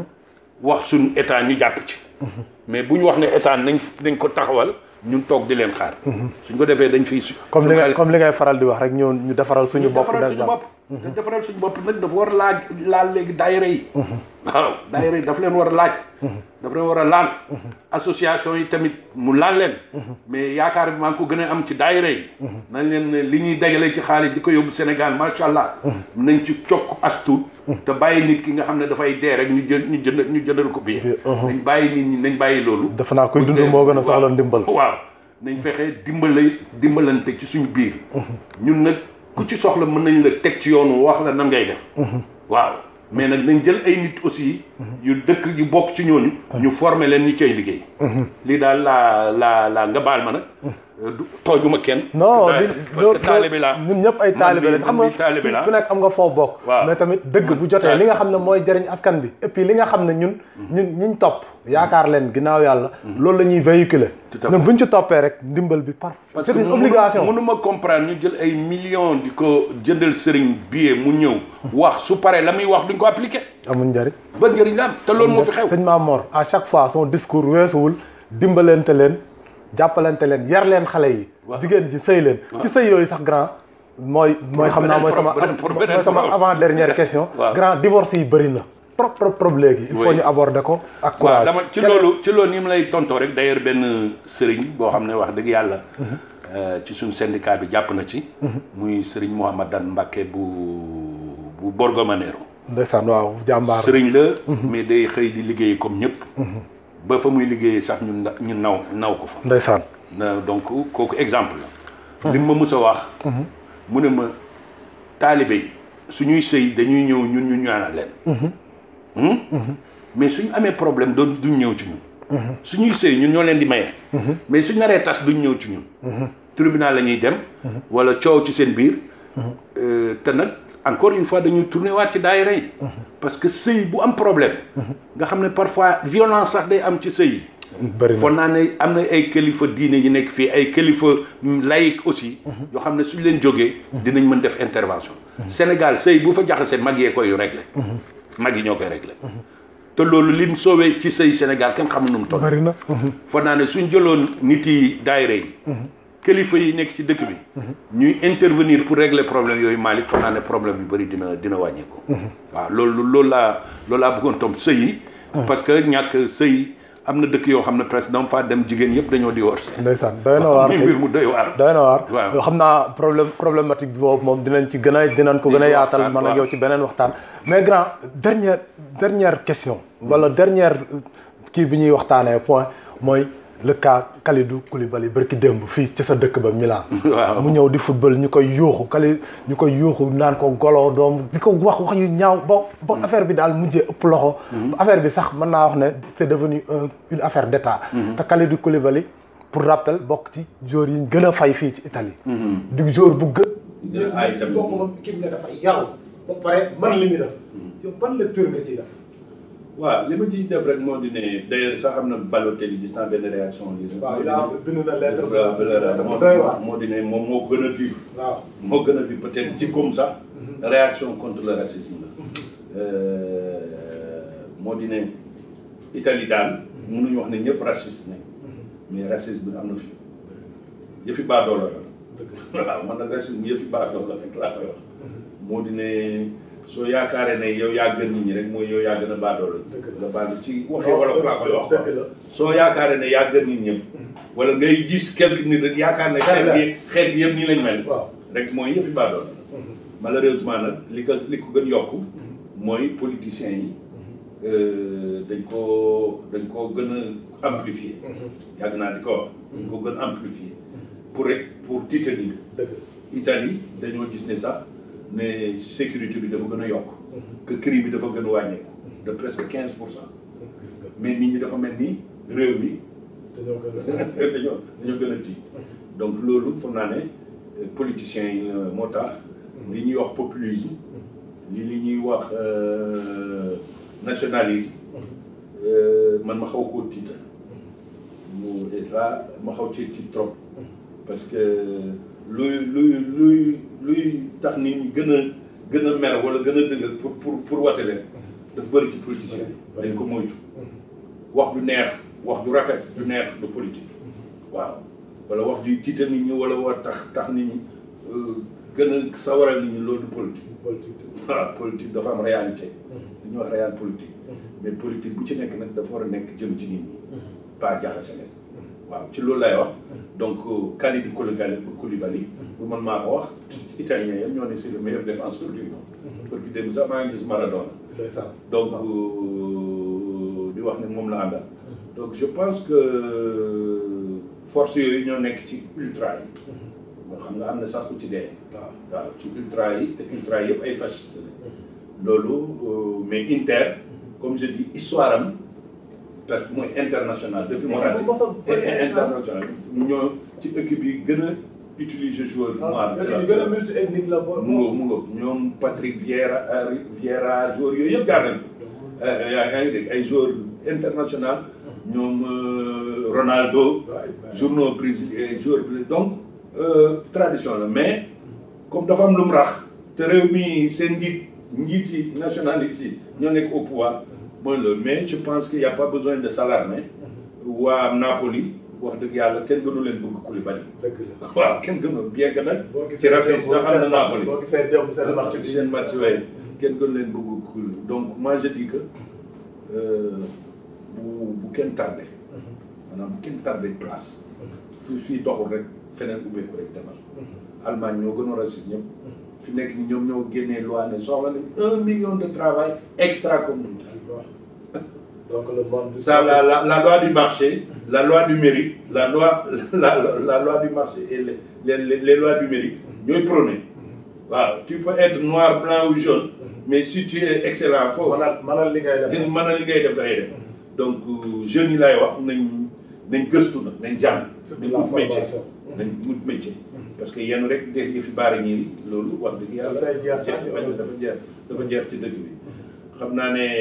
[SPEAKER 2] wax suñ état ñu jàpp ci mais bu ñu wax ne état nañ nañ ko taxawal ñun toog di leen xaar suñ ko defee dañ fiy su
[SPEAKER 1] comme li
[SPEAKER 2] suñ
[SPEAKER 1] ngay
[SPEAKER 2] xaalis-
[SPEAKER 1] comme li ngay faral di wax rek ñoo ñu defaral suñu bopp
[SPEAKER 2] defaral suñu
[SPEAKER 1] déjà
[SPEAKER 2] bopp te defaral suñu bopp nag dafa war a laaj laal léegi daayira yi waaw daayira yi dafa leen war a laaj dafa leen war a laal association yi tamit mu laal leen mais yaakaar bi maa ngi ko gën a am ci daayira yi nañ leen ne li ñuy dajale ci xaalis di ko yóbbu Sénégal macha allah nañ ci cokk astu te bàyyi nit ki nga xam ne dafay dee rek ñu jël ñu jënd ñu jëndal ko bii nañ bàyyi nit ñi nañ bàyyi loolu
[SPEAKER 1] defe naa kuy dund moo gën a soxla ndimbal
[SPEAKER 2] waaw nañ fexe dimbale dimbalante ci suñu biir ñun nag ku ci soxla mën nañ la teg ci yoonu wax la nan ngay def waaw mais nag nañ jël ay nit aussi yu dëkk yu bokk ci ñooñu ñu former leen ñu cay liggéey lii daal laa laa laa nga baal ma nag du toojuma kenn
[SPEAKER 1] non
[SPEAKER 2] parce
[SPEAKER 1] di
[SPEAKER 2] que parce que taalibe laa
[SPEAKER 1] ñun ñëpp ay taalibe
[SPEAKER 2] man
[SPEAKER 1] lañ
[SPEAKER 2] mii-
[SPEAKER 1] xam
[SPEAKER 2] man
[SPEAKER 1] nga
[SPEAKER 2] mii taalibe laa.
[SPEAKER 1] ku nekk am nga foo bokk
[SPEAKER 2] Waaw.
[SPEAKER 1] mais tamit dëgg bu jotee li nga xam ne mooy jëriñ askan bi et puis li nga xam ne ñun ñun ñiñ topp yaakaar leen ginnaaw yàlla loolu la ñuy véhiculer
[SPEAKER 2] Tout à
[SPEAKER 1] ñun buñ ci toppee rek ndimbal bi par
[SPEAKER 2] parce
[SPEAKER 1] c'est
[SPEAKER 2] que
[SPEAKER 1] une
[SPEAKER 2] mënu-
[SPEAKER 1] obligation
[SPEAKER 2] mënuma comprendre ñu jël ay millions di ko jëndal sëriñ billet mu ñëw wax su paree la muy wax duñ ko appliqué
[SPEAKER 1] amuñ njëriñ
[SPEAKER 2] ban njëriñ la am te loolu moo fi xew
[SPEAKER 1] sëñ Mamor à chaque fois son discours weesuwul dimbalante leen jàppalante leen yar leen xale yi jigéen ji sëy leen ci sëy yooyu sax grand mooy mooy xam naa mooy sama
[SPEAKER 2] beneen pro- beneen
[SPEAKER 1] mooy sama
[SPEAKER 2] pro-
[SPEAKER 1] avant dernière question
[SPEAKER 2] Waaw.
[SPEAKER 1] grand divorce yi bëri na trop trop trop léegi. il faut
[SPEAKER 2] Oui.
[SPEAKER 1] ñu aborder ko ak
[SPEAKER 2] waaw
[SPEAKER 1] courage.
[SPEAKER 2] dama ci
[SPEAKER 1] Quel-
[SPEAKER 2] loolu ci loolu ni mu lay tontoo rek d'ailleurs benn sëriñ boo xam ne wax dëgg yàlla euh, ci suñu syndicat bi jàpp na ci muy sëriñ Mouhamadan Mbacké bu bu Borgomanero
[SPEAKER 1] ndeysaan waaw jàmbaar.
[SPEAKER 2] sëriñ la mais day xëy di liggéey comme ñëpp ba fa muy liggéeyee sax ñu na- ñu naw naw ko fa
[SPEAKER 1] ndeysaan.
[SPEAKER 2] na donc kooku exemple la li ma mës a wax mu ne ma taalibe yi suñuy sëy dañuy ñëw ñun ñu ñaanal leen Hmm? mais suñu amee problème doon duñ ñëw ci ñun suñuy sëy ñun ñoo leen di maye mais suñ naree tas duñ ñëw ci ñun tribunal la ñuy dem wala coow ci seen biir Euh, te nag encore une fois dañuy tourner waat ci daayira yi parce que sëy bu am problème nga xam ne parfois violence sax day am ci sëy yi
[SPEAKER 1] bëri na
[SPEAKER 2] foog naa ne am na ay kilifa diine yi nekk fii ay kilifa laïque aussi yoo xam ne suñ leen jógee dinañ mën def intervention Sénégal sëy bu fa jaxasee mag yee koy régler mag yi ñoo koy régler te loolu lim soowee ci sëy Sénégal kenn xamul nu mu toll
[SPEAKER 1] bëri na.
[SPEAKER 2] foog naa ne suñ jëloon nit yi daayira yi kilifa yi nekk ci dëkk bi ñuy intervenir pour régler problème yooyu Malick foog naa ne problème yu bëri dina dina wàññeeku waaw loolu loolu laa loolu laa bëggoon tom sëy yi parce que ñàkk sëy am na dëkk yoo xam ne presque dama faa dem jigéen yëpp dañoo divorcé
[SPEAKER 1] ndeysaan doy na waar
[SPEAKER 2] muy
[SPEAKER 1] kay.
[SPEAKER 2] mbir mu doy waar
[SPEAKER 1] doy na waar
[SPEAKER 2] Waaw.
[SPEAKER 1] yoo xam naa problème problématique bi boobu moom dinañ ci gën a dinañ ko gën a
[SPEAKER 2] Dinañ
[SPEAKER 1] yaatal
[SPEAKER 2] waxtaan,
[SPEAKER 1] man ak
[SPEAKER 2] waaw.
[SPEAKER 1] yow ci beneen waxtaan mais grand dernière dernière question wala dernière euh, kii bi ñuy waxtaanee point mooy le cas Kalidou Koulibaly barki démb fii ci sa dëkk ba Milan
[SPEAKER 2] Waaw.
[SPEAKER 1] mu ñëw di football ñu koy yuuxu Kali ñu koy yuuxu naan ko golo doom di ko wax wax yu ñaaw ba ba affaire bi daal mujjee ëpp loxo affaire bi sax mën naa wax ne c'est devenu un une affaire d'état te Kalidou Koulibaly pour rappel bokk ci joueurs yi ñu gën a fay fii ci Italie di joueur bu gën
[SPEAKER 2] ay tamit.
[SPEAKER 1] bokk moom équipe ne dafa yaru ba pare mën li muy def yow ban lecture nga ciy def
[SPEAKER 2] waaw li ma ciy def rek moo di ne d'ailleurs sax am na Balotelli gis naa benn réaction lii rek
[SPEAKER 1] waaw il a bind na lettre
[SPEAKER 2] waaw
[SPEAKER 1] lettre
[SPEAKER 2] moo
[SPEAKER 1] bu doy waar
[SPEAKER 2] moo di ne moom moo gën a vivre
[SPEAKER 1] waaw
[SPEAKER 2] moo gën a vivre peut-être jikkoom sax réaction contre le racisme la Euh, moo di ne Italie daal mënuñu wax ne ñëpp raciste nañ mais racisme am na fi yëfi baadoola la waaw man nag racisme yëfi baadoola rek laa koy wax moo di ne soo yaakaaree ne yow yaa gën nit ñi rek mooy yow yaa gën a baadoola
[SPEAKER 1] Dëgg la.
[SPEAKER 2] nga baal ci waxee wolof laa koy wax
[SPEAKER 1] dëgg la
[SPEAKER 2] soo yaakaaree ne yaa gën nit ñëpp wala ngay gis quelque nit rek yaakaar ne xeet gi xeet gi yëpp nii lañ mel
[SPEAKER 1] waaw
[SPEAKER 2] rek mooy yëfi baadoola malheureusement nag li ko li ko gën yokk mooy politiciens yi euh, dañ koo dañ koo gën a amplifier yàgg naa di ko wax dañ ko gën a amplifier pour rek pour tiitanir
[SPEAKER 1] dëgg
[SPEAKER 2] Italie dañoo gis ne sax ne sécurité bi dafa gën a yokk que crime bi dafa gën a wàññeeku de presque quinze pour cent
[SPEAKER 1] gis nga
[SPEAKER 2] mais nit ñi dafa mel ni réew mi
[SPEAKER 1] dañoo gën a
[SPEAKER 2] dañoo dañoo gën a tiit donc loolu foog naa ne euh, politiciens yi euh, moo tax li ñuy wax populisme li li ñuy wax euh, nationalisme euh, man ma xaw koo tiita mu et là ma xaw ci tiit trop parce que luy luy luy luy tax nit ñi gën a gën a mer wala gën a dëgër pour pour pour wate leen daf bëri ci politiciens yi dañ ko moytu wax ju neex wax ju rafet ju neex du politique waaw wala wax ju tiital nit ñi wala war tax tax nit ñi euh, gën a sawaral nit ñi loolu du politique
[SPEAKER 1] politique
[SPEAKER 2] waaw politique dafa am réalité li ñuy wax réalité politique mais politique bu ci nekk nag dafa war a nekk jëm ci nit ñi pas jaxase leen waaw ci loolu lay wax donc Kalidou Koulibaly Koulibaly bu man maa ko wax italien yëpp ñoo ne c'est le meilleur défenseur du monde parce que démb sax maa ngi gis Maradona
[SPEAKER 1] ndeysaan
[SPEAKER 2] donc euh, di wax ne moom la àndal donc je pense que force yooyu ñoo nekk ci ultra yi moo xam nga am na sax ku ci dee
[SPEAKER 1] waaw
[SPEAKER 2] waaw ci ultra yi te ultra yëpp ay fasciste la loolu euh, mais Inter comme je dis histoire am parce que mooy international depuis Moratti
[SPEAKER 1] bu mos a bëri
[SPEAKER 2] international ñoo ci équipe yi gën a utiliser joueur noir
[SPEAKER 1] ñu gën a multi ethnique la bo
[SPEAKER 2] mu ngo mu ngo ñoom Patrick Vieira euh, Vieira joueurs yooyu yëpp jaar nañ fa yaa yaa ngi dégg ay joueurs international ñoom euh, Ronaldo journaux brésilien joueur brésilien donc euh, tradition la mais comme dafa am lu mu rax te réew mi seen njiit njiiti nationaliste yi ñoo nekk au pouvoir mooy loolu mais je pense qu'il y a pas besoin de s'alarmer waa Napoli wax dëgg yàlla kenn gënu leen bëgg Koulibaly
[SPEAKER 1] dëgg la
[SPEAKER 2] waaw kenn gënu bien que nag
[SPEAKER 1] boo
[SPEAKER 2] ci racisme sax am na Napoli
[SPEAKER 1] boo gisee démb seen match bi
[SPEAKER 2] seen match yooyu kenn gën leen bëgg cool donc moi je dis que bu bu kenn tardé maanaam bu kenn tardé place fii fii doxul rek feneen ubbeeku rek demal Allemagne ñoo gën a raciste ñëpp fi nekk ni ñoom ñoo génnee loi ne soxla nañ un million de travail extra communautaire
[SPEAKER 1] donc le monde.
[SPEAKER 2] ça la la la loi du marché la loi du mérite la loi la la, la loi du marché et les les les, les lois du mérite ñooy prôné waaw tu peux être noir blanc ou jaune mais si tu es excellent foofu
[SPEAKER 1] mënal mënal li ngay def.
[SPEAKER 2] mën na li ngay def dangay def donc jeunes yi laay wax nañ nañ gëstu nag nañ jàng
[SPEAKER 1] surtout
[SPEAKER 2] nañ
[SPEAKER 1] la
[SPEAKER 2] wut métier
[SPEAKER 1] formation.
[SPEAKER 2] nañ wut métier parce que yenn rek def yi fi baara ñiiri loolu wax dëgg yàlla
[SPEAKER 1] Dafay jeex sax ci
[SPEAKER 2] dafa
[SPEAKER 1] Europe.
[SPEAKER 2] dafa jeex dafa jeex ci dëkk bi xam naa ne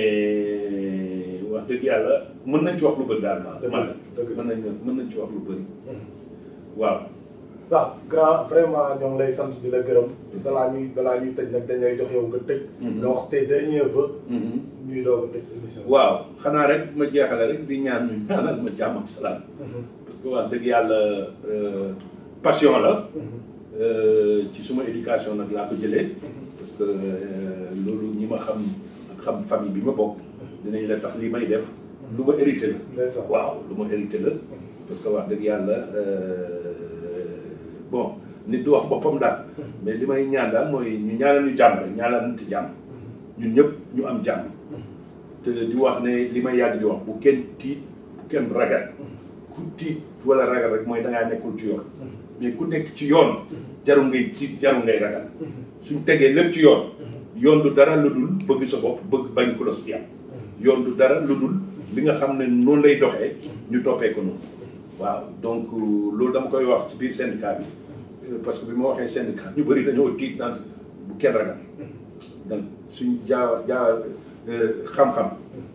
[SPEAKER 2] wax dëgg yàlla mën nañ ci wax lu bëri daal ma
[SPEAKER 1] Dëgg la,
[SPEAKER 2] man
[SPEAKER 1] dëgg la.
[SPEAKER 2] mën nañ mën nañ ci wax lu bëri waaw
[SPEAKER 1] waaw grand vraiment ñoo ngi lay sant di la gërëm balaa ñuy balaa ñuy tëj nag dañ lay jox yow nga tëj. nga wax tes derniers vœux ñuy doog a tëj émission bi.
[SPEAKER 2] waaw xanaa rek ma jeexale rek di ñaan ñu ñaanal ma jàmm ak salaam parce que wax dëgg yàlla euh, passion la Euh, ci suma éducation nag laa ko jëlee parce que euh, loolu ñi ma xam ak xam famille bi ma bokk dinañ la tax li may def lu ma hérité la
[SPEAKER 1] ndeysaan.
[SPEAKER 2] waaw lu ma hérité la parce que wax dëgg yàlla euh, bon nit du wax boppam daal mais li may ñaan daal mooy ñu ñaanal ñu jàmm rek ñaanal nit jàmm ñun ñëpp ñu am jàmm te di wax ne li may yàgg di wax bu kenn tiit bu kenn ragal ku tiit wala ragal rek mooy da ngaa nekkul ci yoon mais ku nekk ci yoon jarul ngay tiit jarul ngay ragal suñ tegee lépp ci yoon yoon du dara lu dul bëgg sa bopp bëgg bañ ku la su yàpp yoon du dara lu dul li nga xam ne noonu lay doxee ñu toppee ko noonu waaw donc loolu dama koy wax ci biir syndicat bi euh, parce que bi ma waxee syndicat ñu bëri dañoo tiit naan bu kenn ragal donc suñ jaawa jaawa euh, xam-xam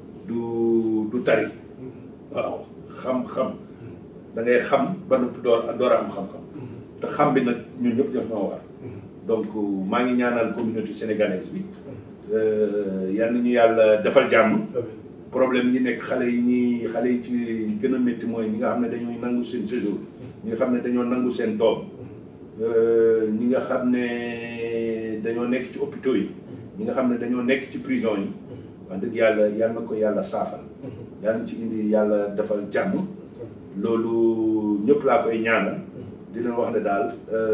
[SPEAKER 2] du du tari waaw xam-xam da ngay xam ba noppi door door a am xam-xam te xam bi nag ñun ñëpp ñoo ñoo war donc maa ngi ñaanal communauté sénégalaise bi euh, yal nañu yàlla defal jàmm problème yi nekk xale yi ñi xale yi ci gën a métti mooy ñi nga xam ne dañooy nangu seen séjour ñi nga xam ne dañoo nangu seen doom euh, ñi nga xam ne dañoo nekk ci hôpitaux yi ñi nga xam ne dañoo nekk ci prison yi wax dëgg yàlla yal na ko yàlla saafal yal na ci indi yàlla defal jàmm loolu ñëpp laa koy ñaanal di leen wax ne daal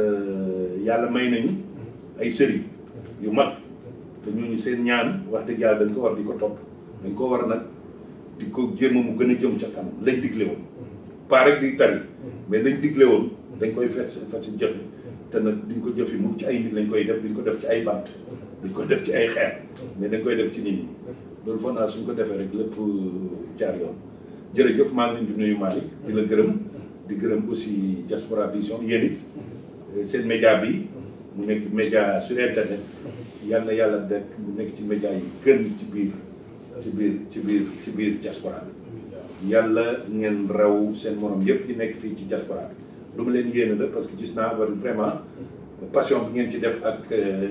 [SPEAKER 2] euh, yàlla may nañu ay sëriñ yu mag te ñooñu seen ñaan wax dëgg yàlla dañ ko war di ko topp dañ ko war nag di ko jéem a mu gën a jëm ca kanam lañ digle woon pas rek di tari mais lañ digle woon dañ koy fet fet jëfe te nag duñ ko jëfi mu ci ay nit lañ koy def duñ ko def ci ay bant duñ ko def ci ay xeer mais dañ koy def ci nit ñi loolu foog naa suñ ko defee rek lépp jaar yoon jërëjëf maa ngi leen di nuyu Malick di la gërëm di gërëm aussi Diaspora Vision yéen it seen média bi mu nekk média sur internet yal na yàlla dekk mu nekk ci média yi gën ci biir ci biir ci biir ci biir diaspora bi yàlla ngeen raw seen morom yëpp yi nekk fii ci diaspora bi lu ma leen yéene la parce que gis naa war vraiment passion bi ngeen ci def ak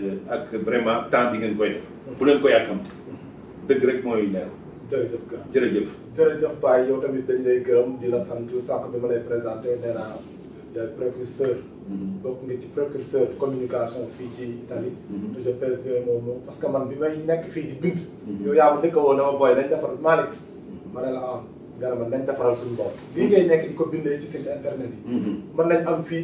[SPEAKER 2] ak vraiment temps bi ngeen koy def fu leen ko yàkkamte dëgg rek mooy leer
[SPEAKER 1] jërëjëf gars
[SPEAKER 2] jërëjëf
[SPEAKER 1] jërëjëf Baye yow tamit dañ lay gërëm di la sant sànq bi ma lay présenté nee naa yaay précurseur bokk nga ci précurseur communication fii ci Italie te je pèse bien mon mot parce que man bi may nekk fii di bind yow yaa ma njëkk a woo dama booy nañ defar Malick ma ne la am nga ne man nañ defaral suñu bopp lii ngay nekk di ko bindee ci site internet yi mën nañ am fii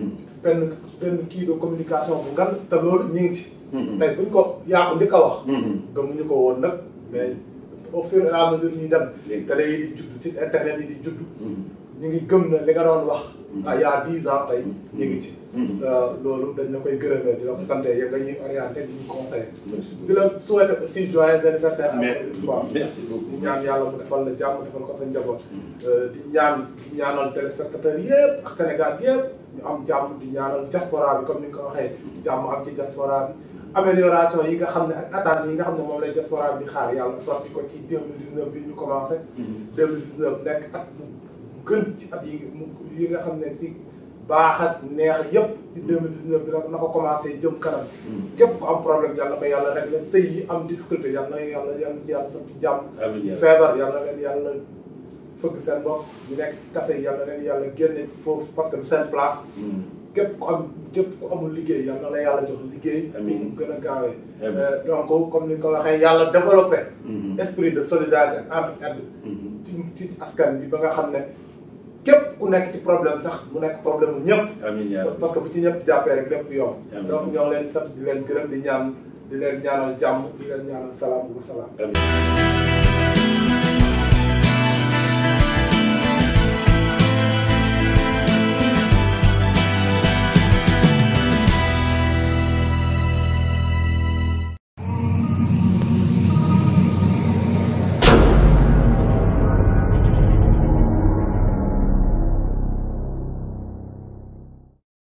[SPEAKER 1] benn benn kii de communication bu ngan te loolu ñu ngi ci tey buñ ko yaa ko njëkk a wax gëmuñu ko woon nag mais au fur et à mesure ñuy dem télé yi di judd site internet yi di judd ñu ngi gëm na li nga doon wax ah y a dix ans tey ñu ngi ci loolu dañ la koy gërëmee di la ko sant ya nga ñuy orienté di ñu conseillé di la souhaité aussi joyeux anniversaire encore une fois
[SPEAKER 2] merci beaucoup
[SPEAKER 1] di ñaan yàlla mu defal la jàmm defal ko sa njaboot di ñaan di ñaanal téléspectateurs yëpp ak Sénégal yëpp ñu am jàmm di ñaanal diaspora bi comme ni nga ko waxee jàmm am ci diaspora bi amélioration yi nga xam ne ak attentes yi nga xam ne moom lay diaspora bi di xaar yàlla sotti ko ci deux mille dix neuf bi ñu commencé deux mille dix neuf nekk at mu gën ci at yi mu yi nga xam ne ci baax ak neex yëpp ci deux mille dix neuf bi na ko commencé jëm kanam képp ku am problème yàlla ko yàlla rek la sëy yi am difficulté yàlla na yàlla yàlla ci yàlla sotti jàmm
[SPEAKER 2] amiin
[SPEAKER 1] feebar yàlla leen yàlla fëgg seen bopp ñu nekk ci kase yi yàlla leen yàlla génne foofu parce que du seen place képp ku am képp ku amul liggéey yal na la yàlla jox liggéey.
[SPEAKER 2] amiin
[SPEAKER 1] mu gën a gaawee.
[SPEAKER 2] Amiin.
[SPEAKER 1] donc comme ni nga ko waxee yàlla développé. esprit de solidarité entre ci ci askan bi ba nga xam ne képp ku nekk ci problème sax mu nekk problème mu ñëpp.
[SPEAKER 2] amiin yaa rabbi.
[SPEAKER 1] parce que bu ci ñëpp jàppee rek lépp yomb.
[SPEAKER 2] Amiin.
[SPEAKER 1] donc ñoo ngi leen di sant di leen gërëm di ñaan di leen ñaanal jàmm di leen ñaanal salaam wa salaam.
[SPEAKER 2] amiin